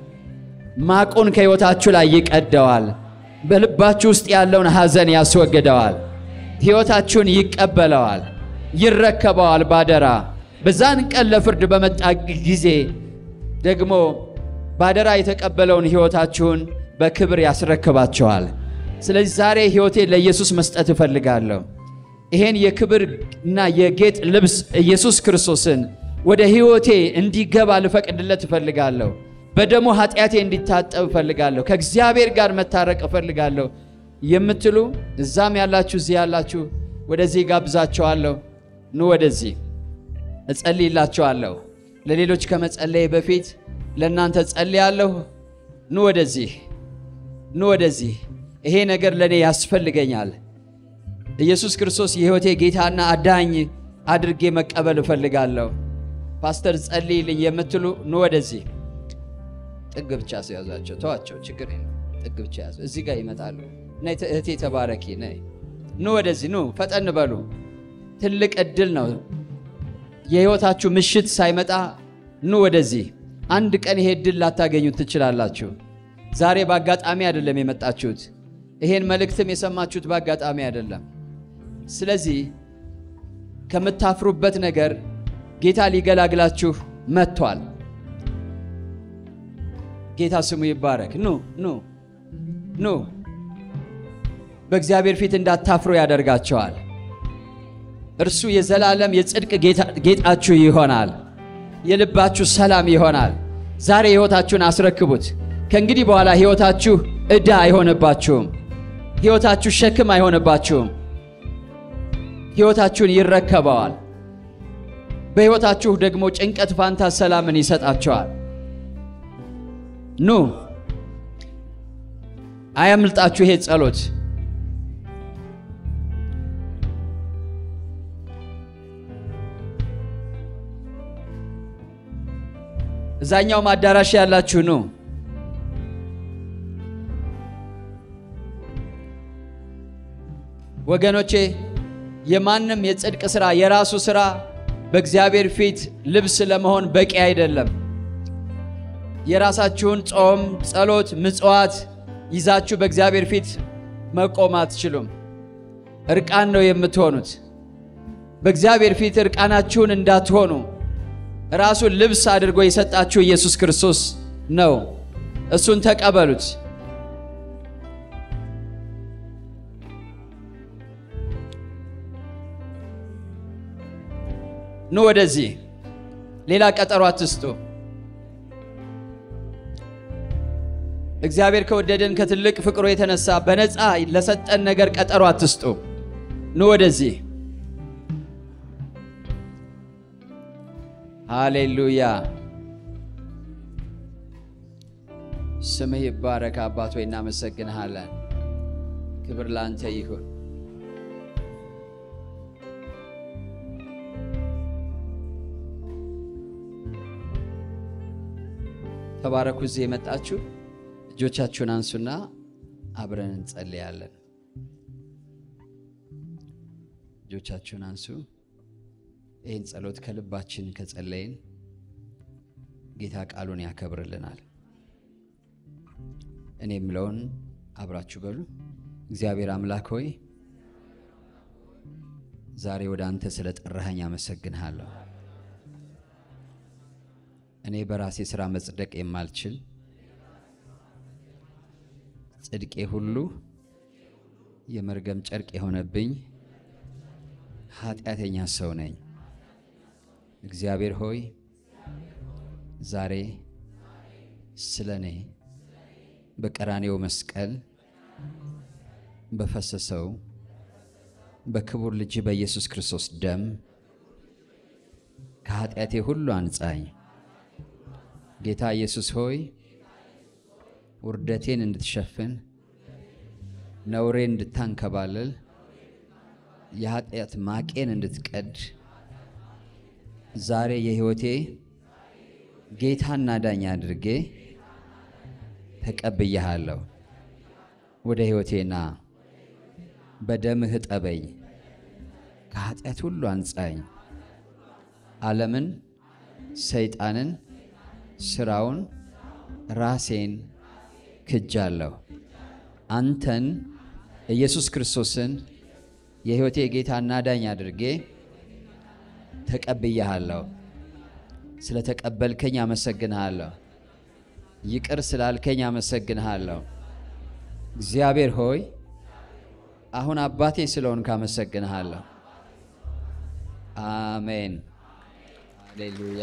ማቁን ከሕይወታችሁ ላይ ይቀደዋል። በልባችሁ ውስጥ ያለውን ሐዘን ያስወግደዋል። ሕይወታችሁን ይቀበለዋል፣ ይረከበዋል ባደራ። በዛን ቀን ለፍርድ በመጣ ጊዜ ደግሞ ባደራ የተቀበለውን ሕይወታችሁን በክብር ያስረክባቸዋል። ስለዚህ ዛሬ ሕይወቴን ለኢየሱስ መስጠት እፈልጋለሁ። ይሄን የክብር እና የጌጥ ልብስ ኢየሱስ ክርስቶስን ወደ ሕይወቴ እንዲገባ ልፈቅድለት እፈልጋለሁ። በደሙ ኃጢአቴ እንዲታጠብ እፈልጋለሁ። ከእግዚአብሔር ጋር መታረቅ እፈልጋለሁ የምትሉ እዛም ያላችሁ እዚህ ያላችሁ ወደዚህ ጋብዛቸዋለሁ። ኑ ወደዚህ እጸልይላቸዋለሁ። ለሌሎች ከመጸለይ በፊት ለእናንተ ጸልያለሁ። ኑ ወደዚህ፣ ኑ ወደዚህ። ይሄ ነገር ለእኔ ያስፈልገኛል። ኢየሱስ ክርስቶስ የሕይወቴ ጌታና አዳኝ አድርጌ መቀበል እፈልጋለሁ። ፓስተር ጸልይልኝ የምትሉ ኑ ወደዚህ። ጥግ ብቻ ሲያዛቸው ተዋቸው፣ ችግር የለም። ጥግ ብቻ ያዙ። እዚህ ጋር ይመጣሉ። ነይ እህቴ ተባረኪ፣ ነይ ኑ ወደዚህ፣ ኑ ፈጠን በሉ። ትልቅ እድል ነው። የሕይወታችሁ ምሽት ሳይመጣ ኑ ወደዚህ። አንድ ቀን ይሄ እድል ላታገኙት ትችላላችሁ። ዛሬ በአጋጣሚ አይደለም የመጣችሁት። ይሄን መልእክትም የሰማችሁት በአጋጣሚ አይደለም። ስለዚህ ከምታፍሩበት ነገር ጌታ ሊገላግላችሁ መጥቷል። ጌታ ስሙ ይባረክ። ኑ ኑ ኑ። በእግዚአብሔር ፊት እንዳታፍሩ ያደርጋቸዋል። እርሱ የዘላለም የጽድቅ ጌጣችሁ ይሆናል። የልባችሁ ሰላም ይሆናል። ዛሬ ሕይወታችሁን አስረክቡት። ከእንግዲህ በኋላ ሕይወታችሁ ዕዳ አይሆንባችሁም። ሕይወታችሁ ሸክም አይሆንባችሁም። ሕይወታችሁን ይረከበዋል። በሕይወታችሁ ደግሞ ጭንቀት ፋንታ ሰላምን ይሰጣቸዋል። ኑ አያምልጣችሁ ይሄ ጸሎት። እዛኛውም አዳራሽ ያላችሁ ኑ። ወገኖቼ የማንም የጽድቅ ሥራ የራሱ ሥራ በእግዚአብሔር ፊት ልብስ ለመሆን በቂ አይደለም። የራሳችሁን ጾም፣ ጸሎት፣ ምጽዋት ይዛችሁ በእግዚአብሔር ፊት መቆም አትችሉም። እርቃን ነው የምትሆኑት። በእግዚአብሔር ፊት እርቃናችሁን እንዳትሆኑ ራሱን ልብስ አድርጎ የሰጣችሁ ኢየሱስ ክርስቶስ ነው። እሱን ተቀበሉት። ኑ ወደዚህ። ሌላ ቀጠሮ አትስጡ። እግዚአብሔር ከወደደን ከትልቅ ፍቅሩ የተነሳ በነፃ ለሰጠን ነገር ቀጠሮ አትስጡ። ኑ ወደዚህ። ሃሌሉያ። ስምህ ይባረክ አባት ሆይ እናመሰግንሃለን። ክብር ለአንተ ይሁን። ተባረኩ። እዚህ የመጣችሁ እጆቻችሁን አንሱና አብረን እንጸልያለን። እጆቻችሁን አንሱ። ይህን ጸሎት ከልባችን ከጸለይን ጌታ ቃሉን ያከብርልናል። እኔ የምለውን አብራችሁ በሉ። እግዚአብሔር አምላክ ሆይ ዛሬ ወደ አንተ ስለ ጠራኸኝ አመሰግንሃለሁ። እኔ በራሴ ሥራ መጽደቅ የማልችል ጽድቄ ሁሉ የመርገም ጨርቅ የሆነብኝ ኃጢአተኛ ሰው ነኝ። እግዚአብሔር ሆይ ዛሬ ስለ እኔ በቀራኔው መስቀል በፈሰሰው በክቡር ልጅ በኢየሱስ ክርስቶስ ደም ከኃጢአቴ ሁሉ አንጻኝ። ጌታ ኢየሱስ ሆይ ውርደቴን እንድትሸፍን ነውሬን እንድታንከባልል የኃጢአት ማቄን እንድትቀድ ዛሬ የሕይወቴ ጌታና ዳኛ አድርጌ ተቀብያሃለሁ። ወደ ሕይወቴና በደምህ እጠበኝ፣ ከኃጢአት ሁሉ አንጻኝ። ዓለምን፣ ሰይጣንን፣ ሥራውን፣ ራሴን ክጃለሁ። አንተን ኢየሱስ ክርስቶስን የሕይወቴ ጌታና ዳኝ አድርጌ ተቀብያሃለሁ። ስለ ተቀበልከኝ አመሰግንሃለሁ። ይቅር ስላልከኝ አመሰግንሃለሁ። እግዚአብሔር ሆይ አሁን አባቴ ስለሆንክ አመሰግንሃለሁ። አሜን፣ ሃሌሉያ።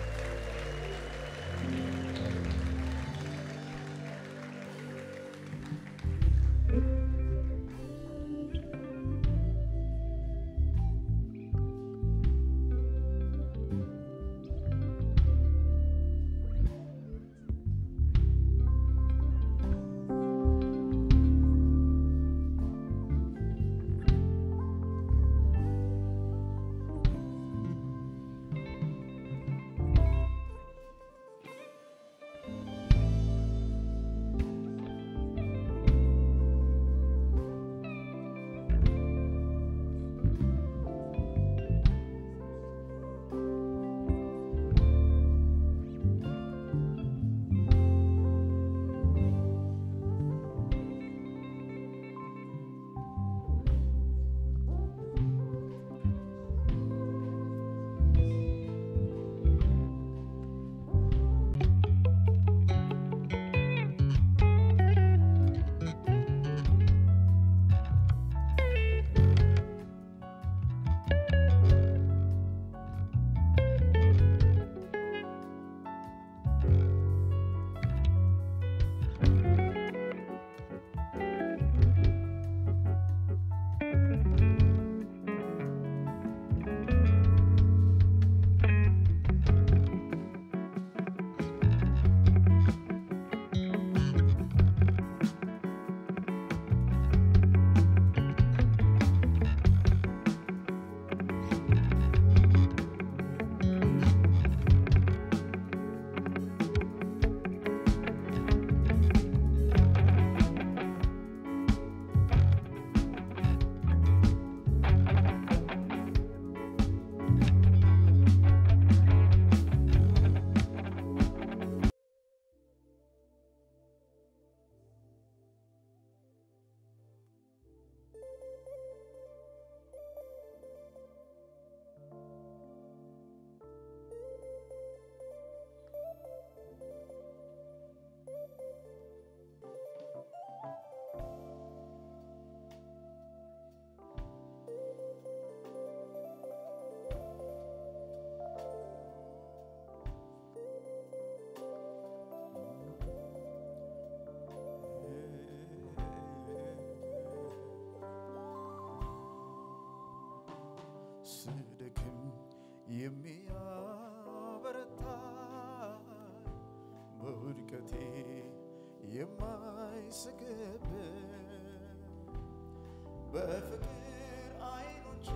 ስደክም የሚያበረታ በውድቀቴ የማይስግብ በፍቅር አይኖቹ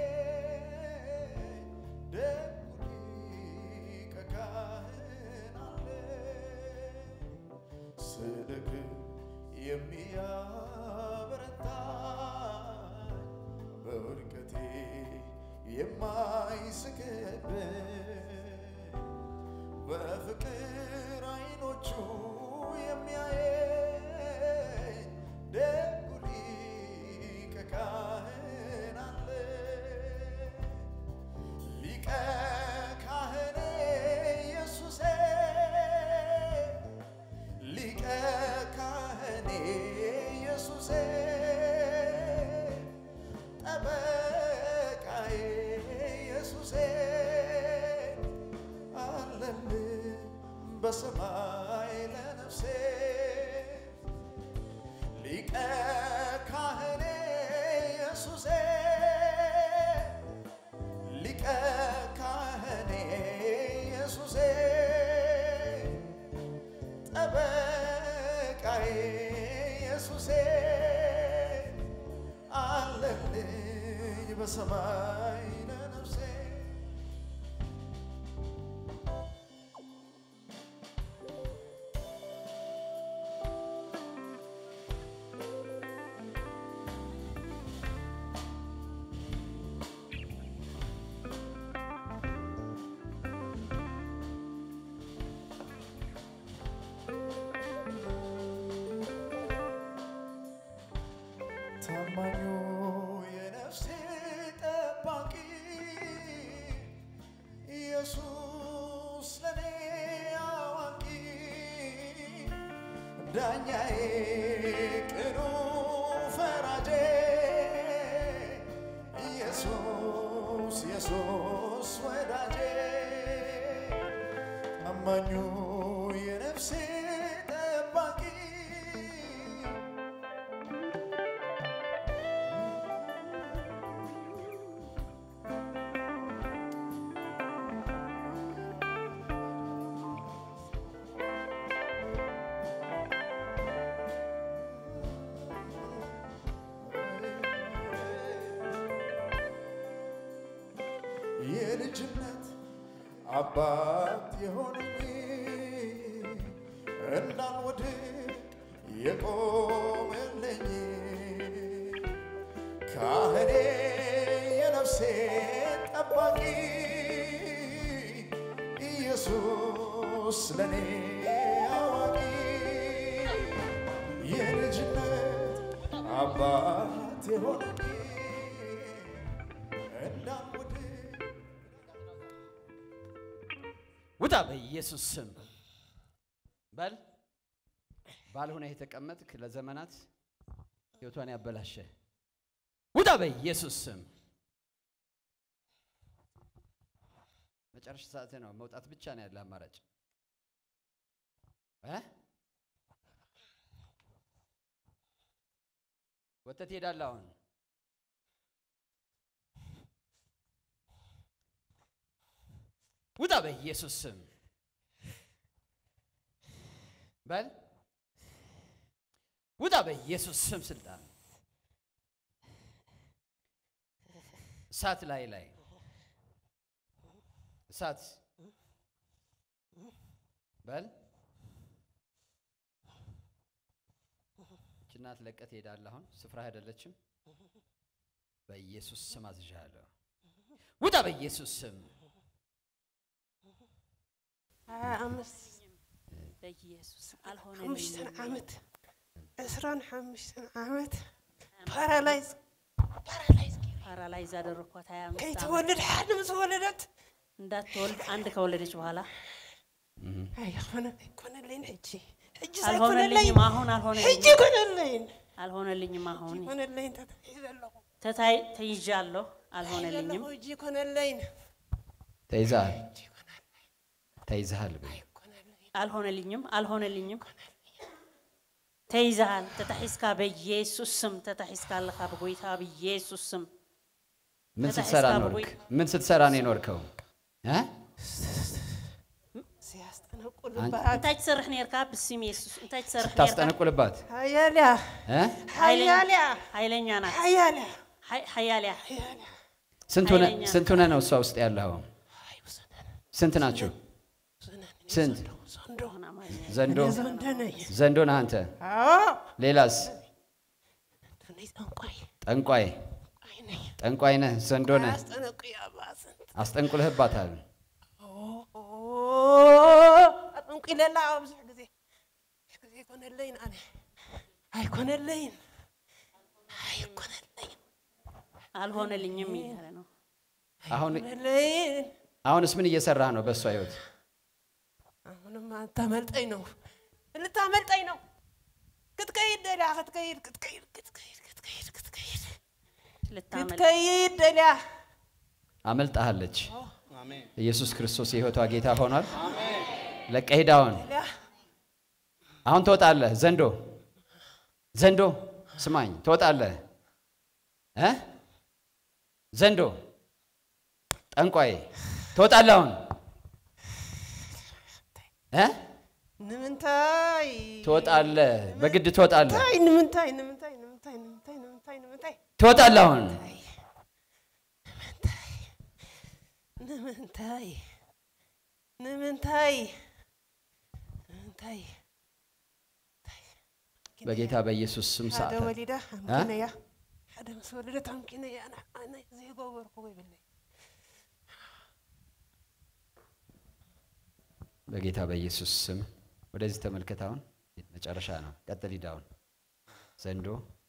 የሚያየኝ ደጉ ሊቀ ካህናት ስደክም የሚያበረታኝ በውድቀቴ የማይስቅብኝ በፍቅር አይኖቹ የሚያየኝ ደጉ ሊቀ ካህን አለ። ሊቀ ካህኔ ኢየሱሴ ሊቀ ካህኔ ኢየሱሴ ጠበቃዬ ኢየሱሴ አለልኝ በሰማይ ለነፍሴ ሊቀ ካህኔ ኢየሱሴ ሊቀ ካህኔ ኢየሱሴ ጠበቃዬ ኢየሱሴ አለልኝ በሰማይ ለነፍሴ ታማኙ የነፍሴ ጠባቂ ኢየሱስ ለኔ አዋቂ ዳኛዬ ቅኑ ፈራጄ ኢየሱስ ኢየሱስ ወዳጄ ታማኙ የነፍሴ ጠባቂ የልጅነት አባት የሆነኝ እንዳልወድቅ የቆመልኝ ካህኔ የነፍሴ ጠባቂ ኢየሱስ ለኔ አዋቂ የልጅነት አባት የሆነኝ እንዳልወድቅ ውጣ በኢየሱስ ስም በል። ባልሆነ የተቀመጥክ ለዘመናት ህይወቷን ያበላሸ ውጣ በኢየሱስ ስም። መጨረሻ ሰዓት ነው። መውጣት ብቻ ነው ያለ አማራጭ እ ወጥተህ ትሄዳለህ አሁን ውጣ በኢየሱስ ስም በል ውጣ በኢየሱስ ስም ስልጣን እሳት ላይ ላይ እሳት በል ይህች እናት ለቀህ ትሄዳለህ አሁን ስፍራ አይደለችም በኢየሱስ ስም አዝዣለሁ ውጣ በኢየሱስ ስም ሀያ አምስት በኢየሱስ ሓሙሽተን አልሆነልኝም። ዓመት ዕስራን ሓሙሽተን ዓመት ፓራላይዝ ፓራላይዝ ፓራላይዝ አደረኳት። ሀያ አምስት ዓመት ከይትወልድ ሓደ ምስ ወለደት እንዳትወልድ አንድ ከወለደች በኋላ ኣይኮነ ኣይኮነለይን ሕጂ ሕጂ አልሆነልኝም። አሁን ሕጂ አልሆነልኝም። ኮነለይን አልሆነልኝም። አሁን ኮነለይን ተተሒዘ ኣለኹ ተታይ ተይዣለሁ። አልሆነልኝም። ሕጂ ኮነለይን ተይዘሃል ተይዘሃል በይ አልሆነልኝም። አልሆነልኝም። ተይዘሃል። ተታሒዝካ በኢየሱስ ስም ተታሒዝካ ኣለኻ ብጎይታ ብኢየሱስ ስም ምን ተታሒዝካ ስትሰራ ብጎይ- ኖርክ ምን ስትሰራ ነው የኖርከው እ ሲያስጠነቁልባት እንታይ ትሰርሕ ነርካ ብስም ኢየሱስ እንታይ ትሰርሕ ነርካ ታስጠነቁልባት ሃያልያ እ ሃያልያ ኃይለኛ ናት። ሃያልያ ሀይ- ሀያልያ ሃያልያ ስንት ሆነ ኃይለኛ ስንት ሆነ ነው እሷ ውስጥ ያለው ስንት ናችሁ ስንት ዞንዶ ዘንዶ እኔ ዘንዶ ነኝ። ዘንዶ ነህ አንተ። አዎ ሌላስ? እኔ ጠንቋይ ጠንቋይ አይ ነኝ። ጠንቋይ ነህ፣ ዘንዶ ነህ። አስጠነቁኝ አባስን አስጠንቁልህባታል። አጠንቁ ይለላ ብዙሕ ግዜ ግዜ ይኮነለይን ኣነ ኣይኮነለይን ኣይኮነለይን አልሆነልኝም እያለ ነው። አሁን ኮነለይን አሁንስ ምን እየሰራህ ነው በእሷ ህይወት? አሁንም ልታመልጠኝ ነው ልታመልጠኝ ነው ክትከይድ ደልያ ክትከይድ ክትከይድ ክትከይድ ክትከይድ ክትከይድ ልታመልጥ ክትከይድ ደልያ አመልጣሃለች። ኢየሱስ ክርስቶስ የህይወቷ ጌታ ሆኗል። ለቀህ ሂድ አሁን ደልያ አሁን ትወጣለህ። ዘንዶ ዘንዶ ስማኝ፣ ትወጣለህ እ ዘንዶ ጠንቋይ ትወጣለህ አሁን እ ንምንታይ ትወጣለህ፣ በግድ ትወጣለህ፣ ታይ ንምንታይ ንምንታይ ንምንታይ ንምንታይ ንምንታይ ንምንታይ ትወጣለህ አሁን ንምንታይ ንምንታይ ንምንታይ በጌታ በኢየሱስ ስም ሓደ ሰዓታት ወሊዳ ኣምኪነያ ሓደ ምስ ወለደት ኣምኪነያ ኣነ ኣነ ዘይገበርክዎ ይብለኝ በጌታ በኢየሱስ ስም ወደዚህ ተመልከት። አሁን መጨረሻ ነው። ቀጥል ሂድ አሁን ዘንዶ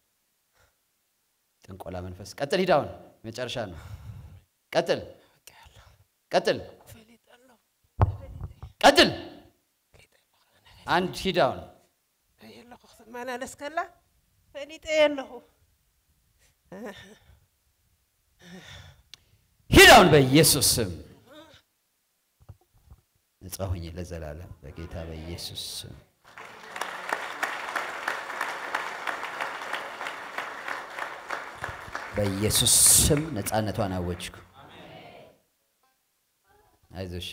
ጥንቆላ መንፈስ ቀጥል ሂድ አሁን መጨረሻ ነው። ቀጥል ቀጥል ፈሊጠለሁ ቀጥል አንድ ሂድ አሁን የለኹ ክትመላለስ ከላ ፈሊጠ የለኹ ሂድ አሁን በኢየሱስ ስም ነጻ ሁኝ ለዘላለም በጌታ በኢየሱስ ስም በኢየሱስ ስም ነፃነቷን አወጅኩ። አይዞሽ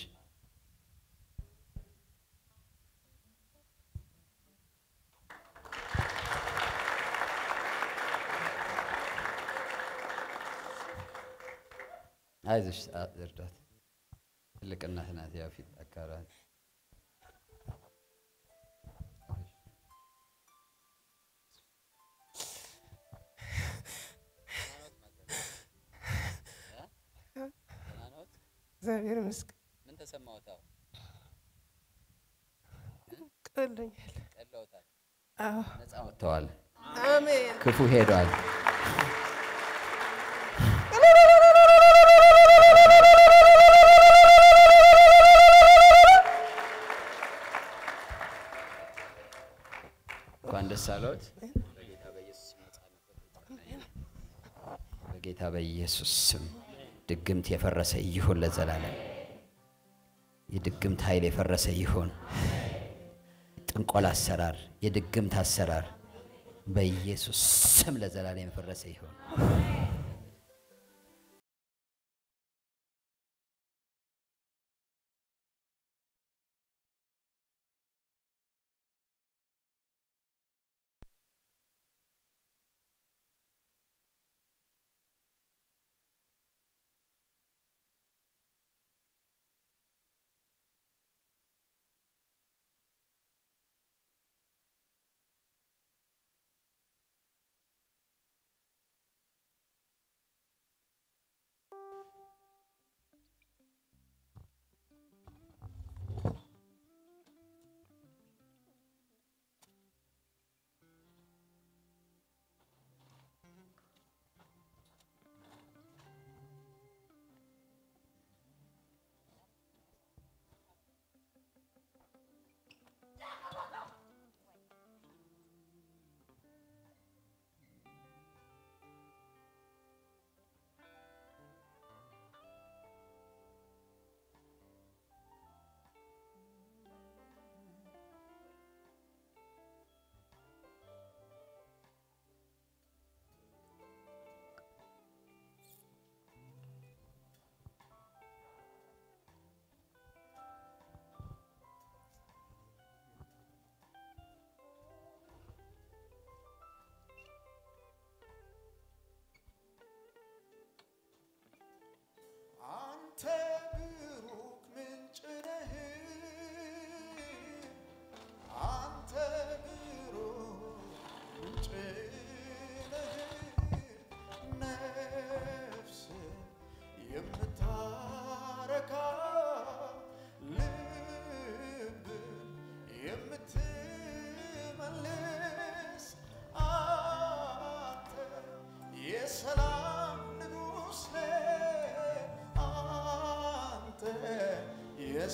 አይዞሽ አ- እርዳት። ትልቅ እናት ናት። ያው ፊት አካላት እግዚአብሔር ይመስገን ምን ተሰማዎት? ቀሎኛል ቀለውታል። አዎ ነፃ ወጥተዋል። አሜን ክፉ ሄዷል። እንኳን ደስ አለዎት። በጌታ በኢየሱስ ስም ድግምት የፈረሰ ይሁን ለዘላለም። የድግምት ኃይል የፈረሰ ይሁን። ጥንቆላ አሰራር፣ የድግምት አሰራር በኢየሱስ ስም ለዘላለም የፈረሰ ይሁን።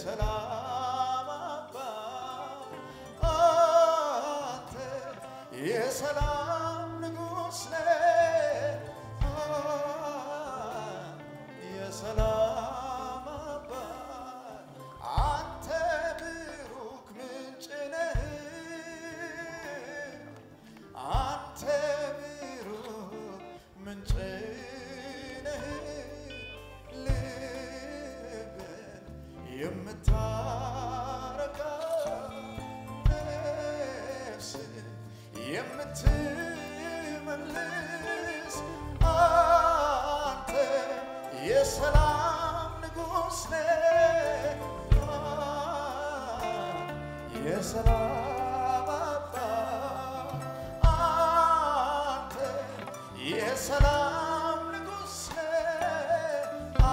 የሰላም አባት አንተ የሰላም ንጉሥ ነህ የሰላም አባት አንተ ብሩክ ምንጭ ነህ አንተ ብሩክ ምንጭ ነህ ልብን የምታረካ ነፍስን የምትመልስ አንተ የሰላም ንጉሥ ነህ የሰላም አባት አንተ የሰላም ንጉሥ ነህ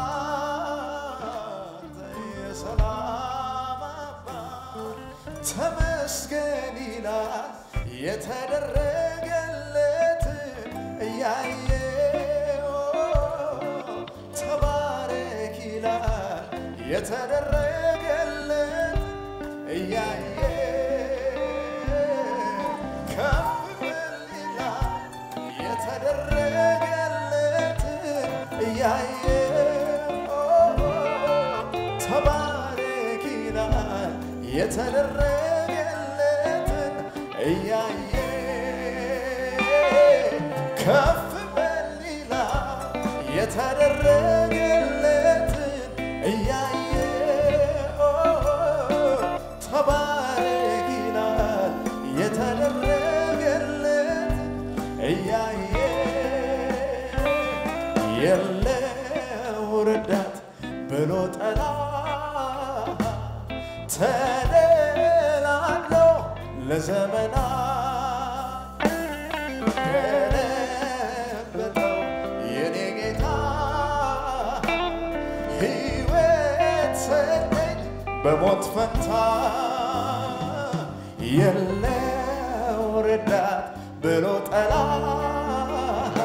አንተ የሰላም አባት ተመስገን ይላል የተደረገለትን እያየ ተባረክ ይላል የተደረገለት እያየ ከፍ በል ይላል የተደረገለትን እያየ ተባረክ ይላል የተደረገለትን እያየ ከፍ በል ይላል የተደረገለትን እያየ ተባረክ ይላል የተደረገለትን እያየ የለው ረዳት ብሎ ጠላት ተደላድሎ ለዘመናት ገለበጠው የኔ ጌታ ሕይወት ሰጠኝ በሞት ፈንታ የለው ረዳት ብሎ ጠላት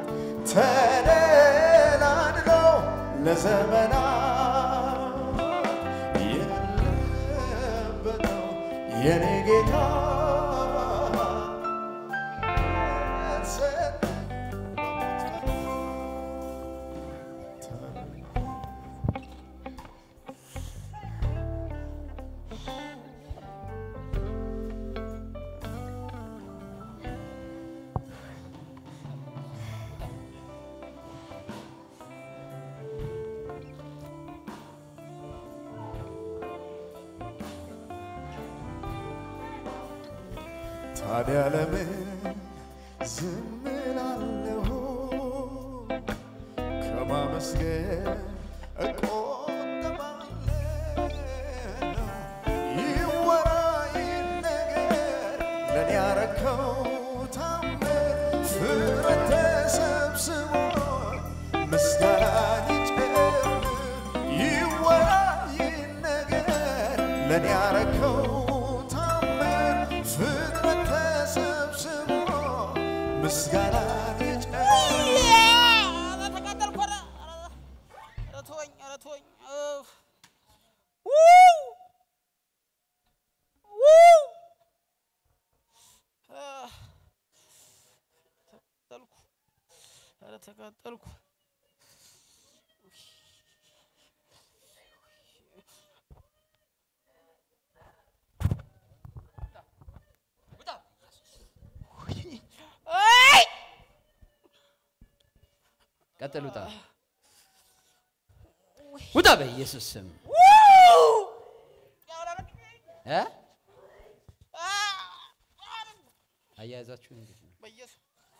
ተደላድሎ ለዘመናት የለበጠው የኔ ጌታ ታዲያ ለምን ዝም እላለሁ? ከማመስገን እቆጠባለሁ። ይወራ ይነገር ለኔ ያረከው ታምር ፍጥረት ተሰብስቦ ምስጋናን ይጨምር። ይወራ ይነገር ለኔ ያረከው ታምር ፍጥረት ተሰብስቦ ምስጋናን ይጨምር። ተቃጠልኩ። ኧረ ኧረ ተወኝ፣ ኧረ ተወኝ። እፍ። አህ፣ ተቃጠልኩ። ኧረ ተቃጠልኩ። አይ! ቀጥል፣ ውጣ ውጣ፣ በኢየሱስ ስም እ አያያዛችሁ እንዴት ነው? በኢየሱስ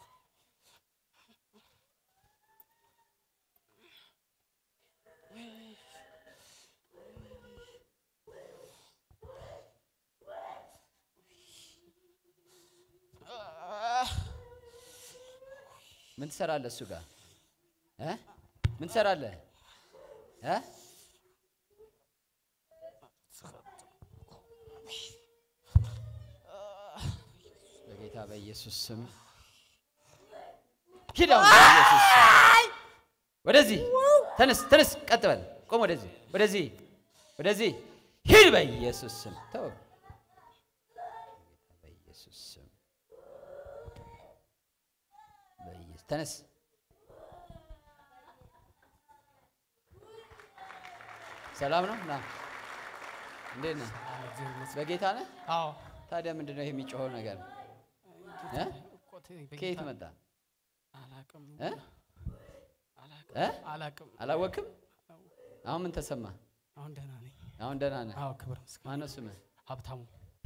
ምን ትሰራለህ እሱ ጋር እ ምን ትሰራለህ እ በጌታ በኢየሱስ ስም ሂድ አሁን በኢየሱስ ስም ወደዚህ ተነስ ተነስ ቀጥ በል ቆም ወደዚህ ወደዚህ ወደዚህ ሂድ በኢየሱስ ስም ተው በኢየሱስ ስም በኢየሱስ ተነስ ሰላም ነው ና እንዴት ነህ በጌታ ነህ አዎ ታዲያ ምንድን ነው ይሄ የሚጮኸው ነገር እ? እኮ ተይኝ፣ ከየት በጌታ መጣ አላቅም እ? አላቅም እ? አላቅም። አላወቅም አሁን ምን ተሰማ አሁን ደህና ነኝ። አሁን ደህና ነህ አዎ ክብር ምስጋና ማነው ስምህ ሀብታሙ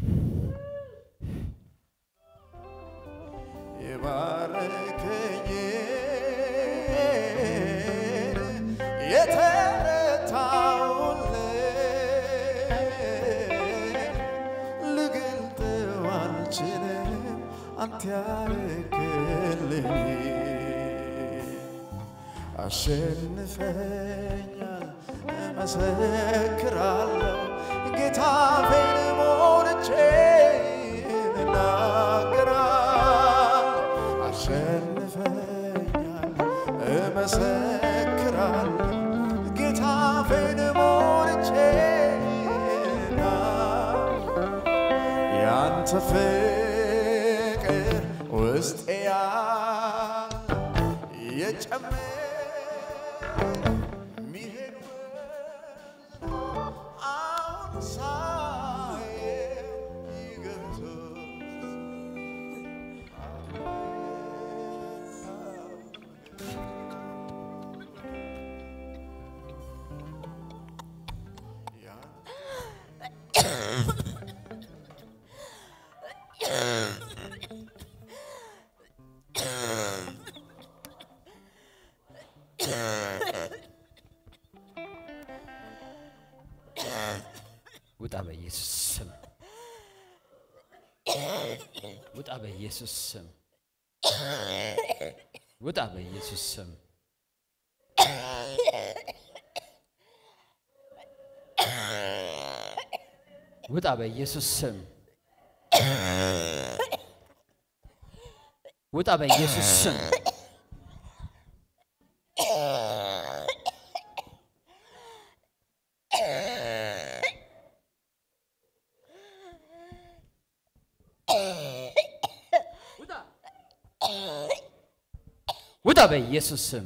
የባረከኝ የተረታውልህ ልገልጠው አልችልም አንተ ያረክልኝ አሸንፈኛል እመሰክራለሁ ጌታ ፌን ሞልቼ እናገራለሁ አሸንፈኛል እመሰክራለሁ ጌታ ፌን ሞልቼ እናገራለሁ ያንተ ፍቅር ውስጤ ያለ የጨመረ ሚሄድ አሁን ሳየው ይገርማል። ውጣ በኢየሱስ ስም ውጣ በኢየሱስ ስም ውጣ በኢየሱስ ስም ውጣ በኢየሱስ ስም ውጣ በኢየሱስ ስም ውጣ በኢየሱስ ስም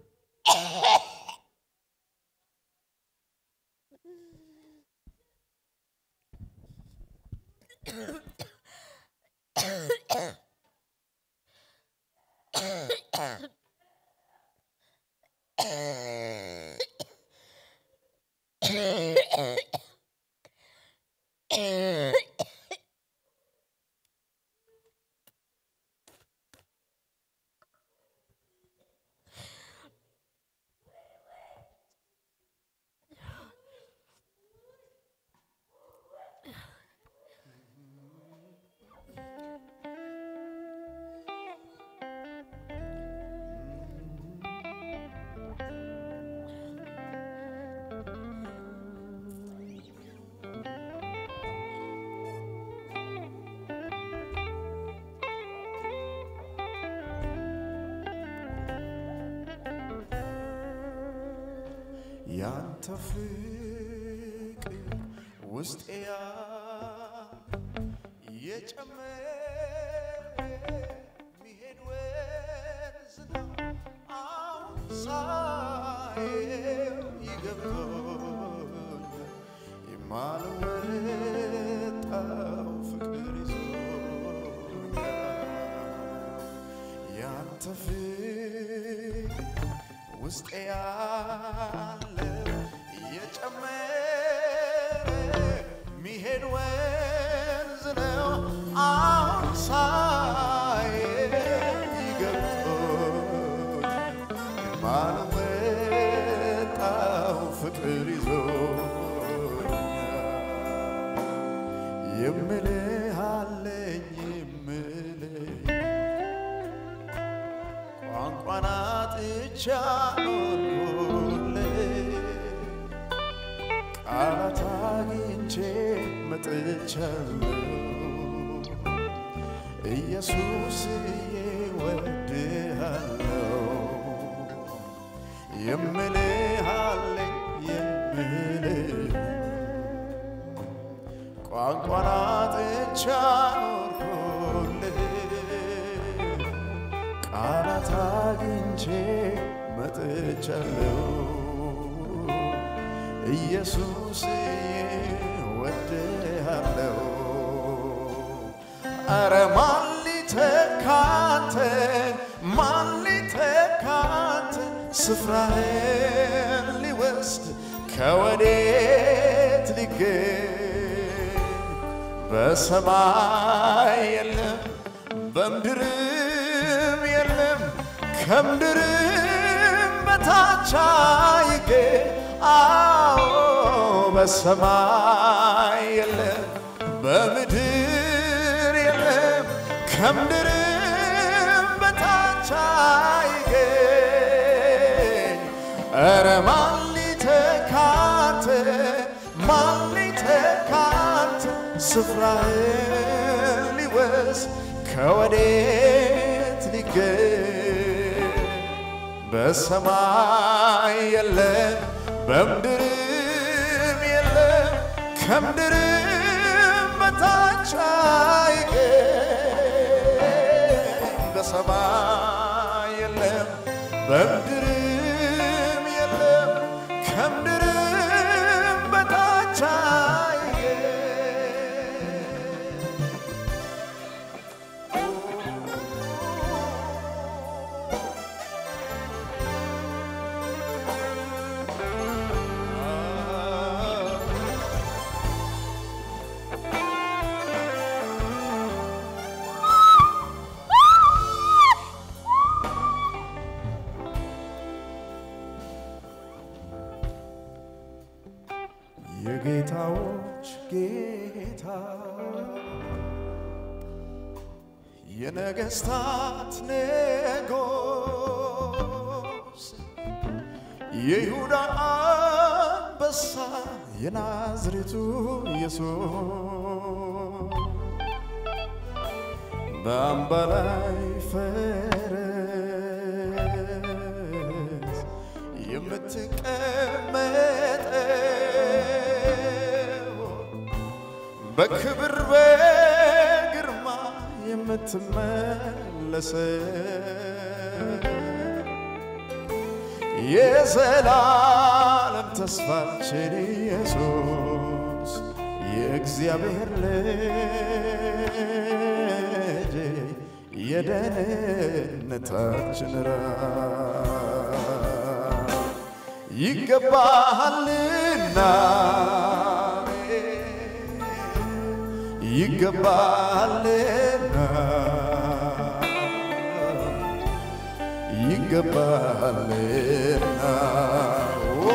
ያንተ ፍቅር ውስጤ የጨመረ ሚሄድ ወንዝ ነው። አሁን ሳየው ይገብቶኛል የማልወጣው ፍቅር ይዞኛል ያንተ ፍቅር ውስጤ ያለው እየጨመረ ሚሄድ ወንዝ ነው። አሁን ሳየው ይገብቶኛል የማልወጣው ፍቅር ይዞኛል የምልህ አለኝ የምልህ ቋንቋን አጥቻ ኖርኩልህ ቃላት አግኝቼ መጥቻለሁ ኢየሱስዬ ወድሃለሁ የምልህ አለኝ የምልህ ቋንቋን አጥቻ ኖርኩልህ ቃላት አግኝቼ መጥቻለሁ ኢየሱስ ወድሃለሁ አረ ማን ሊተካንተ ማን ሊተካንተ ስፍራህን ሊወስድ ከወዴት ሊገኝ በሰማይ የለም በምድርም የለም ከምድርም በታች አይገኝ አዎ በሰማይ የለም በምድር የለም ከምድርም በታች አይገኝ ኧረ ማን ሊተካንተ ማን ሊተካንተ ስፍራህን ሊወስድ ከወዴት ሊገኝ በሰማይ የለም በምድርም የለም ከምድርም በታች አይገኝ በሰማይ የለም በምድርም የለም ከምድርም በታች አይገኝ የጌታዎች ጌታ የነገስታት ንጉስ የይሁዳ አንበሳ የናዝሬቱ ኢየሱስ በአምባ ላይ ፈረስ የምትቀመጠው በክብር በግርማ የምትመለሰው የዘላለም ተስፋችን ኢየሱስ የእግዚአብሔር ልጅ የደህንነታችን ራስ ይገባሃልና ይገባሃልና ይገባሃልና ኦ፣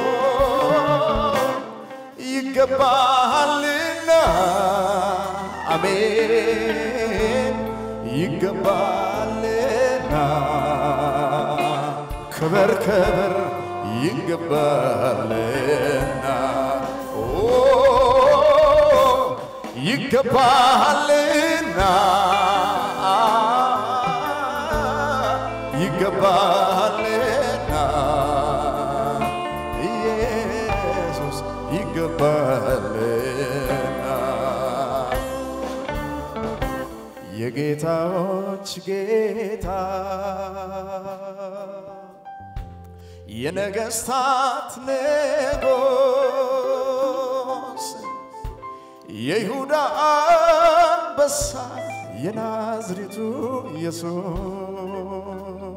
ይገባሃልና አሜን ይገባሃልና ክበር ክበር ይገባሃልና ኦ፣ ይገባሃልና ይገባሃልና ኢየሱስ ይገባሃልና የጌታዎች ጌታ የነገስታት ንጉስ የይሁዳ አንበሳ የናዝሬቱ ኢየሱስ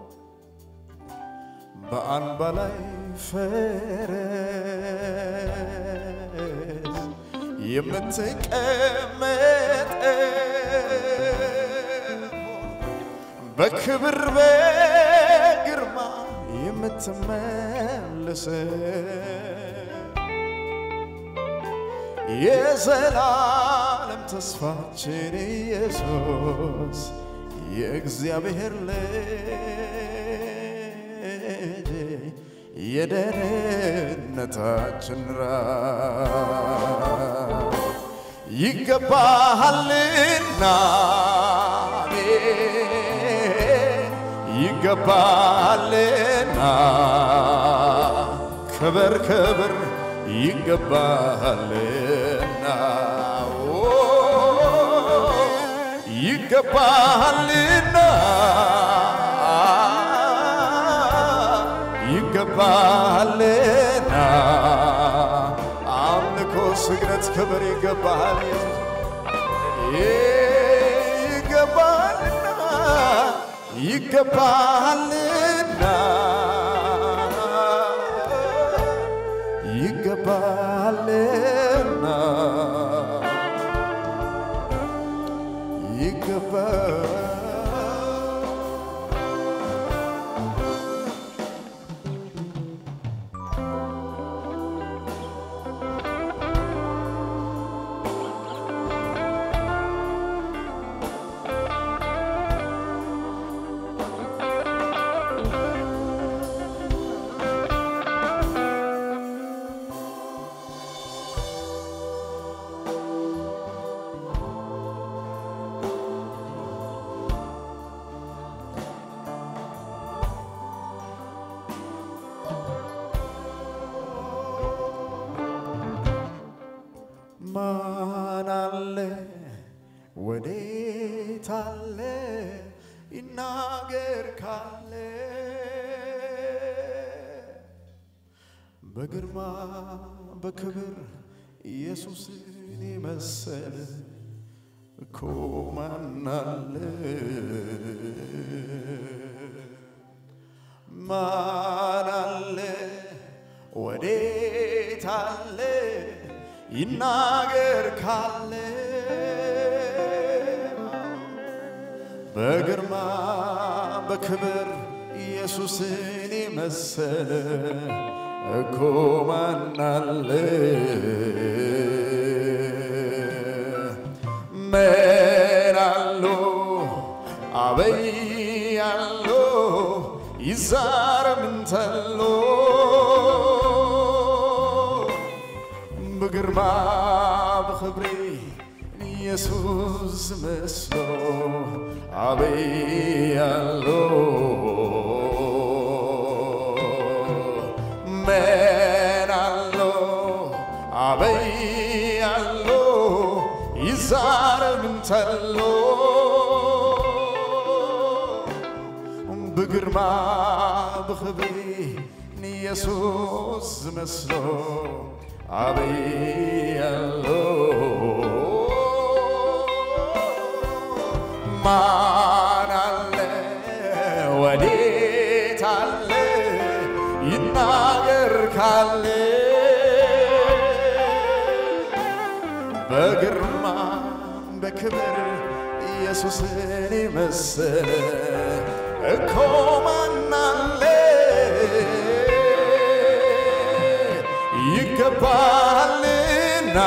በአንባ ላይ ፈረስ የምትቀመጠው በክብር በግርማ የምትመለሰው የዘላለም ተስፋችን ኢየሱስ የእግዚአብሔር ልጅ የደህንነታችን ራስ ይገባሃልና አሜን ይገባሃልና ክብር ክብር ይገባሃልና ኦ ይገባሃልና ይገባሃልና አምልኮ፣ ስግደት፣ ክብር ይገባሃል ይገባሃልና ይገባሃልና ይገባሃልና ይገባ ማን አለ ወዴት አለ ይናገር ካለ በግርማ በክብር ኢየሱስን የመሰለ እኮ ማን አለ ማን አለ ወዴት አለ ይናገር ካለ በግርማ በክብር ኢየሱስን የመሰለ እኮ ማን አለ ምን አሉ አበይ አሎ ይዛር ምንተሎ በግርማ በክብሬ ኢየሱስ መስሎ አበያሎ መናሎ አበያሎ ይዛር ምንተሎ በግርማ በክብሬ ኢየሱስ መስሎ አበያሎ ማን አለ ወዴት አለ ይናገር ካለ በግርማ በክብር ኢየሱስን የመሰለ እኮ ማን አለ ይገባልና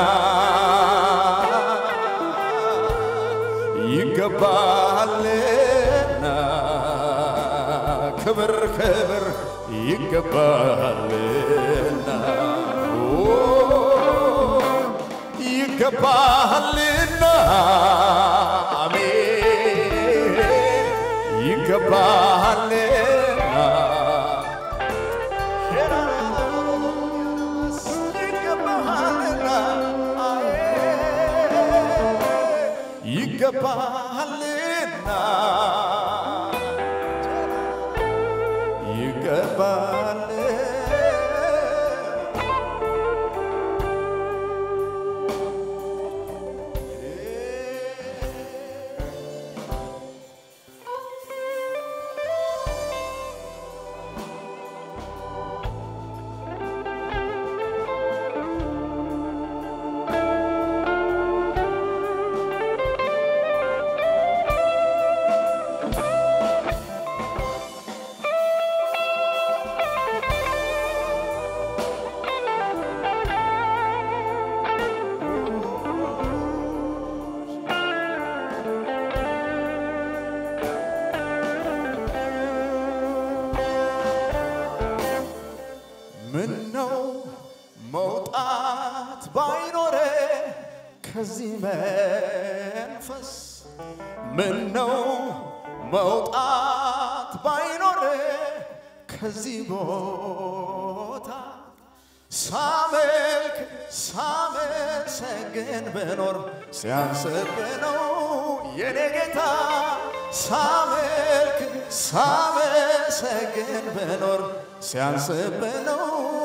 ይገባልና ክብር ክብር ይገባልና ኦ፣ ይገባልና አሜን ይገባልና ይገባልና ይገባል ምን ነው መውጣት ባይኖረ ከዚህ መንፈስ ምን ነው መውጣት ባይኖረ ከዚህ ቦታ ሳመልክ ሳመሰግን ብኖር ሲያንስብ ነው የኔ ጌታ ሳመልክ ሳመሰግን ብኖር ሲያንስብ ነው